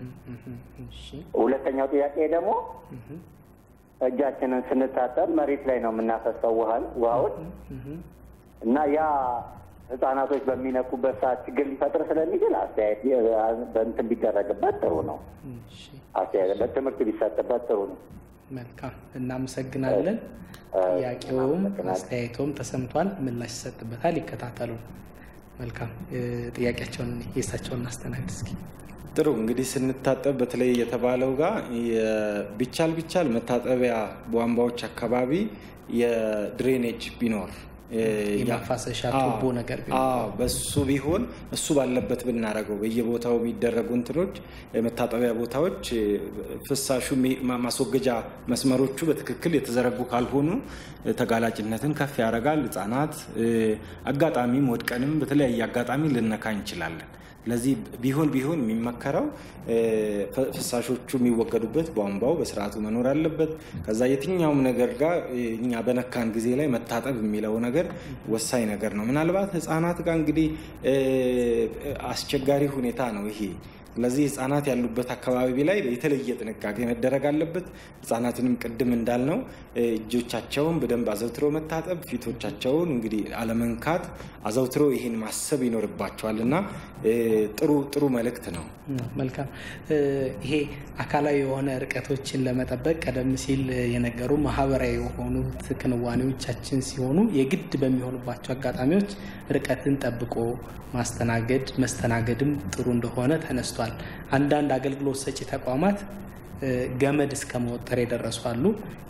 ሁለተኛው ጥያቄ ደግሞ እጃችንን ስንታጠብ መሬት ላይ ነው የምናፈሰው ውሃን ውሃውን እና ያ ህጻናቶች በሚነቁበት ሰዓት ችግር ሊፈጥር ስለሚችል አስተያየት በእንትን ቢደረግበት ጥሩ ነው። አስተያየት በትምህርት ቢሰጥበት ጥሩ ነው። መልካም፣ እናመሰግናለን። ጥያቄውም አስተያየቶም ተሰምቷል፣ ምላሽ ይሰጥበታል። ይከታተሉ። መልካም ጥያቄያቸውን የእሳቸውን እናስተናግድ እስኪ። ጥሩ እንግዲህ ስንታጠብ በተለይ የተባለው ጋር ቢቻል ቢቻል መታጠቢያ ቧንቧዎች አካባቢ የድሬኔጅ ቢኖር የማፋሰሻ ቱቦ ነገር በሱ ቢሆን እሱ ባለበት ብናደርገው በየቦታው የሚደረጉ እንትኖች መታጠቢያ ቦታዎች ፍሳሹ ማስወገጃ መስመሮቹ በትክክል የተዘረጉ ካልሆኑ ተጋላጭነትን ከፍ ያደርጋል። ህጻናት አጋጣሚም ወድቀንም በተለያየ አጋጣሚ ልነካ እንችላለን። ስለዚህ ቢሆን ቢሆን የሚመከረው ፍሳሾቹ የሚወገዱበት ቧንቧው በስርዓቱ መኖር አለበት። ከዛ የትኛውም ነገር ጋር እኛ በነካን ጊዜ ላይ መታጠብ የሚለው ነገር ወሳኝ ነገር ነው። ምናልባት ህጻናት ጋር እንግዲህ አስቸጋሪ ሁኔታ ነው ይሄ። ስለዚህ ህጻናት ያሉበት አካባቢ ላይ የተለየ ጥንቃቄ መደረግ አለበት። ህጻናትንም ቅድም እንዳልነው እጆቻቸውን በደንብ አዘውትሮ መታጠብ፣ ፊቶቻቸውን እንግዲህ አለመንካት፣ አዘውትሮ ይሄን ማሰብ ይኖርባቸዋል እና ጥሩ ጥሩ መልእክት ነው። መልካም። ይሄ አካላዊ የሆነ ርቀቶችን ለመጠበቅ ቀደም ሲል የነገሩ ማህበራዊ የሆኑት ክንዋኔዎቻችን ሲሆኑ የግድ በሚሆኑባቸው አጋጣሚዎች ርቀትን ጠብቆ ማስተናገድ መስተናገድም ጥሩ እንደሆነ ተነስቷል። አንዳንድ አገልግሎት ሰጪ ተቋማት ገመድ እስከ መወጠር የደረሱ አሉ።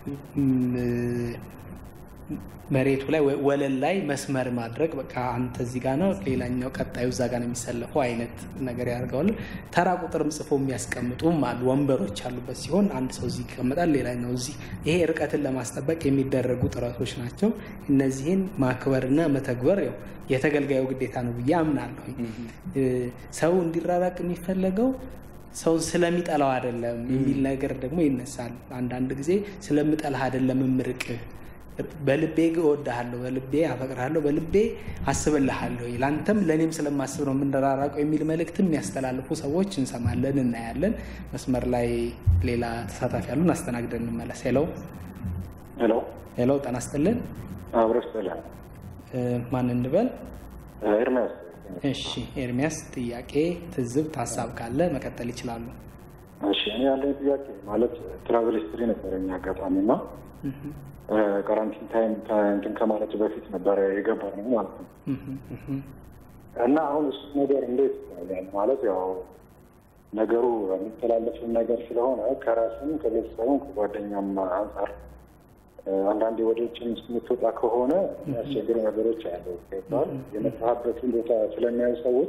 መሬቱ ላይ ወለል ላይ መስመር ማድረግ በቃ አንተ እዚህ ጋ ነው፣ ሌላኛው ቀጣዩ እዛ ጋ ነው የሚሰለፈው አይነት ነገር ያደርገዋል። ተራ ቁጥርም ጽፎ የሚያስቀምጡም አሉ። ወንበሮች ያሉበት ሲሆን አንድ ሰው እዚህ ይቀመጣል፣ ሌላኛው እዚህ። ይሄ ርቀትን ለማስጠበቅ የሚደረጉ ጥረቶች ናቸው። እነዚህን ማክበርና መተግበር ያው የተገልጋዩ ግዴታ ነው ብዬ አምናለሁ። ሰው እንዲራራቅ የሚፈለገው ሰውን ስለሚጠላው አይደለም የሚል ነገር ደግሞ ይነሳል። አንዳንድ ጊዜ ስለምጠላህ አይደለም እምርቅህ በልቤ እወድሃለሁ፣ በልቤ አፈቅርሃለሁ፣ በልቤ አስብልሃለሁ፣ ለአንተም ለእኔም ስለማስብ ነው የምንራራቀው የሚል መልእክትም የሚያስተላልፉ ሰዎች እንሰማለን፣ እናያለን። መስመር ላይ ሌላ ተሳታፊ ያሉን አስተናግደን እንመለስ። ሄሎ ሄሎ ሄሎ፣ ጤና ይስጥልን። አብረስ ጥላ ማን እንበል? ኤርሚያስ። እሺ ኤርሚያስ፣ ጥያቄ፣ ትዝብት፣ ሀሳብ ካለ መቀጠል ይችላሉ። እሺ እኔ ያለኝ ጥያቄ ማለት ትራቨል ሂስትሪ ነበረኝ አጋጣሚ እና ካራንቲን ታይም እንትን ከማለት በፊት ነበረ የገባ ነው ማለት ነው። እና አሁን እሱ ነገር እንዴት ይታያል ማለት ያው ነገሩ የሚተላለፍን ነገር ስለሆነ ከራስም ከቤተሰቡም ከጓደኛም አንጻር አንዳንዴ ወደ ውጭ የምትወጣ ከሆነ የሚያስቸግሩ ነገሮች አሉ ይባል የመጣህበትን ቦታ ስለሚያዩ ሰዎች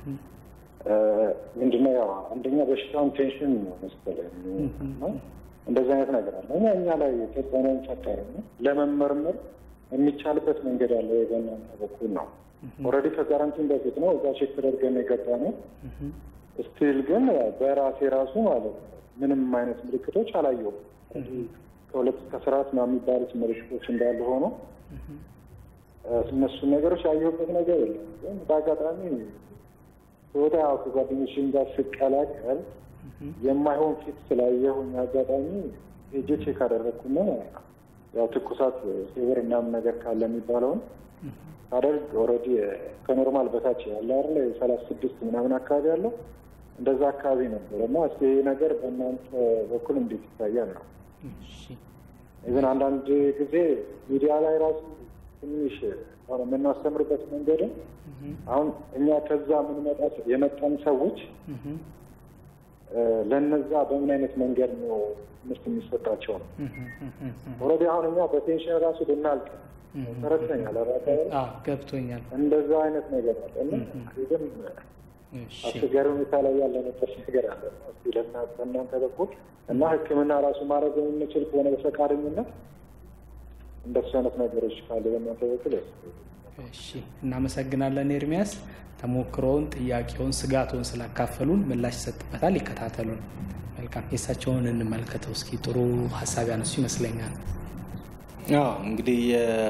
ምንድነው ያው አንደኛ በሽታውን ቴንሽን ነው መሰለኝ እንደዚህ አይነት ነገር አለ። እኛ እኛ ላይ ተጽዕኖውን ፈጠረ ለመመርመር የሚቻልበት መንገድ አለ በእናንተ በኩል ነው። ኦልሬዲ ከጋራንቲን በፊት ነው እዛ ቼክ ተደርገን የገባ ነው። ስቲል ግን በራሴ ራሱ ማለት ነው ምንም አይነት ምልክቶች አላየሁም። ከሁለት እስከ ስርዓት ነው የሚባሉት ምልክቶች እንዳሉ ሆኖ እነሱን ነገሮች ያየሁበት ነገር የለም። ግን በአጋጣሚ ወደ ከጓደኞችም ጋር ስቀላቀል የማይሆን ፊት ስላየሁኝ አጋጣሚ ሄጄ ቼክ አደረግኩና ያው ትኩሳት ፌቨር ምናምን ነገር ካለ የሚባለውን ሳደርግ ኦልሬዲ ከኖርማል በታች ያለ አይደለ የሰላሳ ስድስት ምናምን አካባቢ ያለው እንደዛ አካባቢ ነበር እና እስኪ ይሄ ነገር በእናንተ በኩል እንዴት ይታያል ነው ኢቨን አንዳንድ ጊዜ ሚዲያ ላይ ራሱ ትንሽ አሁን የምናስተምርበት መንገድም አሁን እኛ ከዛ የምንመጣ የመጣን ሰዎች ለነዛ በምን አይነት መንገድ ነው ትምህርት የሚሰጣቸው ነው። ኦልሬዲ አሁን እኛ በቴንሽን ራሱ ልናልቅ ተረድተኛል። ገብቶኛል። እንደዛ አይነት ነገር አለ እና ግን አስቸጋሪ ሁኔታ ላይ ያለንበት ነገር አለ። እስኪ በእናንተ በኩል እና ሕክምና ራሱ ማድረግ የምንችል ከሆነ በፈቃደኝነት እንደሱ አይነት ነገሮች ካለ በእናንተ በኩል እሺ፣ እናመሰግናለን ኤርሚያስ። ተሞክሮውን፣ ጥያቄውን፣ ስጋቱን ስላካፈሉን ምላሽ ይሰጥበታል። ይከታተሉን። መልካም፣ የእሳቸውን እንመልከተው እስኪ። ጥሩ ሀሳብ ያነሱ ይመስለኛል። አዎ እንግዲህ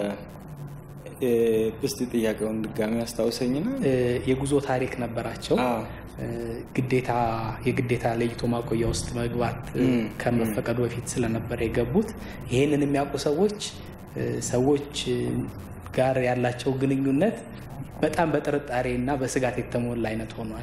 እስቲ ጥያቄውን ድጋሚ አስታውሰኝና የጉዞ ታሪክ ነበራቸው። ግዴታ የግዴታ ለይቶ ማቆያ ውስጥ መግባት ከመፈቀዱ በፊት ስለነበረ የገቡት ይህንን የሚያውቁ ሰዎች ሰዎች ጋር ያላቸው ግንኙነት በጣም በጥርጣሬ እና በስጋት የተሞላ አይነት ሆኗል።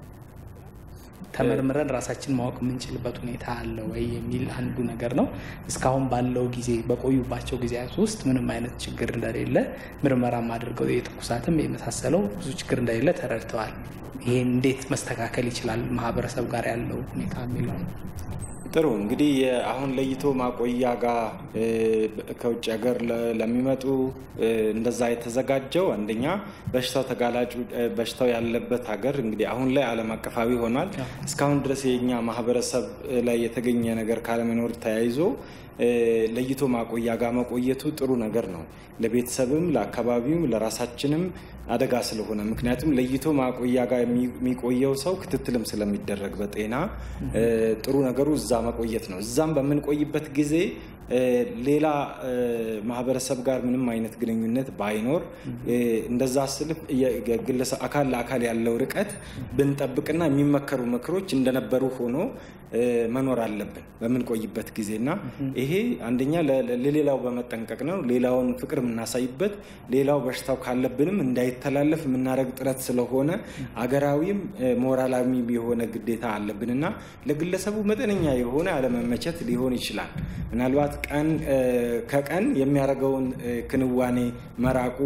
ተመርምረን ራሳችን ማወቅ የምንችልበት ሁኔታ አለ ወይ የሚል አንዱ ነገር ነው። እስካሁን ባለው ጊዜ በቆዩባቸው ጊዜያት ውስጥ ምንም አይነት ችግር እንደሌለ ምርመራም አድርገው የትኩሳትም የመሳሰለው ብዙ ችግር እንደሌለ ተረድተዋል። ይሄ እንዴት መስተካከል ይችላል ማህበረሰብ ጋር ያለው ሁኔታ የሚለው ጥሩ እንግዲህ አሁን ለይቶ ማቆያ ጋር ከውጭ ሀገር ለሚመጡ እንደዛ የተዘጋጀው አንደኛ በሽታው ተጋላጩ በሽታው ያለበት ሀገር እንግዲህ አሁን ላይ ዓለም አቀፋዊ ሆኗል። እስካሁን ድረስ የኛ ማህበረሰብ ላይ የተገኘ ነገር ካለመኖር ተያይዞ ለይቶ ማቆያ ጋር መቆየቱ ጥሩ ነገር ነው። ለቤተሰብም፣ ለአካባቢውም፣ ለራሳችንም አደጋ ስለሆነ ምክንያቱም ለይቶ ማቆያ ጋር የሚቆየው ሰው ክትትልም ስለሚደረግ በጤና ጥሩ ነገሩ እዛ መቆየት ነው። እዛም በምንቆይበት ጊዜ ሌላ ማህበረሰብ ጋር ምንም አይነት ግንኙነት ባይኖር እንደዛ ስል ግለሰብ አካል ለአካል ያለው ርቀት ብንጠብቅና የሚመከሩ ምክሮች እንደነበሩ ሆኖ መኖር አለብን በምንቆይበት ጊዜ እና ይሄ አንደኛ ለሌላው በመጠንቀቅ ነው። ሌላውን ፍቅር የምናሳይበት ሌላው በሽታው ካለብንም እንዳይተላለፍ የምናደርግ ጥረት ስለሆነ አገራዊም ሞራላዊ የሆነ ግዴታ አለብን እና ለግለሰቡ መጠነኛ የሆነ አለመመቸት ሊሆን ይችላል። ምናልባት ቀን ከቀን የሚያደርገውን ክንዋኔ መራቁ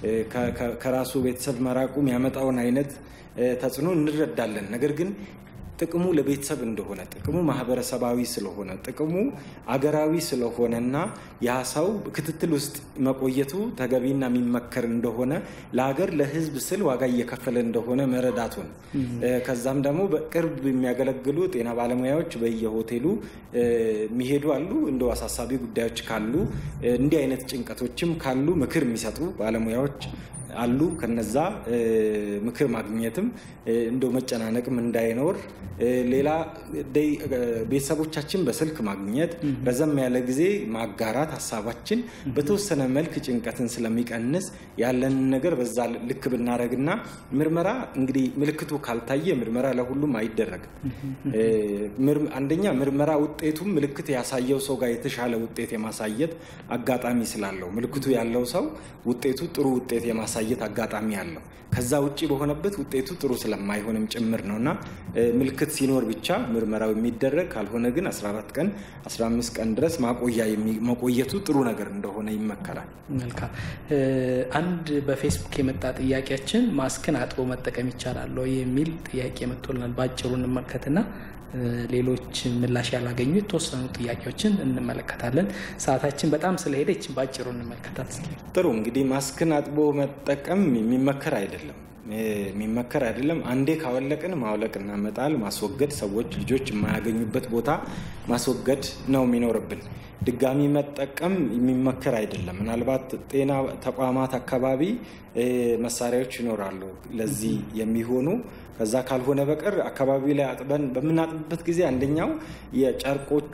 ከራሱ ቤተሰብ መራቁ የሚያመጣውን አይነት ተጽዕኖ እንረዳለን። ነገር ግን ጥቅሙ ለቤተሰብ እንደሆነ ጥቅሙ ማህበረሰባዊ ስለሆነ ጥቅሙ አገራዊ ስለሆነ እና ያ ሰው ክትትል ውስጥ መቆየቱ ተገቢና የሚመከር እንደሆነ ለሀገር ለሕዝብ ስል ዋጋ እየከፈለ እንደሆነ መረዳቱን ከዛም ደግሞ በቅርብ የሚያገለግሉ ጤና ባለሙያዎች በየሆቴሉ የሚሄዱ አሉ። እንደ አሳሳቢ ጉዳዮች ካሉ እንዲህ አይነት ጭንቀቶችም ካሉ ምክር የሚሰጡ ባለሙያዎች አሉ። ከነዛ ምክር ማግኘትም እንደ መጨናነቅም እንዳይኖር ሌላ ቤተሰቦቻችን በስልክ ማግኘት ረዘም ያለ ጊዜ ማጋራት ሀሳባችን በተወሰነ መልክ ጭንቀትን ስለሚቀንስ ያለንን ነገር በዛ ልክ ብናደረግና ምርመራ እንግዲህ ምልክቱ ካልታየ ምርመራ ለሁሉም አይደረግም። አንደኛ ምርመራ ውጤቱም ምልክት ያሳየው ሰው ጋር የተሻለ ውጤት የማሳየት አጋጣሚ ስላለው ምልክቱ ያለው ሰው ውጤቱ ጥሩ ውጤት የማሳየት አጋጣሚ አለው። ከዛ ውጭ በሆነበት ውጤቱ ጥሩ ስለማይሆንም ጭምር ነው እና ምልክት ሲኖር ብቻ ምርመራው የሚደረግ ካልሆነ ግን 14 ቀን 15 ቀን ድረስ ማቆያ መቆየቱ ጥሩ ነገር እንደሆነ ይመከራል። መልካም። አንድ በፌስቡክ የመጣ ጥያቄያችን ማስክን አጥቦ መጠቀም ይቻላል ወይ የሚል ጥያቄ መጥቶልናል። በአጭሩ እንመልከትና ሌሎች ምላሽ ያላገኙ የተወሰኑ ጥያቄዎችን እንመለከታለን። ሰዓታችን በጣም ስለሄደች በአጭሩ እንመልከታት እስኪ። ጥሩ እንግዲህ ማስክን አጥቦ መጠቀም የሚመከር አይደለም የሚመከር አይደለም። አንዴ ካወለቅን ማውለቅና መጣል ማስወገድ፣ ሰዎች ልጆች የማያገኙበት ቦታ ማስወገድ ነው የሚኖርብን። ድጋሚ መጠቀም የሚመከር አይደለም። ምናልባት ጤና ተቋማት አካባቢ መሳሪያዎች ይኖራሉ ለዚህ የሚሆኑ ከዛ ካልሆነ በቀር አካባቢ ላይ አጥበን በምናጥብበት ጊዜ አንደኛው የጨርቆቹ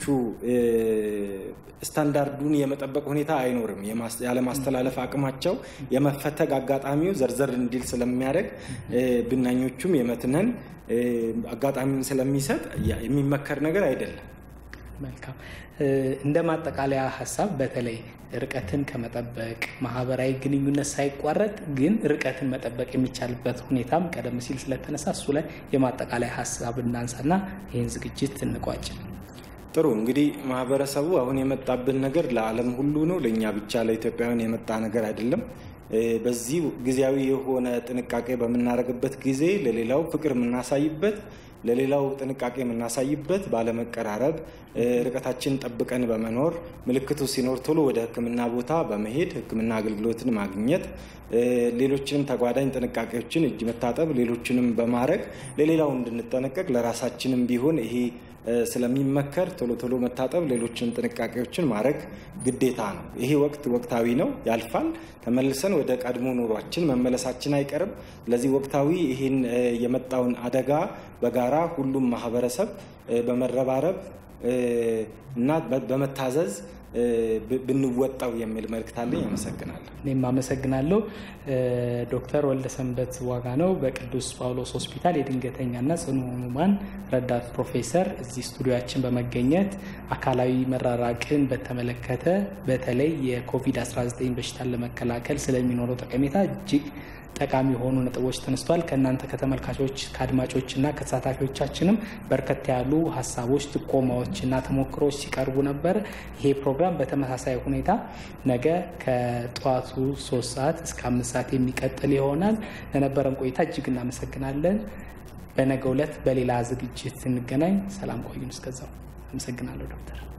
ስታንዳርዱን የመጠበቅ ሁኔታ አይኖርም። ያለማስተላለፍ አቅማቸው የመፈተግ አጋጣሚው ዘርዘር እንዲል ስለሚያደርግ ስለሚያደርግ ብናኞቹም የመትነን አጋጣሚውን ስለሚሰጥ የሚመከር ነገር አይደለም። መልካም። እንደ ማጠቃለያ ሀሳብ በተለይ ርቀትን ከመጠበቅ ማህበራዊ ግንኙነት ሳይቋረጥ ግን ርቀትን መጠበቅ የሚቻልበት ሁኔታም ቀደም ሲል ስለተነሳ እሱ ላይ የማጠቃለያ ሀሳብ እናንሳና ይህን ዝግጅት እንቋጭ። ጥሩ እንግዲህ ማህበረሰቡ አሁን የመጣብን ነገር ለዓለም ሁሉ ነው፣ ለእኛ ብቻ ለኢትዮጵያውያን የመጣ ነገር አይደለም። በዚህ ጊዜያዊ የሆነ ጥንቃቄ በምናደርግበት ጊዜ ለሌላው ፍቅር የምናሳይበት ለሌላው ጥንቃቄ የምናሳይበት ባለመቀራረብ ርቀታችን ጠብቀን በመኖር ምልክቱ ሲኖር ቶሎ ወደ ሕክምና ቦታ በመሄድ ሕክምና አገልግሎትን ማግኘት ሌሎችንም ተጓዳኝ ጥንቃቄዎችን እጅ መታጠብ፣ ሌሎችንም በማድረግ ለሌላው እንድንጠነቀቅ ለራሳችንም ቢሆን ይሄ ስለሚመከር ቶሎ ቶሎ መታጠብ፣ ሌሎችንም ጥንቃቄዎችን ማድረግ ግዴታ ነው። ይሄ ወቅት ወቅታዊ ነው፣ ያልፋል። ተመልሰን ወደ ቀድሞ ኑሯችን መመለሳችን አይቀርም። ስለዚህ ወቅታዊ ይህን የመጣውን አደጋ በጋራ ሁሉም ማህበረሰብ በመረባረብ እና በመታዘዝ ብንወጣው የሚል መልእክት አለኝ። አመሰግናለሁ። እኔም አመሰግናለሁ። ዶክተር ወልደሰንበት ዋጋ ነው በቅዱስ ጳውሎስ ሆስፒታል የድንገተኛና ጽኑ ህሙማን ረዳት ፕሮፌሰር እዚህ ስቱዲዮችን በመገኘት አካላዊ መራራቅን በተመለከተ በተለይ የኮቪድ-19 በሽታን ለመከላከል ስለሚኖረው ጠቀሜታ እጅግ ጠቃሚ የሆኑ ነጥቦች ተነስተዋል። ከእናንተ ከተመልካቾች ከአድማጮችና ከተሳታፊዎቻችንም በርከት ያሉ ሀሳቦች፣ ጥቆማዎችና ተሞክሮች ሲቀርቡ ነበር። ይሄ ፕሮግራም በተመሳሳይ ሁኔታ ነገ ከጠዋቱ ሶስት ሰዓት እስከ አምስት ሰዓት የሚቀጥል ይሆናል። ለነበረን ቆይታ እጅግ እናመሰግናለን። በነገው ዕለት በሌላ ዝግጅት እንገናኝ። ሰላም ቆዩን። እስከዛው አመሰግናለሁ ዶክተር